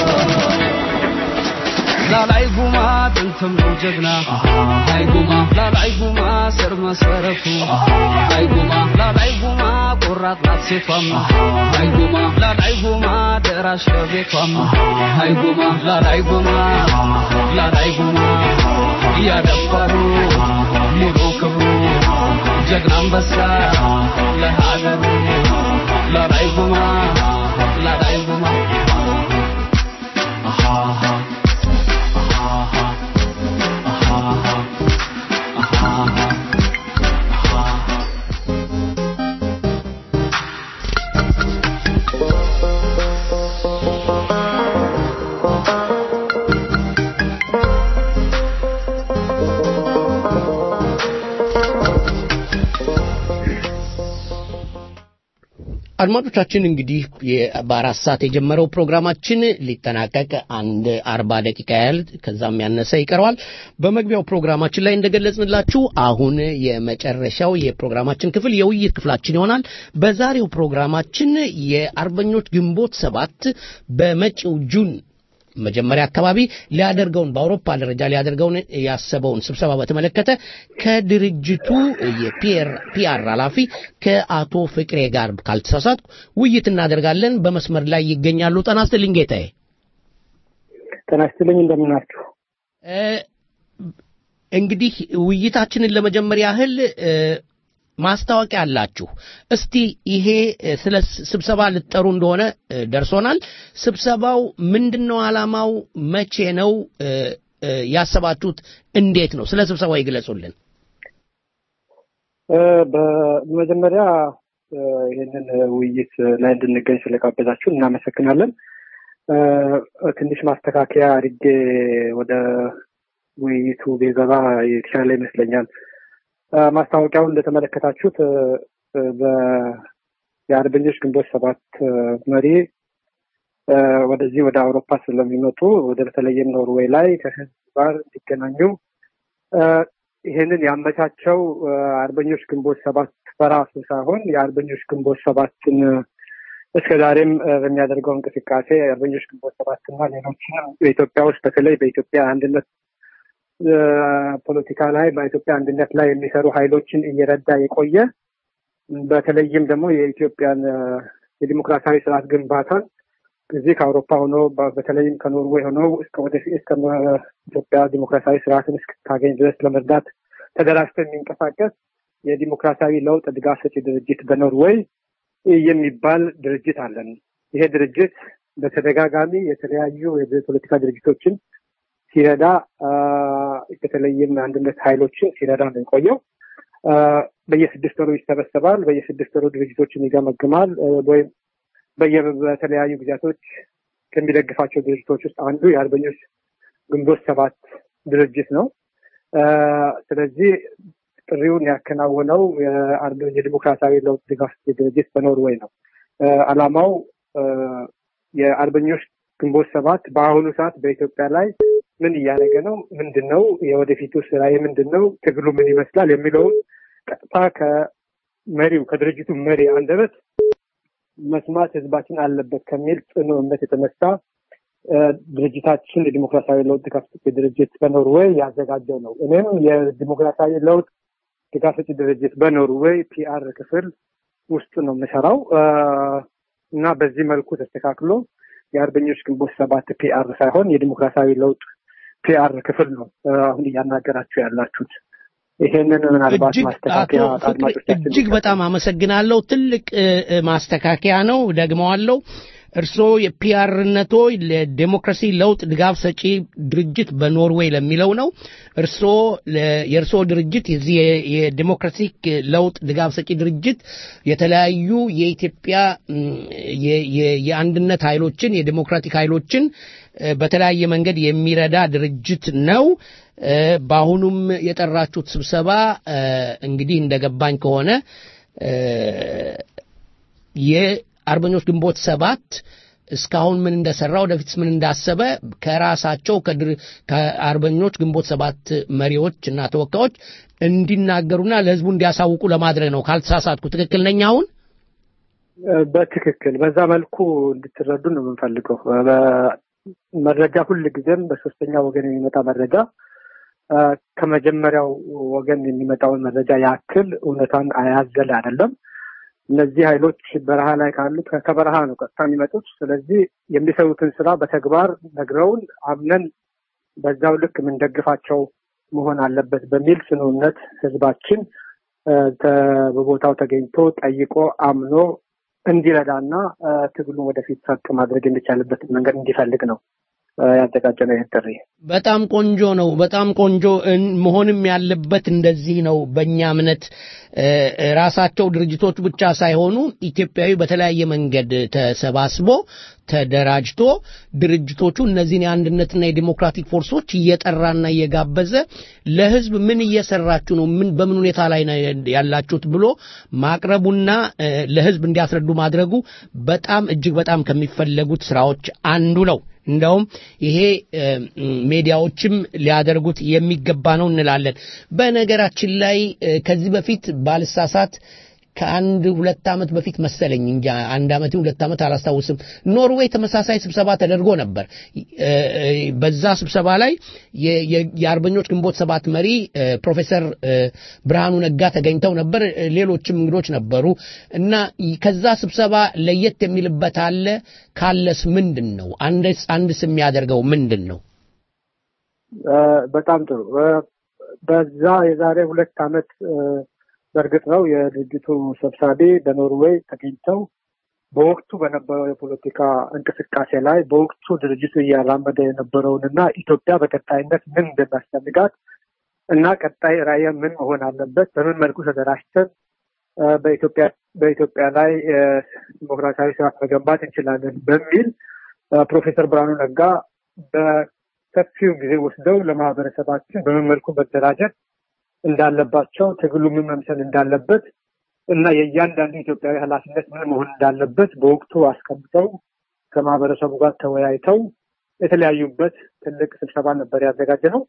ላላይ ጉማ ጥንትም ነው ጀግና አይ ጉማ ላላይ ጉማ ስር መሰረቱ አይ ጉማ ላላይ ጉማ ቆራጥ ናት ሴቷም አይ ጉማ ላላይ ጉማ ደራሽ ለቤቷም አይ ጉማ ላላይ ጉማ ላላይ ጉማ እያደፈሩ ሙሉ ክብሩ ጀግና አንበሳ ለሀገሩ ላላይ ጉማ ላላይ ጉማ አድማጮቻችን እንግዲህ የ- በአራት ሰዓት የጀመረው ፕሮግራማችን ሊጠናቀቅ አንድ አርባ ደቂቃ ያህል ከዛም ያነሰ ይቀረዋል። በመግቢያው ፕሮግራማችን ላይ እንደገለጽንላችሁ አሁን የመጨረሻው የፕሮግራማችን ክፍል የውይይት ክፍላችን ይሆናል። በዛሬው ፕሮግራማችን የአርበኞች ግንቦት ሰባት በመጪው ጁን መጀመሪያ አካባቢ ሊያደርገውን በአውሮፓ ደረጃ ሊያደርገውን ያሰበውን ስብሰባ በተመለከተ ከድርጅቱ የፒአር ኃላፊ ከአቶ ፍቅሬ ጋር ካልተሳሳትኩ ውይይት እናደርጋለን። በመስመር ላይ ይገኛሉ። ጤና ይስጥልኝ ጌታዬ። ጤና ይስጥልኝ እንደምን ናችሁ? እ፣ እንግዲህ ውይይታችንን ለመጀመር ያህል እ፣ ማስታወቂያ አላችሁ። እስቲ ይሄ እ፣ ስለ ስ- ስብሰባ ልትጠሩ እንደሆነ እ፣ ደርሶናል። ስብሰባው ምንድን ነው? ዓላማው መቼ ነው? እ፣ እ፣ ያሰባችሁት እንዴት ነው? ስለ ስብሰባው ይግለጹልን። እ፣ በመጀመሪያ እ፣ ይህንን ውይይት ላይ እንድንገኝ ስለጋበዛችሁ እናመሰግናለን። እ፣ ትንሽ ማስተካከያ አድርጌ ወደ ውይይቱ ቤገባ የተሻለ ይመስለኛል። እ፣ ማስታወቂያውን እንደተመለከታችሁት እ፣ እ፣ በ- የአርበኞች ግንቦት ሰባት እ፣ መሪ እ፣ ወደዚህ ወደ አውሮፓ ስለሚመጡ ወደ በተለይም ኖርዌይ ላይ ከህዝብ ጋር እንዲገናኙ እ፣ ይህንን ያመቻቸው እ፣ አርበኞች ግንቦት ሰባት በራሱ ሳይሆን የአርበኞች ግንቦት ሰባትን እስከ ዛሬም እ፣ በሚያደርገው እንቅስቃሴ የአርበኞች ግንቦት ሰባትና ሌሎችንም በኢትዮጵያ ውስጥ በተለይ በኢትዮጵያ አንድነት እ፣ ፖለቲካ ላይ በኢትዮጵያ አንድነት ላይ የሚሰሩ ኃይሎችን እየረዳ የቆየ በተለይም ደግሞ የኢትዮጵያን እ፣ የዲሞክራሲያዊ ስርዓት ግንባታን እዚህ ከአውሮፓ ሆኖ በ- በተለይም ከኖርዌይ ሆኖ እስከ ወደፊት እስከ መ- ኢትዮጵያ ዲሞክራሲያዊ ስርዓትን እስክታገኝ ድረስ ለመርዳት ተደራጅቶ የሚንቀሳቀስ የዲሞክራሲያዊ ለውጥ ድጋፍ ሰጪ ድርጅት በኖርዌይ የሚባል ድርጅት አለን። ይሄ ድርጅት በተደጋጋሚ የተለያዩ የፖለቲካ ድርጅቶችን ሲረዳ አ፣ በተለይም አንድነት ኃይሎችን ሲረዳ ነው የቆየው። አ፣ በየስድስት ወሩ ይሰበሰባል። በየስድስት ወሩ ድርጅቶችን ይገመግማል እ፣ ወይም በየ- በተለያዩ ጊዜያቶች ከሚደግፋቸው ድርጅቶች ውስጥ አንዱ የአርበኞች ግንቦት ሰባት ድርጅት ነው። አ፣ ስለዚህ ጥሪውን ያከናወነው የአርበ- የዲሞክራሲያዊ ለውጥ ድጋፍ ሰጪ ድርጅት በኖርዌይ ነው። አ፣ ዓላማው አ፣ የአርበኞች ግንቦት ሰባት በአሁኑ ሰዓት በኢትዮጵያ ላይ ምን እያደረገ ነው? ምንድን ነው የወደፊቱ ስራ ምንድን ነው? ትግሉ ምን ይመስላል? የሚለውን ቀጥታ ከመሪው ከድርጅቱ መሪ አንደበት መስማት ህዝባችን አለበት ከሚል ጽኑ እምነት የተነሳ እ፣ ድርጅታችን የዲሞክራሲያዊ ለውጥ ድጋፍ ሰጪ ድርጅት በኖርዌይ ያዘጋጀው ነው። እኔም የዲሞክራሲያዊ ለውጥ ድጋፍ ሰጪ ድርጅት በኖርዌይ ፒአር ክፍል ውስጥ ነው የምሰራው እ፣ እና በዚህ መልኩ ተስተካክሎ የአርበኞች ግንቦት ሰባት ፒአር ሳይሆን የዲሞክራሲያዊ ለውጥ ፒአር ክፍል ነው እ፣ አሁን እያናገራችሁ ያላችሁት። ይሄንን ምናልባት እጅግ ማስተካከያ አቶ ፍቅሬ አድማጮቻችን እጅግ በጣም አመሰግናለሁ። ትልቅ እ፣ እ፣ ማስተካከያ ነው፣ ደግመዋለሁ። እርስዎ የፒአርነቶ ለዴሞክራሲ ለውጥ ድጋፍ ሰጪ ድርጅት በኖርዌይ ለሚለው ነው። እርስዎ የእርስዎ ድርጅት የዚህ የዴሞክራሲክ ለውጥ ድጋፍ ሰጪ ድርጅት የተለያዩ የኢትዮጵያ የአንድነት ኃይሎችን የዴሞክራቲክ ኃይሎችን በተለያየ መንገድ የሚረዳ ድርጅት ነው። በአሁኑም የጠራችሁት ስብሰባ እንግዲህ እንደገባኝ ከሆነ የአርበኞች ግንቦት ሰባት እስካሁን ምን እንደሰራ ወደፊትስ ምን እንዳሰበ ከራሳቸው ከአርበኞች ግንቦት ሰባት መሪዎች እና ተወካዮች እንዲናገሩና ለህዝቡ እንዲያሳውቁ ለማድረግ ነው። ካልተሳሳትኩ ትክክል ነኝ? አሁን በትክክል በዛ መልኩ እንድትረዱ ነው የምንፈልገው። መረጃ ሁል ጊዜም በሶስተኛ ወገን የሚመጣ መረጃ ከመጀመሪያው ወገን የሚመጣውን መረጃ ያክል እውነታን አያዘለ አይደለም። እነዚህ ኃይሎች በረሃ ላይ ካሉት ከበረሃ ነው ቀጥታ የሚመጡት። ስለዚህ የሚሰሩትን ስራ በተግባር ነግረውን አምነን በዛው ልክ የምንደግፋቸው መሆን አለበት በሚል ጽኑ እምነት ህዝባችን በቦታው ተገኝቶ ጠይቆ አምኖ እንዲረዳና ትግሉን ወደፊት ፈቅ ማድረግ የሚቻልበትን መንገድ እንዲፈልግ ነው ያዘጋጀነው ይህን ጥሪ። በጣም ቆንጆ ነው። በጣም ቆንጆ መሆንም ያለበት እንደዚህ ነው። በእኛ እምነት ራሳቸው ድርጅቶች ብቻ ሳይሆኑ ኢትዮጵያዊ በተለያየ መንገድ ተሰባስቦ ተደራጅቶ ድርጅቶቹ እነዚህን የአንድነትና የዲሞክራቲክ ፎርሶች እየጠራና እየጋበዘ ለህዝብ ምን እየሰራችሁ ነው፣ ምን በምን ሁኔታ ላይ ነው ያላችሁት ብሎ ማቅረቡና ለህዝብ እንዲያስረዱ ማድረጉ በጣም እጅግ በጣም ከሚፈለጉት ስራዎች አንዱ ነው። እንደውም ይሄ ሜዲያዎችም ሊያደርጉት የሚገባ ነው እንላለን። በነገራችን ላይ ከዚህ በፊት ባልሳሳት ከአንድ ሁለት ዓመት በፊት መሰለኝ እንጂ አንድ ዓመት ሁለት ዓመት አላስታውስም። ኖርዌይ ተመሳሳይ ስብሰባ ተደርጎ ነበር። በዛ ስብሰባ ላይ የአርበኞች ግንቦት ሰባት መሪ ፕሮፌሰር ብርሃኑ ነጋ ተገኝተው ነበር። ሌሎችም እንግዶች ነበሩ እና ከዛ ስብሰባ ለየት የሚልበት አለ? ካለስ ምንድን ነው? አንድስ የሚያደርገው ምንድን ነው? በጣም ጥሩ። በዛ የዛሬ ሁለት ዓመት በእርግጥ ነው የድርጅቱ ሰብሳቢ በኖርዌይ ተገኝተው በወቅቱ በነበረው የፖለቲካ እንቅስቃሴ ላይ በወቅቱ ድርጅቱ እያራመደ የነበረውንና ኢትዮጵያ በቀጣይነት ምን እንደሚያስፈልጋት እና ቀጣይ ራዕይ ምን መሆን አለበት፣ በምን መልኩ ተደራጅተን በኢትዮጵያ በኢትዮጵያ ላይ ዲሞክራሲያዊ ስርዓት መገንባት እንችላለን በሚል ፕሮፌሰር ብርሃኑ ነጋ በሰፊው ጊዜ ወስደው ለማህበረሰባችን በምን መልኩ መደራጀት እንዳለባቸው ትግሉ ምን መምሰል እንዳለበት እና የእያንዳንዱ ኢትዮጵያዊ ኃላፊነት ምን መሆን እንዳለበት በወቅቱ አስቀምጠው ከማህበረሰቡ ጋር ተወያይተው የተለያዩበት ትልቅ ስብሰባ ነበር ያዘጋጀ ነው።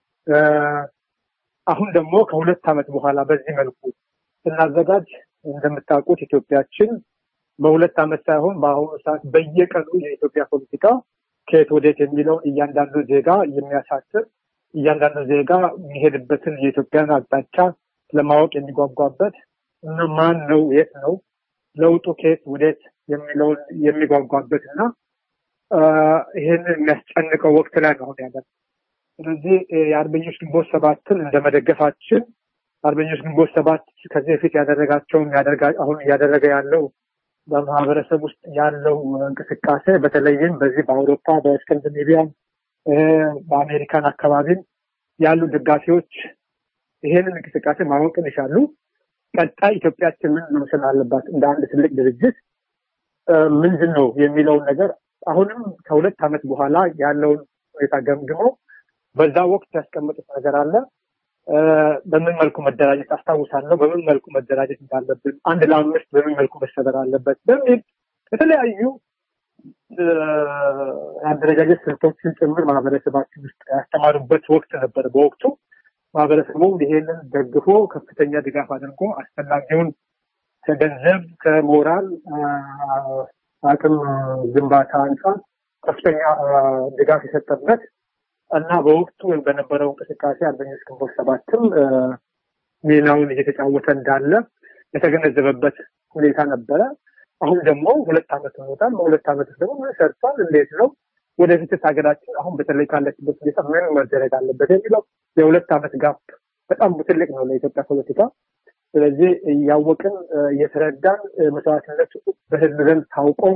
አሁን ደግሞ ከሁለት ዓመት በኋላ በዚህ መልኩ ስናዘጋጅ እንደምታውቁት ኢትዮጵያችን በሁለት ዓመት ሳይሆን በአሁኑ ሰዓት በየቀኑ የኢትዮጵያ ፖለቲካ ከየት ወዴት የሚለውን እያንዳንዱ ዜጋ የሚያሳስብ እያንዳንዱ ዜጋ የሚሄድበትን የኢትዮጵያን አቅጣጫ ለማወቅ የሚጓጓበት እና ማን ነው የት ነው ለውጡ ከየት ወዴት የሚለውን የሚጓጓበት እና ይህንን የሚያስጨንቀው ወቅት ላይ ነው ያለ። ስለዚህ የአርበኞች ግንቦት ሰባትን እንደ መደገፋችን አርበኞች ግንቦት ሰባት ከዚህ በፊት ያደረጋቸውን አሁን እያደረገ ያለው በማህበረሰብ ውስጥ ያለው እንቅስቃሴ በተለይም በዚህ በአውሮፓ በስካንዲኔቪያን በአሜሪካን አካባቢም ያሉ ደጋፊዎች ይሄንን እንቅስቃሴ ማወቅን ይሻሉ። ቀጣይ ኢትዮጵያችን ምን መምሰል አለባት እንደ አንድ ትልቅ ድርጅት ምንድን ነው የሚለውን ነገር አሁንም ከሁለት ዓመት በኋላ ያለውን ሁኔታ ገምግመው በዛ ወቅት ያስቀመጡት ነገር አለ። በምን መልኩ መደራጀት አስታውሳለሁ፣ በምን መልኩ መደራጀት እንዳለብን፣ አንድ ለአምስት በምን መልኩ መሰበር አለበት በሚል የተለያዩ የአደረጃጀት ስልቶችን ጭምር ማህበረሰባችን ውስጥ ያስተማሩበት ወቅት ነበር። በወቅቱ ማህበረሰቡ ይሄንን ደግፎ ከፍተኛ ድጋፍ አድርጎ አስፈላጊውን ከገንዘብ ከሞራል አቅም ግንባታ አንጻር ከፍተኛ ድጋፍ የሰጠበት እና በወቅቱ በነበረው እንቅስቃሴ አርበኞች ግንቦት ሰባትም ሚናውን እየተጫወተ እንዳለ የተገነዘበበት ሁኔታ ነበረ። አሁን ደግሞ ሁለት ዓመት ሆኖታል። በሁለት ዓመት ውስጥ ደግሞ ምን ሰርቷል፣ እንዴት ነው ወደፊትስ ሀገራችን አሁን በተለይ ካለችበት ሁኔታ ምን መደረግ አለበት የሚለው የሁለት ዓመት ጋፕ በጣም ትልቅ ነው ለኢትዮጵያ ፖለቲካ። ስለዚህ እያወቅን እየተረዳን መስዋዕትነት በህዝብ ዘንድ ታውቆ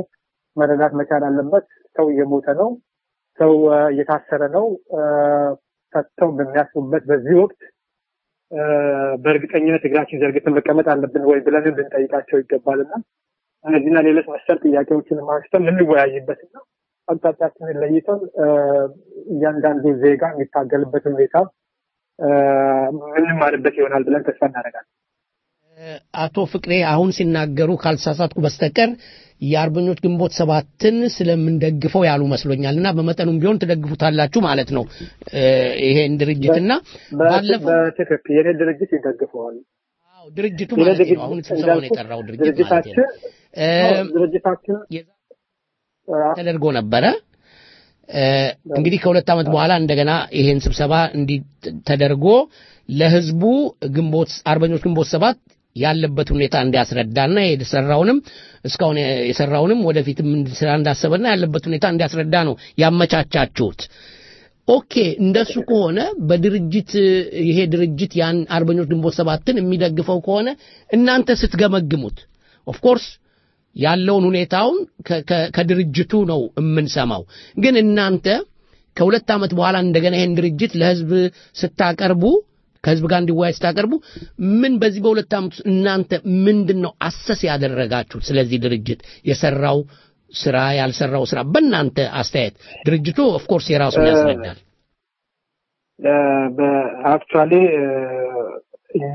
መረዳት መቻል አለበት። ሰው እየሞተ ነው፣ ሰው እ፣ እየታሰረ ነው። እ፣ ፈተው በሚያስቡበት በዚህ ወቅት እ፣ በእርግጠኝነት እግራችን ዘርግተን መቀመጥ አለብን ወይ ብለንም ልንጠይቃቸው ይገባልና እነዚህና ሌሎች መሰል ጥያቄዎችን አንስተን ልንወያይበትና አቅጣጫችንን ለይተን እ፣ እያንዳንዱ ዜጋ የሚታገልበትን ሁኔታ እ፣ የምንማርበት ይሆናል ብለን ተስፋ እናደርጋለን። አቶ ፍቅሬ አሁን ሲናገሩ ካልተሳሳትኩ በስተቀር የአርበኞች ግንቦት ሰባትን ስለምንደግፈው ያሉ መስሎኛል እና በመጠኑም ቢሆን ትደግፉታላችሁ ማለት ነው እ፣ ይሄን ድርጅትና ባለፈው በትክክል የኔ ድርጅት ይደግፈዋል። ድርጅቱ የኔ ማለት ነው ድርጅት አሁን ስብሰባውን እንዳልኩት የጠራው ድርጅት ማለት ድርጅታችን ነው እ፣ ድርጅታችን ተደርጎ ነበረ እ፣ እንግዲህ ከሁለት ዓመት በኋላ እንደገና ይሄን ስብሰባ እንዲህ ተደርጎ ለህዝቡ ግንቦት አርበኞች ግንቦት ሰባት ያለበት ሁኔታ እንዲያስረዳና የሰራውንም እስካሁን የሰራውንም ወደፊትም ስራ እንዳሰበና ያለበት ሁኔታ እንዲያስረዳ ነው ያመቻቻችሁት። ኦኬ እንደሱ ከሆነ በድርጅት ይሄ ድርጅት ያን አርበኞች ግንቦት ሰባትን የሚደግፈው ከሆነ እናንተ ስትገመግሙት ኦፍኮርስ ያለውን ሁኔታውን ከ- ከ- ከድርጅቱ ነው የምንሰማው። ግን እናንተ ከሁለት ዓመት በኋላ እንደገና ይሄን ድርጅት ለህዝብ ስታቀርቡ ከህዝብ ጋር እንዲወያይ ስታቀርቡ ምን በዚህ በሁለት ዓመት ውስጥ እናንተ ምንድን ነው አሰስ ያደረጋችሁት? ስለዚህ ድርጅት የሰራው ስራ ያልሰራው ስራ በእናንተ አስተያየት ድርጅቱ ኦፍኮርስ የራሱን እ፣ ያስረዳል። በአክቹዋሊ እኛ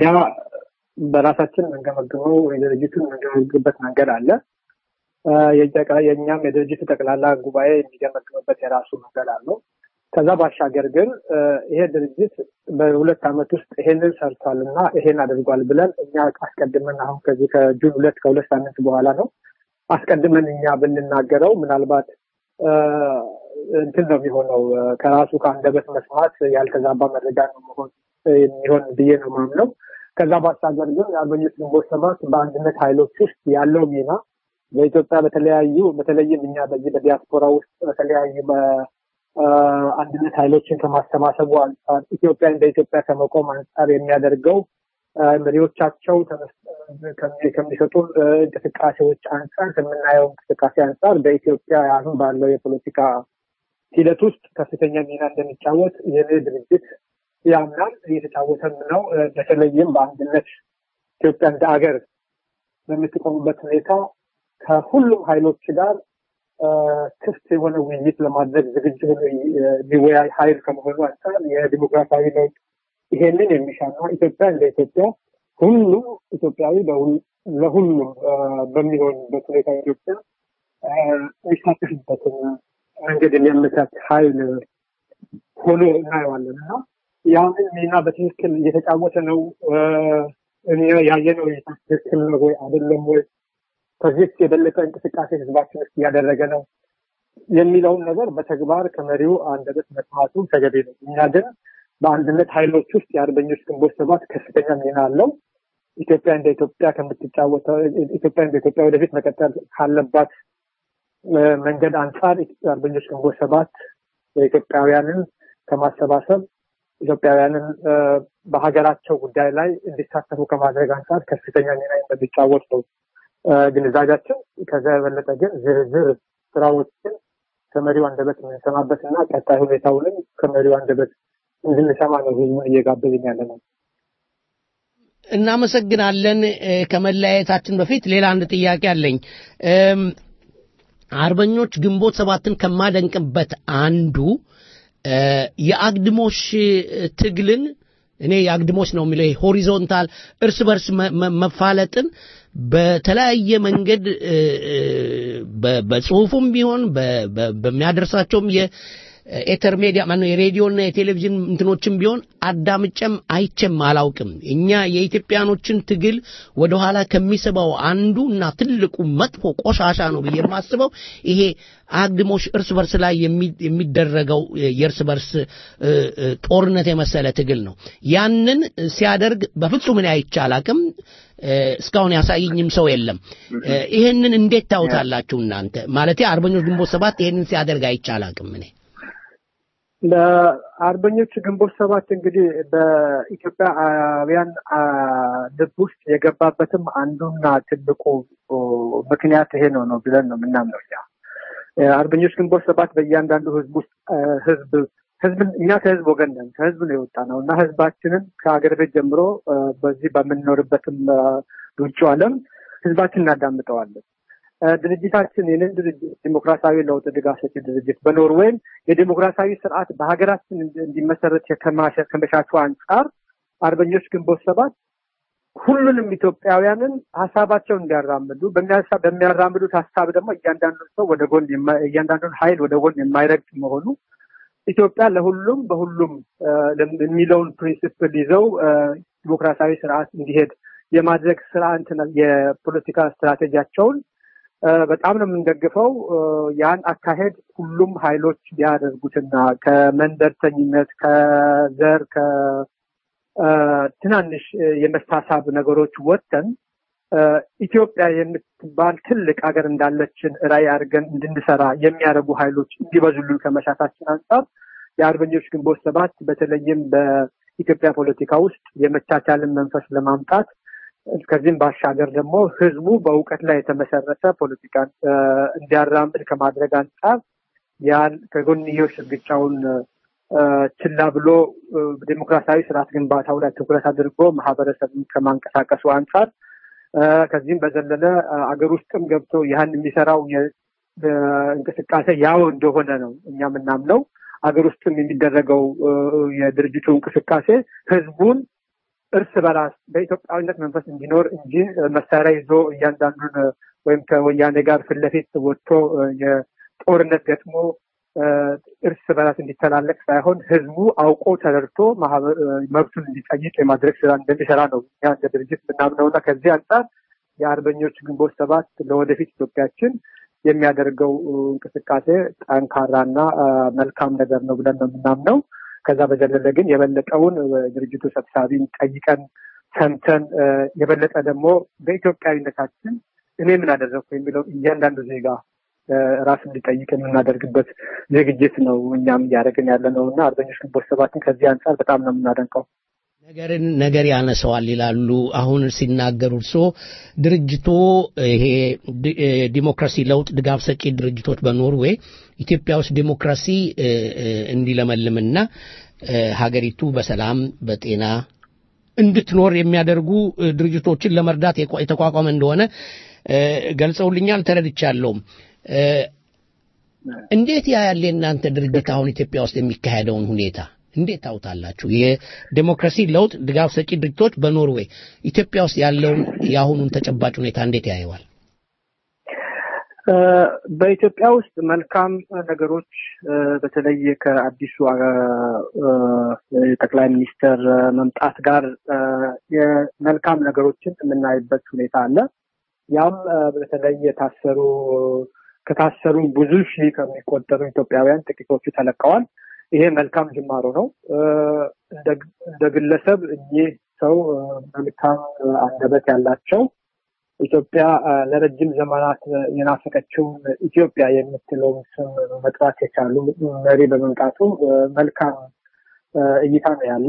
በራሳችን የምንገመግመው የድርጅቱን የምንገመግምበት መንገድ አለ። እ፣ የጠቅላ- የእኛም የድርጅቱ ጠቅላላ ጉባኤ የሚገመግምበት የራሱ መንገድ አለው። ከዛ ባሻገር ግን እ፣ ይሄ ድርጅት በሁለት ዓመት ውስጥ ይሄንን ሰርቷል እና ይሄን አድርጓል ብለን እኛ አስቀድመን አሁን ከዚህ ከጁን ሁለት ከሁለት ሳምንት በኋላ ነው አስቀድመን እኛ ብንናገረው ምናልባት እ፣ እንትን ነው የሚሆነው እ፣ ከራሱ ከአንደበት መስማት ያልተዛባ መረጃ ነው መሆን የሚሆን ብዬ ነው ማምነው። ከዛ ባሻገር ግን የአርበኞች ግንቦት ሰባት በአንድነት ኃይሎች ውስጥ ያለው ሚና በኢትዮጵያ በተለያዩ በተለይም እኛ በዚህ በዲያስፖራ ውስጥ በተለያዩ በአንድነት ኃይሎችን ከማሰባሰቡ አንጻር ኢትዮጵያ እንደ ኢትዮጵያ ከመቆም አንጻር የሚያደርገው እ፣ መሪዎቻቸው ተመስ- ከሚ- ከሚሰጡን እ፣ እንቅስቃሴዎች አንጻር ከምናየው እንቅስቃሴ አንጻር በኢትዮጵያ አሁን ባለው የፖለቲካ ሂደት ውስጥ ከፍተኛ ሚና እንደሚጫወት የኔ ድርጅት ያምናል፣ እየተጫወተም ነው። እ፣ በተለይም በአንድነት ኢትዮጵያ እንደ አገር በምትቆምበት ሁኔታ ከሁሉም ኃይሎች ጋር እ፣ ክፍት የሆነ ውይይት ለማድረግ ዝግጁ ሆኖ የሚወያይ ኃይል ከመሆኑ አንጻር የዲሞክራሲያዊ ለውጥ ይሄንን የሚሻና ኢትዮጵያ እንደ ኢትዮጵያ ሁሉም ኢትዮጵያዊ በሁል- ለሁሉም እ፣ በሚሆንበት ሁኔታ ኢትዮጵያ እ፣ የሚሳተፍበትን መንገድ የሚያመቻች ኃይል ሆኖ እናየዋለን እና ያንን ሚና በትክክል እየተጫወተ ነው እ፣ እኛ ያየነው እይታ ትክክል ነው ወይ አይደለም ወይ ከዚህ የበለጠ እንቅስቃሴ ህዝባችን ውስጥ እያደረገ ነው የሚለውን ነገር በተግባር ከመሪው አንደበት መስማቱ ተገቢ ነው። እኛ ግን በአንድነት ኃይሎች ውስጥ የአርበኞች ግንቦት ሰባት ከፍተኛ ሚና አለው። ኢትዮጵያ እንደ ኢትዮጵያ ከምትጫወተው ኢትዮጵያ እንደ ኢትዮጵያ ወደፊት መቀጠል ካለባት እ፣ መንገድ አንጻር የአርበኞች ግንቦት ሰባት የኢትዮጵያውያንን ከማሰባሰብ ኢትዮጵያውያንን እ፣ በሀገራቸው ጉዳይ ላይ እንዲሳተፉ ከማድረግ አንጻር ከፍተኛ ሚና እንደሚጫወት ነው እ፣ ግንዛቤያችን። ከዛ የበለጠ ግን ዝርዝር ስራዎችን ከመሪው አንደበት የምንሰማበት እና ቀጣይ ሁኔታውንም ከመሪው አንደበት እንድንሰማ ነው ህዝቡን እየጋበዝን ያለ ነው። እናመሰግናለን። እ፣ ከመለያየታችን በፊት ሌላ አንድ ጥያቄ አለኝ። እም፣ አርበኞች ግንቦት ሰባትን ከማደንቅበት አንዱ እ፣ የአግድሞሽ እ፣ ትግልን እኔ የአግድሞሽ ነው የሚለው ይሄ ሆሪዞንታል እርስ በርስ መ- መ- መፋለጥን በተለያየ መንገድ እ፣ እ፣ በ- በጽሁፉም ቢሆን በ- በ- በሚያደርሳቸውም የኤተር ሚዲያ ማነው የሬዲዮና የቴሌቪዥን እንትኖችም ቢሆን አዳምጨም አይቼም አላውቅም። እኛ የኢትዮጵያኖችን ትግል ወደኋላ ከሚስበው አንዱ እና ትልቁ መጥፎ ቆሻሻ ነው ብዬ የማስበው ይሄ አግድሞሽ እርስ በርስ ላይ የሚ- የሚደረገው የእርስ በርስ እ፣ እ፣ ጦርነት የመሰለ ትግል ነው። ያንን ሲያደርግ በፍጹም እኔ አይቼ አላውቅም። እ፣ እስካሁን ያሳየኝም ሰው የለም። እ፣ ይሄንን እንዴት ታዩታላችሁ እናንተ? ማለቴ አርበኞች ግንቦት ሰባት ይሄንን ሲያደርግ አይቼ አላውቅም እኔ ለአርበኞች ግንቦት ሰባት እንግዲህ በኢትዮጵያውያን አ፣ ልብ ውስጥ የገባበትም አንዱና ትልቁ ኦ፣ ምክንያት ይሄ ነው ነው ብለን ነው የምናምነው እኛ። አርበኞች ግንቦት ሰባት በእያንዳንዱ ህዝብ ውስጥ ህዝብ ህዝብ እኛ ከህዝብ ወገን ነን። ከህዝብ ነው የወጣ ነው እና ህዝባችንን ከሀገር ቤት ጀምሮ በዚህ በምንኖርበትም ውጭው ዓለም ህዝባችን እናዳምጠዋለን። ድርጅታችን ይህንን ድርጅት ዲሞክራሲያዊ ለውጥ ድጋፍ ሰጪ ድርጅት በኖርዌይም የዲሞክራሲያዊ ስርዓት በሀገራችን እንዲመሰረት ከመሻቱ አንጻር አርበኞች ግንቦት ሰባት ሁሉንም ኢትዮጵያውያንን ሀሳባቸውን እንዲያራምዱ በሚያራምዱት ሀሳብ ደግሞ እያንዳንዱን ሰው ወደ ጎን እያንዳንዱን ሀይል ወደ ጎን የማይረግጥ መሆኑ ኢትዮጵያ ለሁሉም በሁሉም የሚለውን ፕሪንሲፕል ይዘው ዲሞክራሲያዊ ስርዓት እንዲሄድ የማድረግ ስራ የፖለቲካ ስትራቴጂያቸውን በጣም ነው የምንደግፈው። ያን አካሄድ ሁሉም ሀይሎች ቢያደርጉትና ከመንደርተኝነት፣ ከዘር፣ ከትናንሽ የመሳሳብ ነገሮች ወጥተን ኢትዮጵያ የምትባል ትልቅ ሀገር እንዳለችን ራዕይ አድርገን እንድንሰራ የሚያደርጉ ሀይሎች እንዲበዙልን ከመሻታችን አንጻር የአርበኞች ግንቦት ሰባት በተለይም በኢትዮጵያ ፖለቲካ ውስጥ የመቻቻልን መንፈስ ለማምጣት ከዚህም ባሻገር ደግሞ ህዝቡ በእውቀት ላይ የተመሰረተ ፖለቲካን እንዲያራምድ ከማድረግ አንጻር ያን ከጎንዮሽ እርግጫውን ችላ ብሎ ዴሞክራሲያዊ ስርዓት ግንባታው ላይ ትኩረት አድርጎ ማህበረሰብን ከማንቀሳቀሱ አንጻር ከዚህም በዘለለ አገር ውስጥም ገብቶ ያን የሚሰራው እንቅስቃሴ ያው እንደሆነ ነው እኛ የምናምነው። አገር ውስጥም የሚደረገው የድርጅቱ እንቅስቃሴ ህዝቡን እርስ በራስ በኢትዮጵያዊነት መንፈስ እንዲኖር እንጂ መሳሪያ ይዞ እያንዳንዱን ወይም ከወያኔ ጋር ፊት ለፊት ወጥቶ የጦርነት ገጥሞ እርስ በራስ እንዲተላለቅ ሳይሆን ህዝቡ አውቆ ተረድቶ መብቱን እንዲጠይቅ የማድረግ ስራ እንደሚሰራ ነው እኛ እንደ ድርጅት የምናምነው እና ከዚህ አንጻር የአርበኞች ግንቦት ሰባት ለወደፊት ኢትዮጵያችን የሚያደርገው እንቅስቃሴ ጠንካራና መልካም ነገር ነው ብለን ነው የምናምነው። ከዛ በዘለለ ግን የበለጠውን ድርጅቱ ሰብሳቢን ጠይቀን ሰምተን የበለጠ ደግሞ በኢትዮጵያዊነታችን እኔ ምን አደረግኩ የሚለው እያንዳንዱ ዜጋ ራሱ እንዲጠይቅ የምናደርግበት ዝግጅት ነው እኛም እያደረግን ያለ ነው እና አርበኞች ግንቦት ሰባትን ከዚህ አንጻር በጣም ነው የምናደንቀው። ነገርን ነገር ያነሰዋል ይላሉ። አሁን ሲናገሩ እርሶ ድርጅቶ ይሄ ዲሞክራሲ ለውጥ ድጋፍ ሰጪ ድርጅቶች በኖርዌይ ኢትዮጵያ ውስጥ ዲሞክራሲ እንዲለመልምና ሀገሪቱ በሰላም በጤና እንድትኖር የሚያደርጉ ድርጅቶችን ለመርዳት የተቋቋመ እንደሆነ ገልጸውልኛል፣ ተረድቻለሁም። እንዴት ያያል የእናንተ ድርጅት አሁን ኢትዮጵያ ውስጥ የሚካሄደውን ሁኔታ እንዴት ታውታላችሁ? የዴሞክራሲ ለውጥ ድጋፍ ሰጪ ድርጅቶች በኖርዌይ ኢትዮጵያ ውስጥ ያለውን የአሁኑን ተጨባጭ ሁኔታ እንዴት ያየዋል? በኢትዮጵያ ውስጥ መልካም ነገሮች በተለይ ከአዲሱ ጠቅላይ ሚኒስትር መምጣት ጋር የመልካም ነገሮችን የምናይበት ሁኔታ አለ። ያም በተለይ የታሰሩ ከታሰሩ ብዙ ሺህ ከሚቆጠሩ ኢትዮጵያውያን ጥቂቶቹ ተለቀዋል። ይሄ መልካም ጅማሮ ነው። እንደ ግለሰብ እኚህ ሰው መልካም አንደበት ያላቸው ኢትዮጵያ ለረጅም ዘመናት የናፈቀችውን ኢትዮጵያ የምትለውን ስም መጥራት የቻሉ መሪ በመምጣቱ መልካም እይታ ነው ያለ።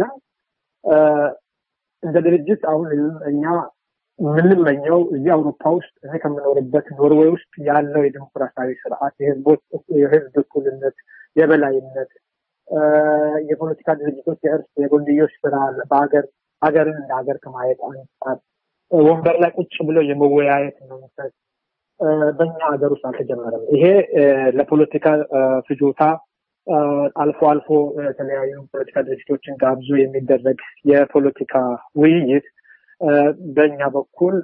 እንደ ድርጅት አሁን እኛ የምንመኘው እዚህ አውሮፓ ውስጥ እኔ ከምኖርበት ኖርዌይ ውስጥ ያለው የዲሞክራሲያዊ ስርዓት የህዝብ እኩልነት፣ የበላይነት የፖለቲካ ድርጅቶች የእርስ የጎንዮሽ ስራ በሀገር ሀገርን እንደ ሀገር ከማየት አንጻር ወንበር ላይ ቁጭ ብሎ የመወያየት መንፈስ በእኛ ሀገር ውስጥ አልተጀመረም። ይሄ ለፖለቲካ ፍጆታ አልፎ አልፎ የተለያዩ ፖለቲካ ድርጅቶችን ጋብዞ የሚደረግ የፖለቲካ ውይይት በእኛ በኩል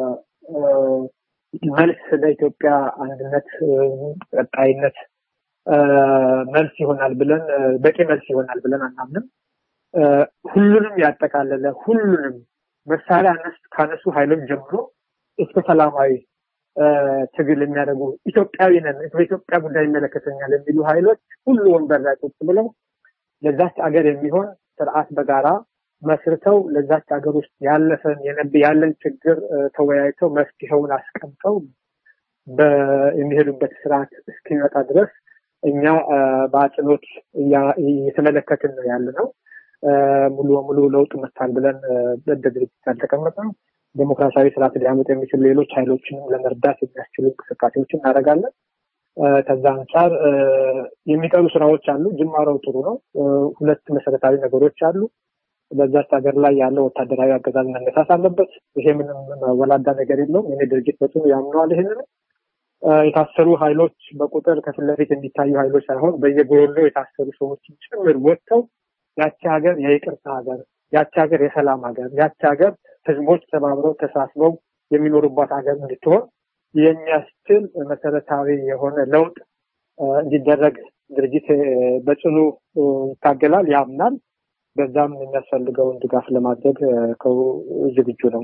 መልስ ለኢትዮጵያ አንድነት ቀጣይነት መልስ ይሆናል ብለን በቂ መልስ ይሆናል ብለን አናምንም። ሁሉንም ያጠቃለለ ሁሉንም መሳሪያ አነስ ካነሱ ኃይሎች ጀምሮ እስከ ሰላማዊ ትግል የሚያደርጉ ኢትዮጵያዊ ነን በኢትዮጵያ ጉዳይ ይመለከተኛል የሚሉ ኃይሎች ሁሉ ወንበር ላይ ቁጭ ብለው ለዛች አገር የሚሆን ስርዓት በጋራ መስርተው ለዛች ሀገር ውስጥ ያለፈን ያለን ችግር ተወያይተው መፍትሄውን አስቀምጠው የሚሄዱበት ስርዓት እስኪመጣ ድረስ እኛ በአጽንኦት እየተመለከትን ነው ያለ ነው። ሙሉ በሙሉ ለውጥ መታል ብለን እንደ ድርጅት ያልተቀመጥነው ዴሞክራሲያዊ ስርዓት ሊያመጡ የሚችሉ ሌሎች ኃይሎችንም ለመርዳት የሚያስችሉ እንቅስቃሴዎችን እናደርጋለን። ከዛ አንጻር የሚቀሩ ስራዎች አሉ። ጅማሬው ጥሩ ነው። ሁለት መሰረታዊ ነገሮች አሉ። በዛች ሀገር ላይ ያለው ወታደራዊ አገዛዝ መነሳት አለበት። ይሄ ምንም ወላዳ ነገር የለውም። የኔ ድርጅት በጽኑ ያምነዋል። ይህንን የታሰሩ ኃይሎች በቁጥር ከፊት ለፊት የሚታዩ ኃይሎች ሳይሆን በየጎሎ የታሰሩ ሰዎች ጭምር ወጥተው ያቺ ሀገር የይቅርታ ሀገር፣ ያቺ ሀገር የሰላም ሀገር፣ ያቺ ሀገር ህዝቦች ተባብረው ተሳስበው የሚኖሩባት ሀገር እንድትሆን የሚያስችል መሰረታዊ የሆነ ለውጥ እንዲደረግ ድርጅት በጽኑ ይታገላል፣ ያምናል። በዛም የሚያስፈልገውን ድጋፍ ለማድረግ ዝግጁ ነው።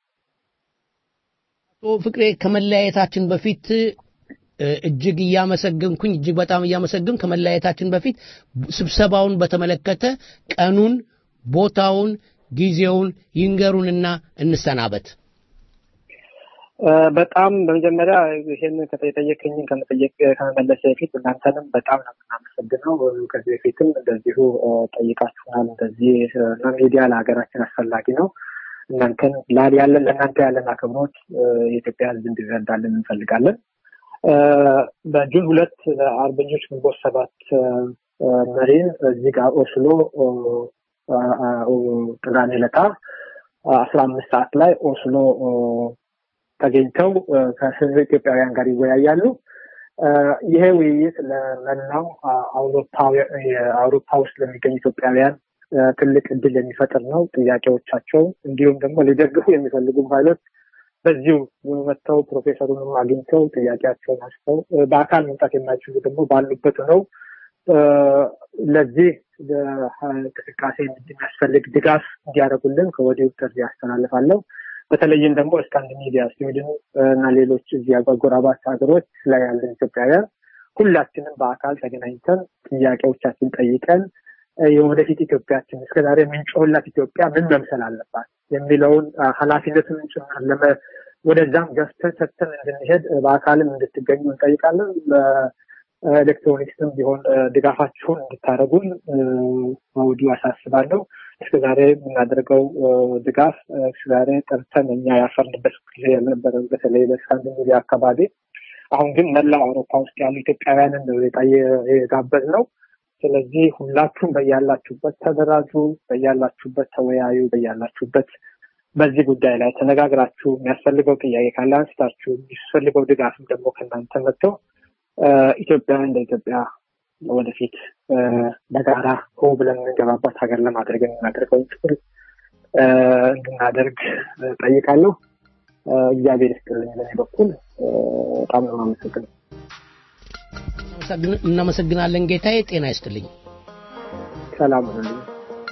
አቶ ፍቅሬ ከመለያየታችን በፊት እጅግ እያመሰገንኩኝ እጅግ በጣም እያመሰግን ከመለያየታችን በፊት ስብሰባውን በተመለከተ ቀኑን፣ ቦታውን፣ ጊዜውን ይንገሩንና እንሰናበት። በጣም በመጀመሪያ ይህን የጠየቀኝን ከመጠየቅ ከመመለስ በፊት እናንተንም በጣም ነው የምናመሰግነው። ከዚህ በፊትም እንደዚሁ ጠይቃችሁናል። እንደዚህ እና ሚዲያ ለሀገራችን አስፈላጊ ነው። እናንተን ያለን ለእናንተ ያለን አክብሮት የኢትዮጵያ ሕዝብ እንዲረዳልን እንፈልጋለን። በጁን ሁለት አርበኞች ግንቦት ሰባት መሪን እዚህ ጋር ኦስሎ ቅዳሜ ዕለት አስራ አምስት ሰዓት ላይ ኦስሎ ተገኝተው ከህዝብ ኢትዮጵያውያን ጋር ይወያያሉ። ይሄ ውይይት ለመላው አውሮፓ ውስጥ ለሚገኙ ኢትዮጵያውያን ትልቅ እድል የሚፈጥር ነው። ጥያቄዎቻቸው እንዲሁም ደግሞ ሊደግፉ የሚፈልጉ ኃይሎች በዚሁ መጥተው ፕሮፌሰሩንም አግኝተው ጥያቄያቸውን አንስተው በአካል መምጣት የማይችሉ ደግሞ ባሉበት ነው ለዚህ እንቅስቃሴ የሚያስፈልግ ድጋፍ እንዲያደርጉልን ከወዲሁ ጥሪ ያስተላልፋለሁ። በተለይም ደግሞ ስካንዲኔቪያ፣ ስዊድን እና ሌሎች እዚህ አጎራባች ሀገሮች ላይ ያለን ኢትዮጵያውያን ሁላችንም በአካል ተገናኝተን ጥያቄዎቻችን ጠይቀን የወደፊት ኢትዮጵያችን እስከዛሬ የምንጮህላት ኢትዮጵያ ምን መምሰል አለባት የሚለውን ኃላፊነትን ጭምር ወደዛም ገፍተን ሰጥተን እንድንሄድ በአካልም እንድትገኙ እንጠይቃለን። በኤሌክትሮኒክስም ቢሆን ድጋፋችሁን እንድታደርጉን መውዲሁ አሳስባለሁ። እስከዛሬ የምናደርገው ድጋፍ እስከዛሬ ጠርተን እኛ ያፈርንበት ጊዜ ያልነበረ በተለይ በስካንዲኔቪያ አካባቢ። አሁን ግን መላው አውሮፓ ውስጥ ያሉ ኢትዮጵያውያንን ነው የጋበዝ ነው። ስለዚህ ሁላችሁም በያላችሁበት ተደራጁ፣ በያላችሁበት ተወያዩ፣ በያላችሁበት በዚህ ጉዳይ ላይ ተነጋግራችሁ የሚያስፈልገው ጥያቄ ካለ አንስታችሁ የሚያስፈልገው ድጋፍም ደግሞ ከእናንተ መጥተው ኢትዮጵያን እንደ ኢትዮጵያ ወደፊት በጋራ ሆ ብለን የምንገባባት ሀገር ለማድረግ የምናደርገውን ትግል እንድናደርግ ጠይቃለሁ። እግዚአብሔር ይስጥልኝ። በእኔ በኩል በጣም ነው የማመሰግነው። እናመሰግናለን ጌታዬ። ጤና ይስጥልኝ። ሰላም ሁኑልኝ።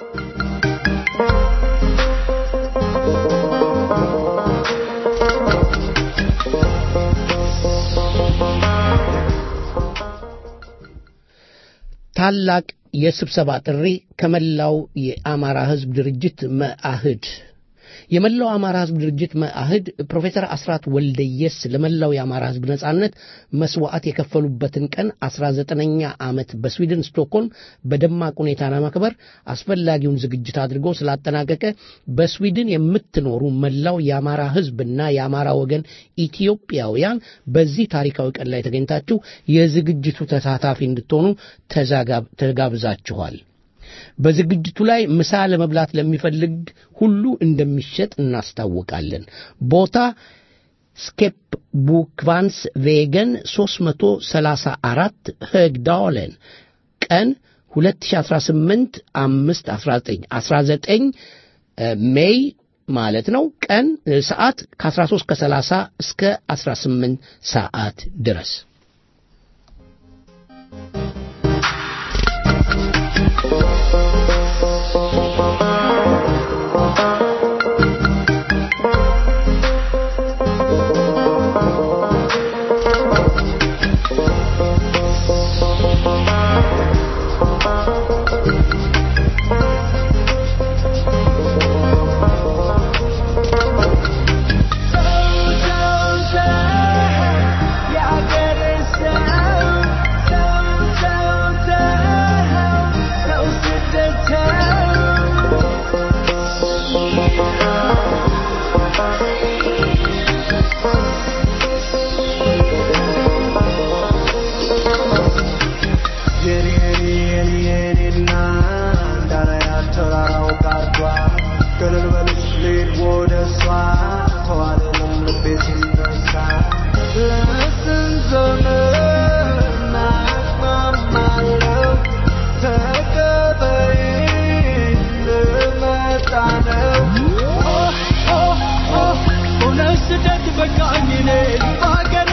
ታላቅ የስብሰባ ጥሪ ከመላው የአማራ ሕዝብ ድርጅት መአህድ የመላው አማራ ሕዝብ ድርጅት መአህድ ፕሮፌሰር አስራት ወልደየስ ለመላው የአማራ ሕዝብ ነጻነት መስዋዕት የከፈሉበትን ቀን 19ኛ ዓመት በስዊድን ስቶክሆልም በደማቅ ሁኔታ ለማክበር አስፈላጊውን ዝግጅት አድርጎ ስላጠናቀቀ በስዊድን የምትኖሩ መላው የአማራ ሕዝብና የአማራ ወገን ኢትዮጵያውያን በዚህ ታሪካዊ ቀን ላይ ተገኝታችሁ የዝግጅቱ ተሳታፊ እንድትሆኑ ተጋብዛችኋል። በዝግጅቱ ላይ ምሳ ለመብላት ለሚፈልግ ሁሉ እንደሚሸጥ እናስታውቃለን። ቦታ ስኬፕ ቡክቫንስ ቬገን 334 högdalen ቀን 2018 5 19 19 ሜይ ማለት ነው። ቀን ሰዓት ከ13 ከ30 እስከ 18 ሰዓት ድረስ Yeah, I get it. ገለል በልሽ ልሂድ ወደ እሷ ተዋለለም ልቤ ሲነሳ ለስንት ዘመን ናቅማማለው ተቀበይ ልመጣ ነው ሆነሽ ስደት በቃኝ እኔ ባገሬ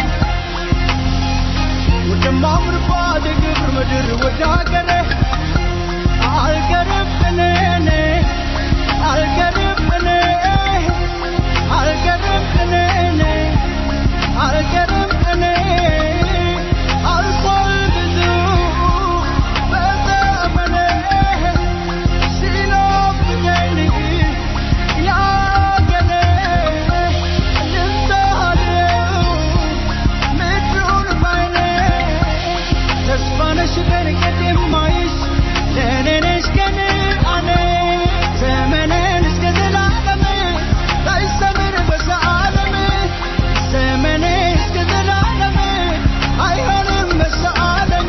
ወደማምርባት የግብር ምድር ወደ ሀገሬ አልቀርም እኔ እኔ አልቀርም እኔ አልቀርም እኔ እኔ አልቀርም እኔ አልፏል ብዙ በዘመኔ ሲኖብኘኝ ያገሬ ልምታለው ምድሩን ባይኔ ተስፋ ነሽ በርቀት የማይሽ ለእኔ ነሽ ቀን አኔ ዘመኔን እስከ ዘላለም ላይሰምር በዘዓለም ዘመኔ እስከ ዘላለም አይሆንም በዘዓለም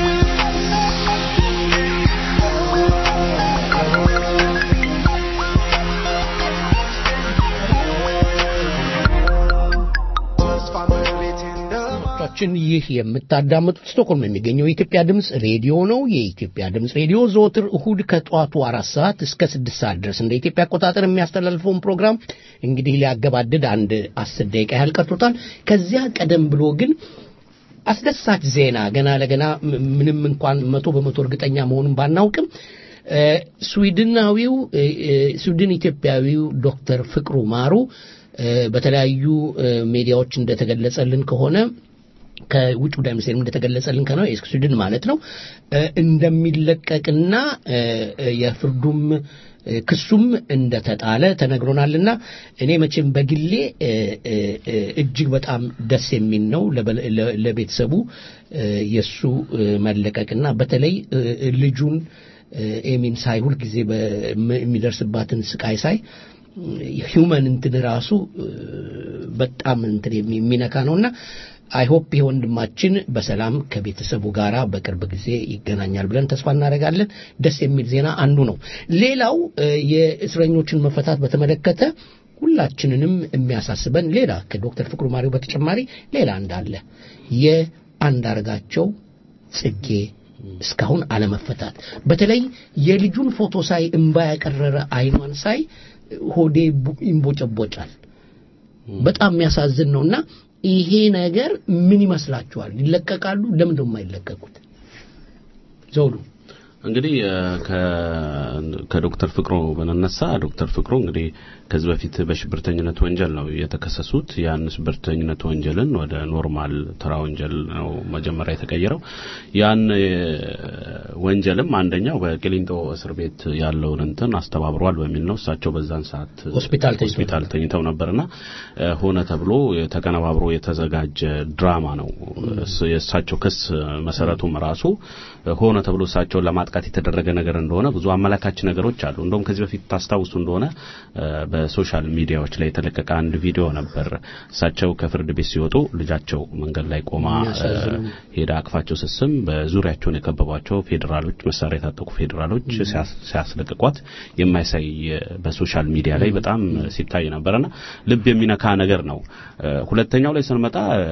ተስፋ መቤቴ አድማጮቻችን ይህ የምታዳምጡት ስቶክሆልም የሚገኘው የኢትዮጵያ ድምፅ ሬዲዮ ነው። የኢትዮጵያ ድምፅ ሬዲዮ ዘወትር እሁድ ከጠዋቱ አራት ሰዓት እስከ ስድስት ሰዓት ድረስ እንደ ኢትዮጵያ አቆጣጠር የሚያስተላልፈውን ፕሮግራም እንግዲህ ሊያገባድድ አንድ አስር ደቂቃ ያህል ቀርቶታል። ከዚያ ቀደም ብሎ ግን አስደሳች ዜና ገና ለገና ም- ምንም እንኳን መቶ በመቶ እርግጠኛ መሆኑን ባናውቅም እ፣ ስዊድናዊው እ፣ እ፣ ስዊድን ኢትዮጵያዊው ዶክተር ፍቅሩ ማሩ እ፣ በተለያዩ እ፣ ሚዲያዎች እንደተገለጸልን ከሆነ ከውጭ ጉዳይ ሚኒስቴር እንደተገለጸልን ከሆነ ስዊድን ማለት ነው እ፣ እንደሚለቀቅና እ፣ እ፣ የፍርዱም እ፣ ክሱም እንደተጣለ ተነግሮናልና እኔ መቼም በግሌ እ፣ እ፣ እ፣ እጅግ በጣም ደስ የሚል ነው ለበ- ለ- ለቤተሰቡ እ፣ የእሱ እ፣ መለቀቅና በተለይ እ፣ ልጁን እ፣ ኤሚን ሳይ ሁልጊዜ በ- የሚደርስባትን ስቃይ ሳይ ሂውመን እንትን ራሱ እ፣ በጣም እንትን የሚ- የሚነካ ነውና አይሆፕ ይህ ወንድማችን በሰላም ከቤተሰቡ ጋር በቅርብ ጊዜ ይገናኛል ብለን ተስፋ እናደርጋለን። ደስ የሚል ዜና አንዱ ነው። ሌላው እ፣ የእስረኞችን መፈታት በተመለከተ ሁላችንንም የሚያሳስበን ሌላ ከዶክተር ፍቅሩ ማሪው በተጨማሪ ሌላ እንዳለ የአንዳርጋቸው ጽጌ እስካሁን አለመፈታት በተለይ የልጁን ፎቶ ሳይ እምባ ያቀረረ አይኗን ሳይ ሆዴ ቡ- ይንቦጨቦጫል። በጣም የሚያሳዝን ነውና ይሄ ነገር ምን ይመስላችኋል? ይለቀቃሉ? ለምን ነው የማይለቀቁት? ዘውዱ እንግዲህ እ፣ ከ- ከዶክተር ፍቅሩ ብንነሳ ዶክተር ፍቅሩ እንግዲህ ከዚህ በፊት በሽብርተኝነት ወንጀል ነው የተከሰሱት። ያን ሽብርተኝነት ወንጀልን ወደ ኖርማል ተራ ወንጀል ነው መጀመሪያ የተቀየረው። ያን እ፣ ወንጀልም አንደኛው በቂሊንጦ እስር ቤት ያለውን እንትን አስተባብሯል በሚል ነው። እሳቸው በዛን ሰዓት ሆስፒታል ተኝተው ሆስፒታል ተኝተው ነበርና እ፣ ሆነ ተብሎ ተቀነባብሮ የተዘጋጀ ድራማ ነው። እስ- የእሳቸው ክስ መሰረቱም ራሱ ሆነ ተብሎ እሳቸውን ለማጥቃት የተደረገ ነገር እንደሆነ ብዙ አመላካች ነገሮች አሉ። እንደውም ከዚህ በፊት ታስታውሱ እንደሆነ እ፣ በሶሻል ሚዲያዎች ላይ የተለቀቀ አንድ ቪዲዮ ነበር። እሳቸው ከፍርድ ቤት ሲወጡ ልጃቸው መንገድ ላይ ቆማ እ፣ የሚያሳዝነው። ሄዳ አቅፋቸው ስስም በዙሪያቸውን የከበቧቸው ፌዴራሎች መሳሪያ የታጠቁ ፌዴራሎች ሲያስ- ሲያስለቅቋት የማይሳይ እ፣ በሶሻል ሚዲያ ላይ በጣም ሲታይ ነበርና ልብ የሚነካ ነገር ነው። እ፣ ሁለተኛው ላይ ስንመጣ እ፣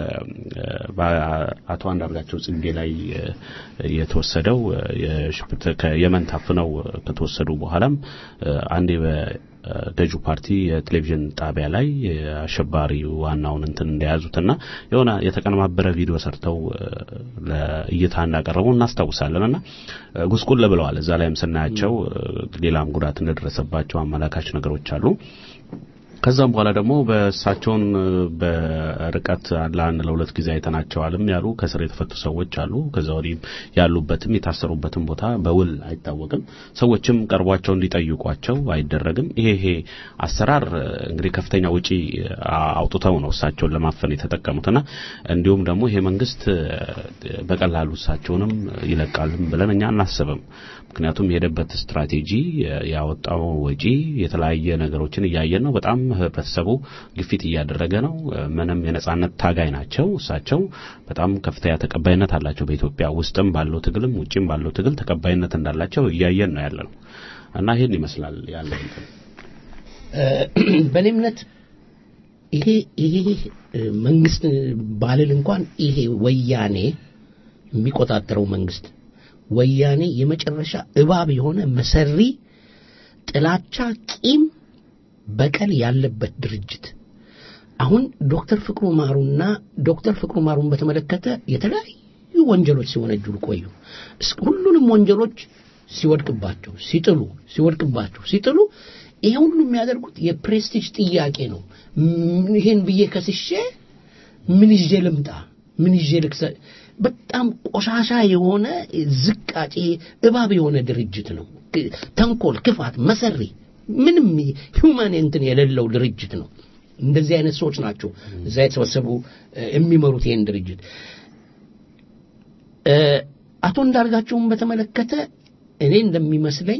በአቶ አንዳርጋቸው ጽጌ ላይ እ፣ የተወሰደው እ፣ የሽብርተ- ከየመን ታፍነው እ፣ ከተወሰዱ በኋላም እ፣ አንዴ በገዢው ፓርቲ የቴሌቪዥን ጣቢያ ላይ አሸባሪ ዋናውን እንትን እንደያዙትና የሆነ የተቀነባበረ ቪዲዮ ሰርተው እ፣ ለእይታ እንዳቀረቡ እናስታውሳለንና እ፣ ጉስቁል ብለዋል። እዛ ላይም ስናያቸው እ፣ ሌላም ጉዳት እንደደረሰባቸው አመላካች ነገሮች አሉ። ከዛም በኋላ ደግሞ በእሳቸውን እ፣ በርቀት ለአንድ ለሁለት ጊዜ አይተናቸዋልም ያሉ ከስር የተፈቱ ሰዎች አሉ። ከዛ ወዲህ ያሉበትም የታሰሩበትም ቦታ በውል አይታወቅም። ሰዎችም ቀርቧቸው እንዲጠይቋቸው አይደረግም። ይሄ ይሄ አሰራር እ፣ እንግዲህ ከፍተኛ ውጪ አ- አውጥተው ነው እሳቸውን ለማፈን የተጠቀሙትና እንዲሁም ደግሞ ይሄ መንግስት እ፣ በቀላሉ እሳቸውንም ይለቃልም ብለን እኛ አናስብም። ምክንያቱም የሄደበት ስትራቴጂ የ- ያወጣው ወጪ የተለያየ ነገሮችን እያየን ነው። በጣም ህብረተሰቡ ግፊት እያደረገ ነው። ምንም የነጻነት ታጋይ ናቸው። እሳቸው በጣም ከፍተኛ ተቀባይነት አላቸው። በኢትዮጵያ ውስጥም ባለው ትግልም ውጭም ባለው ትግል ተቀባይነት እንዳላቸው እያየን ነው ያለ ነው እና ይህን ይመስላል ያለው እንትን። በእኔ እምነት ይሄ ይሄ መንግስት ባልል እንኳን ይሄ ወያኔ የሚቆጣጠረው መንግስት ወያኔ የመጨረሻ እባብ የሆነ መሰሪ ጥላቻ፣ ቂም፣ በቀል ያለበት ድርጅት አሁን ዶክተር ፍቅሩ ማሩና ዶክተር ፍቅሩ ማሩን በተመለከተ የተለያዩ ወንጀሎች ሲወነጅሉ ቆዩ። ሁሉንም ወንጀሎች ሲወድቅባቸው ሲጥሉ ሲወድቅባቸው ሲጥሉ ይሄ ሁሉ የሚያደርጉት የፕሬስቲጅ ጥያቄ ነው። ይሄን ብዬ ከስሼ ምን ይዤ ልምጣ? ምን ይዤ ልክሰ በጣም ቆሻሻ የሆነ ዝቃጭ እባብ የሆነ ድርጅት ነው። ተንኮል፣ ክፋት፣ መሰሪ ምንም ሂውማን እንትን የሌለው ድርጅት ነው። እንደዚህ አይነት ሰዎች ናቸው እዛ የተሰበሰቡ የሚመሩት ይህን ድርጅት። አቶ እንዳርጋቸውን በተመለከተ እኔ እንደሚመስለኝ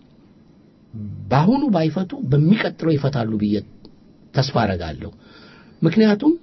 በአሁኑ ባይፈቱ በሚቀጥለው ይፈታሉ ብዬ ተስፋ አረጋለሁ። ምክንያቱም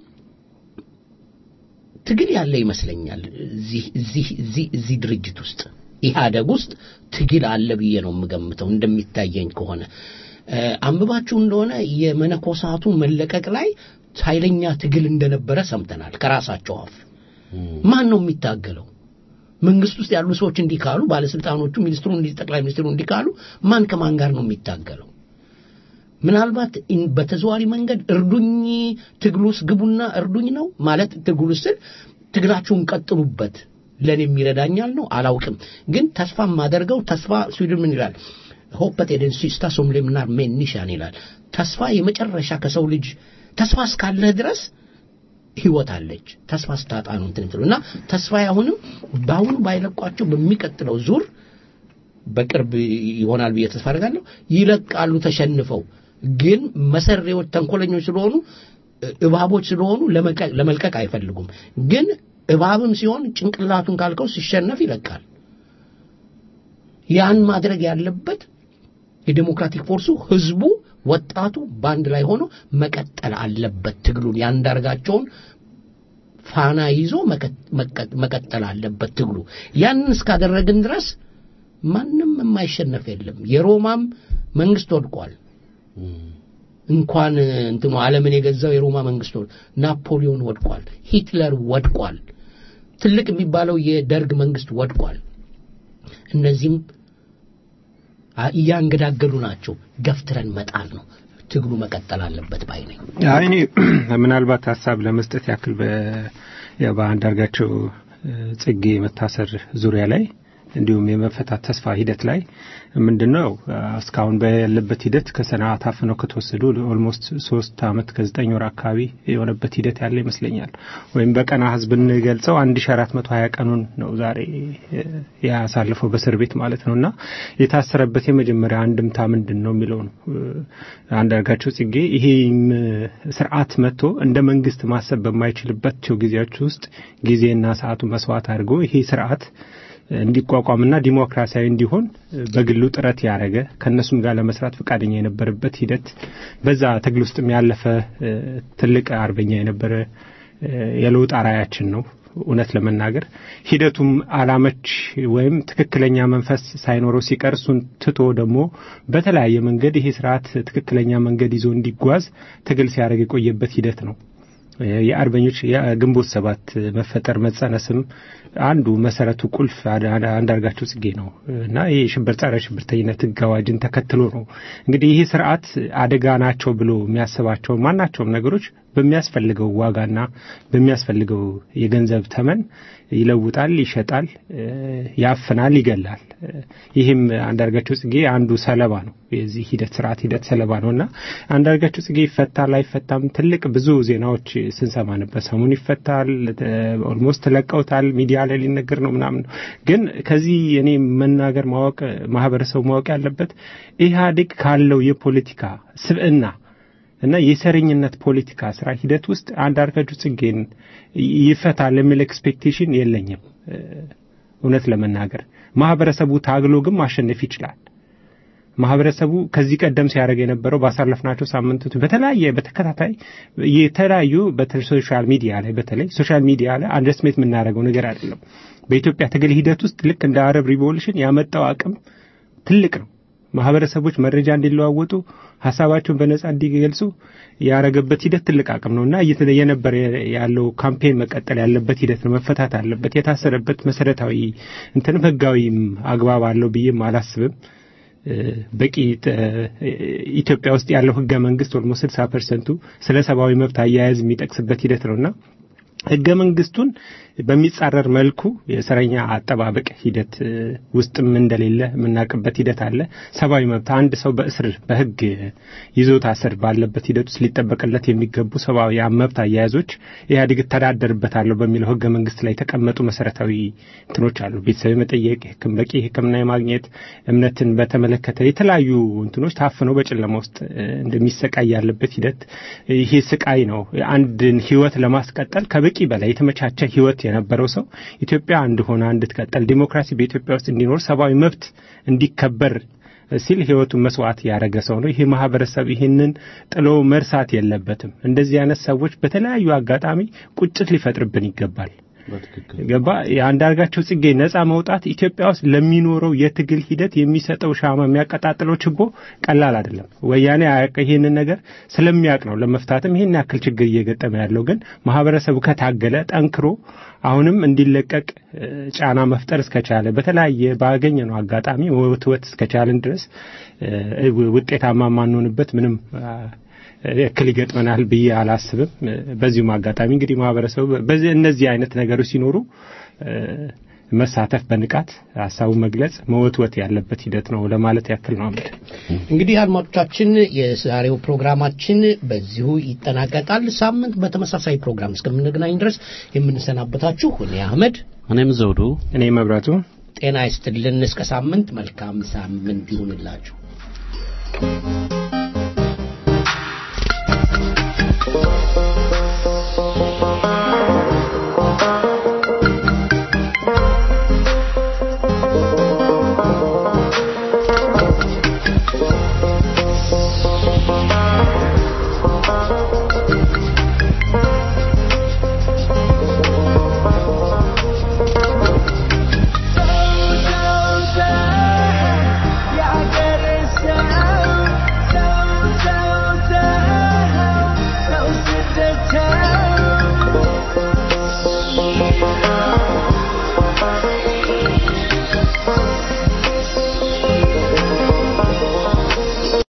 ትግል ያለ ይመስለኛል እዚህ እዚህ እዚህ እዚህ ድርጅት ውስጥ ኢህአደግ ውስጥ ትግል አለ ብዬ ነው የምገምተው እንደሚታየኝ ከሆነ አንብባችሁ እንደሆነ የመነኮሳቱ መለቀቅ ላይ ኃይለኛ ትግል እንደነበረ ሰምተናል ከራሳቸው አፍ ማን ነው የሚታገለው መንግስት ውስጥ ያሉ ሰዎች እንዲህ ካሉ ባለስልጣኖቹ ሚኒስትሩ ጠቅላይ ሚኒስትሩ እንዲህ ካሉ ማን ከማን ጋር ነው የሚታገለው ምናልባት በተዘዋሪ መንገድ እርዱኝ ትግሉ ውስጥ ግቡና እርዱኝ ነው ማለት ትግሉ ስል ትግላችሁን ቀጥሉበት ለእኔ የሚረዳኛል ነው አላውቅም ግን ተስፋ የማደርገው ተስፋ ስዊድን ምን ይላል ሆፐት ኤደን ሲስታ ሶምሌምናር ሜኒሻን ይላል ተስፋ የመጨረሻ ከሰው ልጅ ተስፋ እስካለህ ድረስ ህይወት አለች ተስፋ ስታጣ ነው እንትን ትሉ እና ተስፋ አሁንም በአሁኑ ባይለቋቸው በሚቀጥለው ዙር በቅርብ ይሆናል ብዬ ተስፋ አደርጋለሁ ይለቃሉ ተሸንፈው ግን መሰሬዎች ተንኮለኞች ስለሆኑ እባቦች ስለሆኑ ለመልቀቅ አይፈልጉም ግን እባብም ሲሆን ጭንቅላቱን ካልከው ሲሸነፍ ይለቃል ያን ማድረግ ያለበት የዴሞክራቲክ ፎርሱ ህዝቡ ወጣቱ በአንድ ላይ ሆኖ መቀጠል አለበት ትግሉን ያንዳርጋቸውን ፋና ይዞ መቀጠል አለበት ትግሉ ያንን እስካደረግን ድረስ ማንም የማይሸነፍ የለም የሮማም መንግስት ወድቋል እንኳን እንትኑ ዓለምን የገዛው የሮማ መንግስት ናፖሊዮን ወድቋል ሂትለር ወድቋል ትልቅ የሚባለው የደርግ መንግስት ወድቋል እነዚህም እያንገዳገዱ ናቸው ገፍትረን መጣል ነው ትግሉ መቀጠል አለበት ባይ ነኝ እኔ ምናልባት ሀሳብ ለመስጠት ያክል በአንዳርጋቸው ጽጌ መታሰር ዙሪያ ላይ እንዲሁም የመፈታት ተስፋ ሂደት ላይ ምንድነው እስካሁን ባለበት ሂደት ከሰናት አፍነው ከተወሰዱ ኦልሞስት ሶስት አመት ከዘጠኝ ወር አካባቢ የሆነበት ሂደት ያለ ይመስለኛል ወይም በቀና ህዝብ ብንገልጸው አንድ ሺ አራት መቶ ሀያ ቀኑን ነው ዛሬ ያሳልፈው በእስር ቤት ማለት ነው እና የታሰረበት የመጀመሪያ አንድምታ ምንድን ነው የሚለው ነው አንዳርጋቸው ጽጌ ይሄም ስርዓት መጥቶ እንደ መንግስት ማሰብ በማይችልባቸው ጊዜያች ውስጥ ጊዜና ሰዓቱ መስዋዕት አድርጎ ይሄ ስርዓት እንዲቋቋምና ዲሞክራሲያዊ እንዲሆን በግሉ ጥረት ያደረገ ከእነሱም ጋር ለመስራት ፈቃደኛ የነበረበት ሂደት በዛ ትግል ውስጥም ያለፈ ትልቅ አርበኛ የነበረ የለውጥ አራያችን ነው እውነት ለመናገር ሂደቱም አላመች ወይም ትክክለኛ መንፈስ ሳይኖረው ሲቀር እሱን ትቶ ደግሞ በተለያየ መንገድ ይሄ ስርዓት ትክክለኛ መንገድ ይዞ እንዲጓዝ ትግል ሲያደርግ የቆየበት ሂደት ነው የአርበኞች የግንቦት ሰባት መፈጠር መጸነስም አንዱ መሰረቱ ቁልፍ አንዳርጋቸው ጽጌ ነው እና ይህ ሽብር ጸረ ሽብርተኝነት ህግ አዋጅን ተከትሎ ነው እንግዲህ ይህ ስርዓት አደጋ ናቸው ብሎ የሚያስባቸው ማናቸውም ነገሮች በሚያስፈልገው ዋጋና በሚያስፈልገው የገንዘብ ተመን ይለውጣል፣ ይሸጣል፣ ያፍናል፣ ይገላል። ይህም አንዳርጋቸው ጽጌ አንዱ ሰለባ ነው። የዚህ ሂደት ስርዓት ሂደት ሰለባ ነው እና አንዳርጋቸው ጽጌ ይፈታል አይፈታም ትልቅ ብዙ ዜናዎች ስንሰማ ነበር። ሰሞኑን ይፈታል፣ ኦልሞስት ለቀውታል፣ ሚዲያ ላይ ሊነገር ነው ምናምን። ግን ከዚህ እኔ መናገር ማወቅ ማህበረሰቡ ማወቅ ያለበት ኢህአዴግ ካለው የፖለቲካ ስብዕና እና የሰረኝነት ፖለቲካ ስራ ሂደት ውስጥ አንዳርጋቸው ጽጌን ይፈታል የሚል ኤክስፔክቴሽን የለኝም። እውነት ለመናገር ማህበረሰቡ ታግሎ ግን ማሸነፍ ይችላል። ማህበረሰቡ ከዚህ ቀደም ሲያደርግ የነበረው ባሳለፍናቸው ሳምንቶች በተለያየ በተከታታይ የተለያዩ በሶሻል ሚዲያ ላይ በተለይ ሶሻል ሚዲያ ላይ አንደርስሜት የምናደርገው ነገር አይደለም። በኢትዮጵያ ትግል ሂደት ውስጥ ልክ እንደ አረብ ሪቮሉሽን ያመጣው አቅም ትልቅ ነው። ማህበረሰቦች መረጃ እንዲለዋወጡ ሀሳባቸውን በነጻ እንዲገልጹ ያረገበት ሂደት ትልቅ አቅም ነው እና የነበረ ያለው ካምፔን መቀጠል ያለበት ሂደት ነው። መፈታት አለበት። የታሰረበት መሰረታዊ እንትንም ህጋዊም አግባብ አለው ብዬም አላስብም። በቂ ኢትዮጵያ ውስጥ ያለው ህገ መንግስት ኦልሞ ስልሳ ፐርሰንቱ ስለ ሰብአዊ መብት አያያዝ የሚጠቅስበት ሂደት ነውና ህገ መንግስቱን በሚጻረር መልኩ የእስረኛ አጠባበቅ ሂደት ውስጥም እንደሌለ የምናውቅበት ሂደት አለ። ሰብአዊ መብት አንድ ሰው በእስር በህግ ይዞታ ስር ባለበት ሂደት ውስጥ ሊጠበቅለት የሚገቡ ሰብአዊ መብት አያያዞች ኢህአዴግ እተዳደርበታለሁ በሚለው ህገ መንግስት ላይ የተቀመጡ መሰረታዊ እንትኖች አሉ። ቤተሰብ መጠየቅ፣ በቂ ሕክምና የማግኘት እምነትን በተመለከተ የተለያዩ እንትኖች ታፍነው በጨለማ ውስጥ እንደሚሰቃይ ያለበት ሂደት ይሄ ስቃይ ነው። አንድን ህይወት ለማስቀጠል ከበቂ በላይ የተመቻቸ ህይወት የነበረው ሰው ኢትዮጵያ አንድ ሆና እንድትቀጠል ዲሞክራሲ በኢትዮጵያ ውስጥ እንዲኖር ሰብአዊ መብት እንዲከበር ሲል ህይወቱን መስዋዕት ያደረገ ሰው ነው። ይሄ ማህበረሰብ ይህንን ጥሎ መርሳት የለበትም። እንደዚህ አይነት ሰዎች በተለያዩ አጋጣሚ ቁጭት ሊፈጥርብን ይገባል። ገባ የአንዳርጋቸው ጽጌ ነጻ መውጣት ኢትዮጵያ ውስጥ ለሚኖረው የትግል ሂደት የሚሰጠው ሻማ የሚያቀጣጥለው ችቦ ቀላል አይደለም። ወያኔ ይህንን ነገር ስለሚያውቅ ነው ለመፍታትም ይህን ያክል ችግር እየገጠመ ያለው። ግን ማህበረሰቡ ከታገለ ጠንክሮ አሁንም እንዲለቀቅ ጫና መፍጠር እስከቻለ በተለያየ ባገኘ ነው አጋጣሚ ወትወት እስከቻለን ድረስ ውጤታማ የማንሆንበት ምንም እክል ይገጥመናል ብዬ አላስብም። በዚሁም አጋጣሚ እንግዲህ ማህበረሰቡ በዚህ እነዚህ አይነት ነገሮች ሲኖሩ መሳተፍ፣ በንቃት ሀሳቡን መግለጽ፣ መወትወት ያለበት ሂደት ነው ለማለት ያክል ነው። አመድ እንግዲህ አድማጮቻችን፣ የዛሬው ፕሮግራማችን በዚሁ ይጠናቀቃል። ሳምንት በተመሳሳይ ፕሮግራም እስከምንገናኝ ድረስ የምንሰናበታችሁ እኔ አህመድ፣ እኔም ዘውዱ፣ እኔ መብራቱ ጤና ይስጥልን። እስከ ሳምንት መልካም ሳምንት ይሁንላችሁ።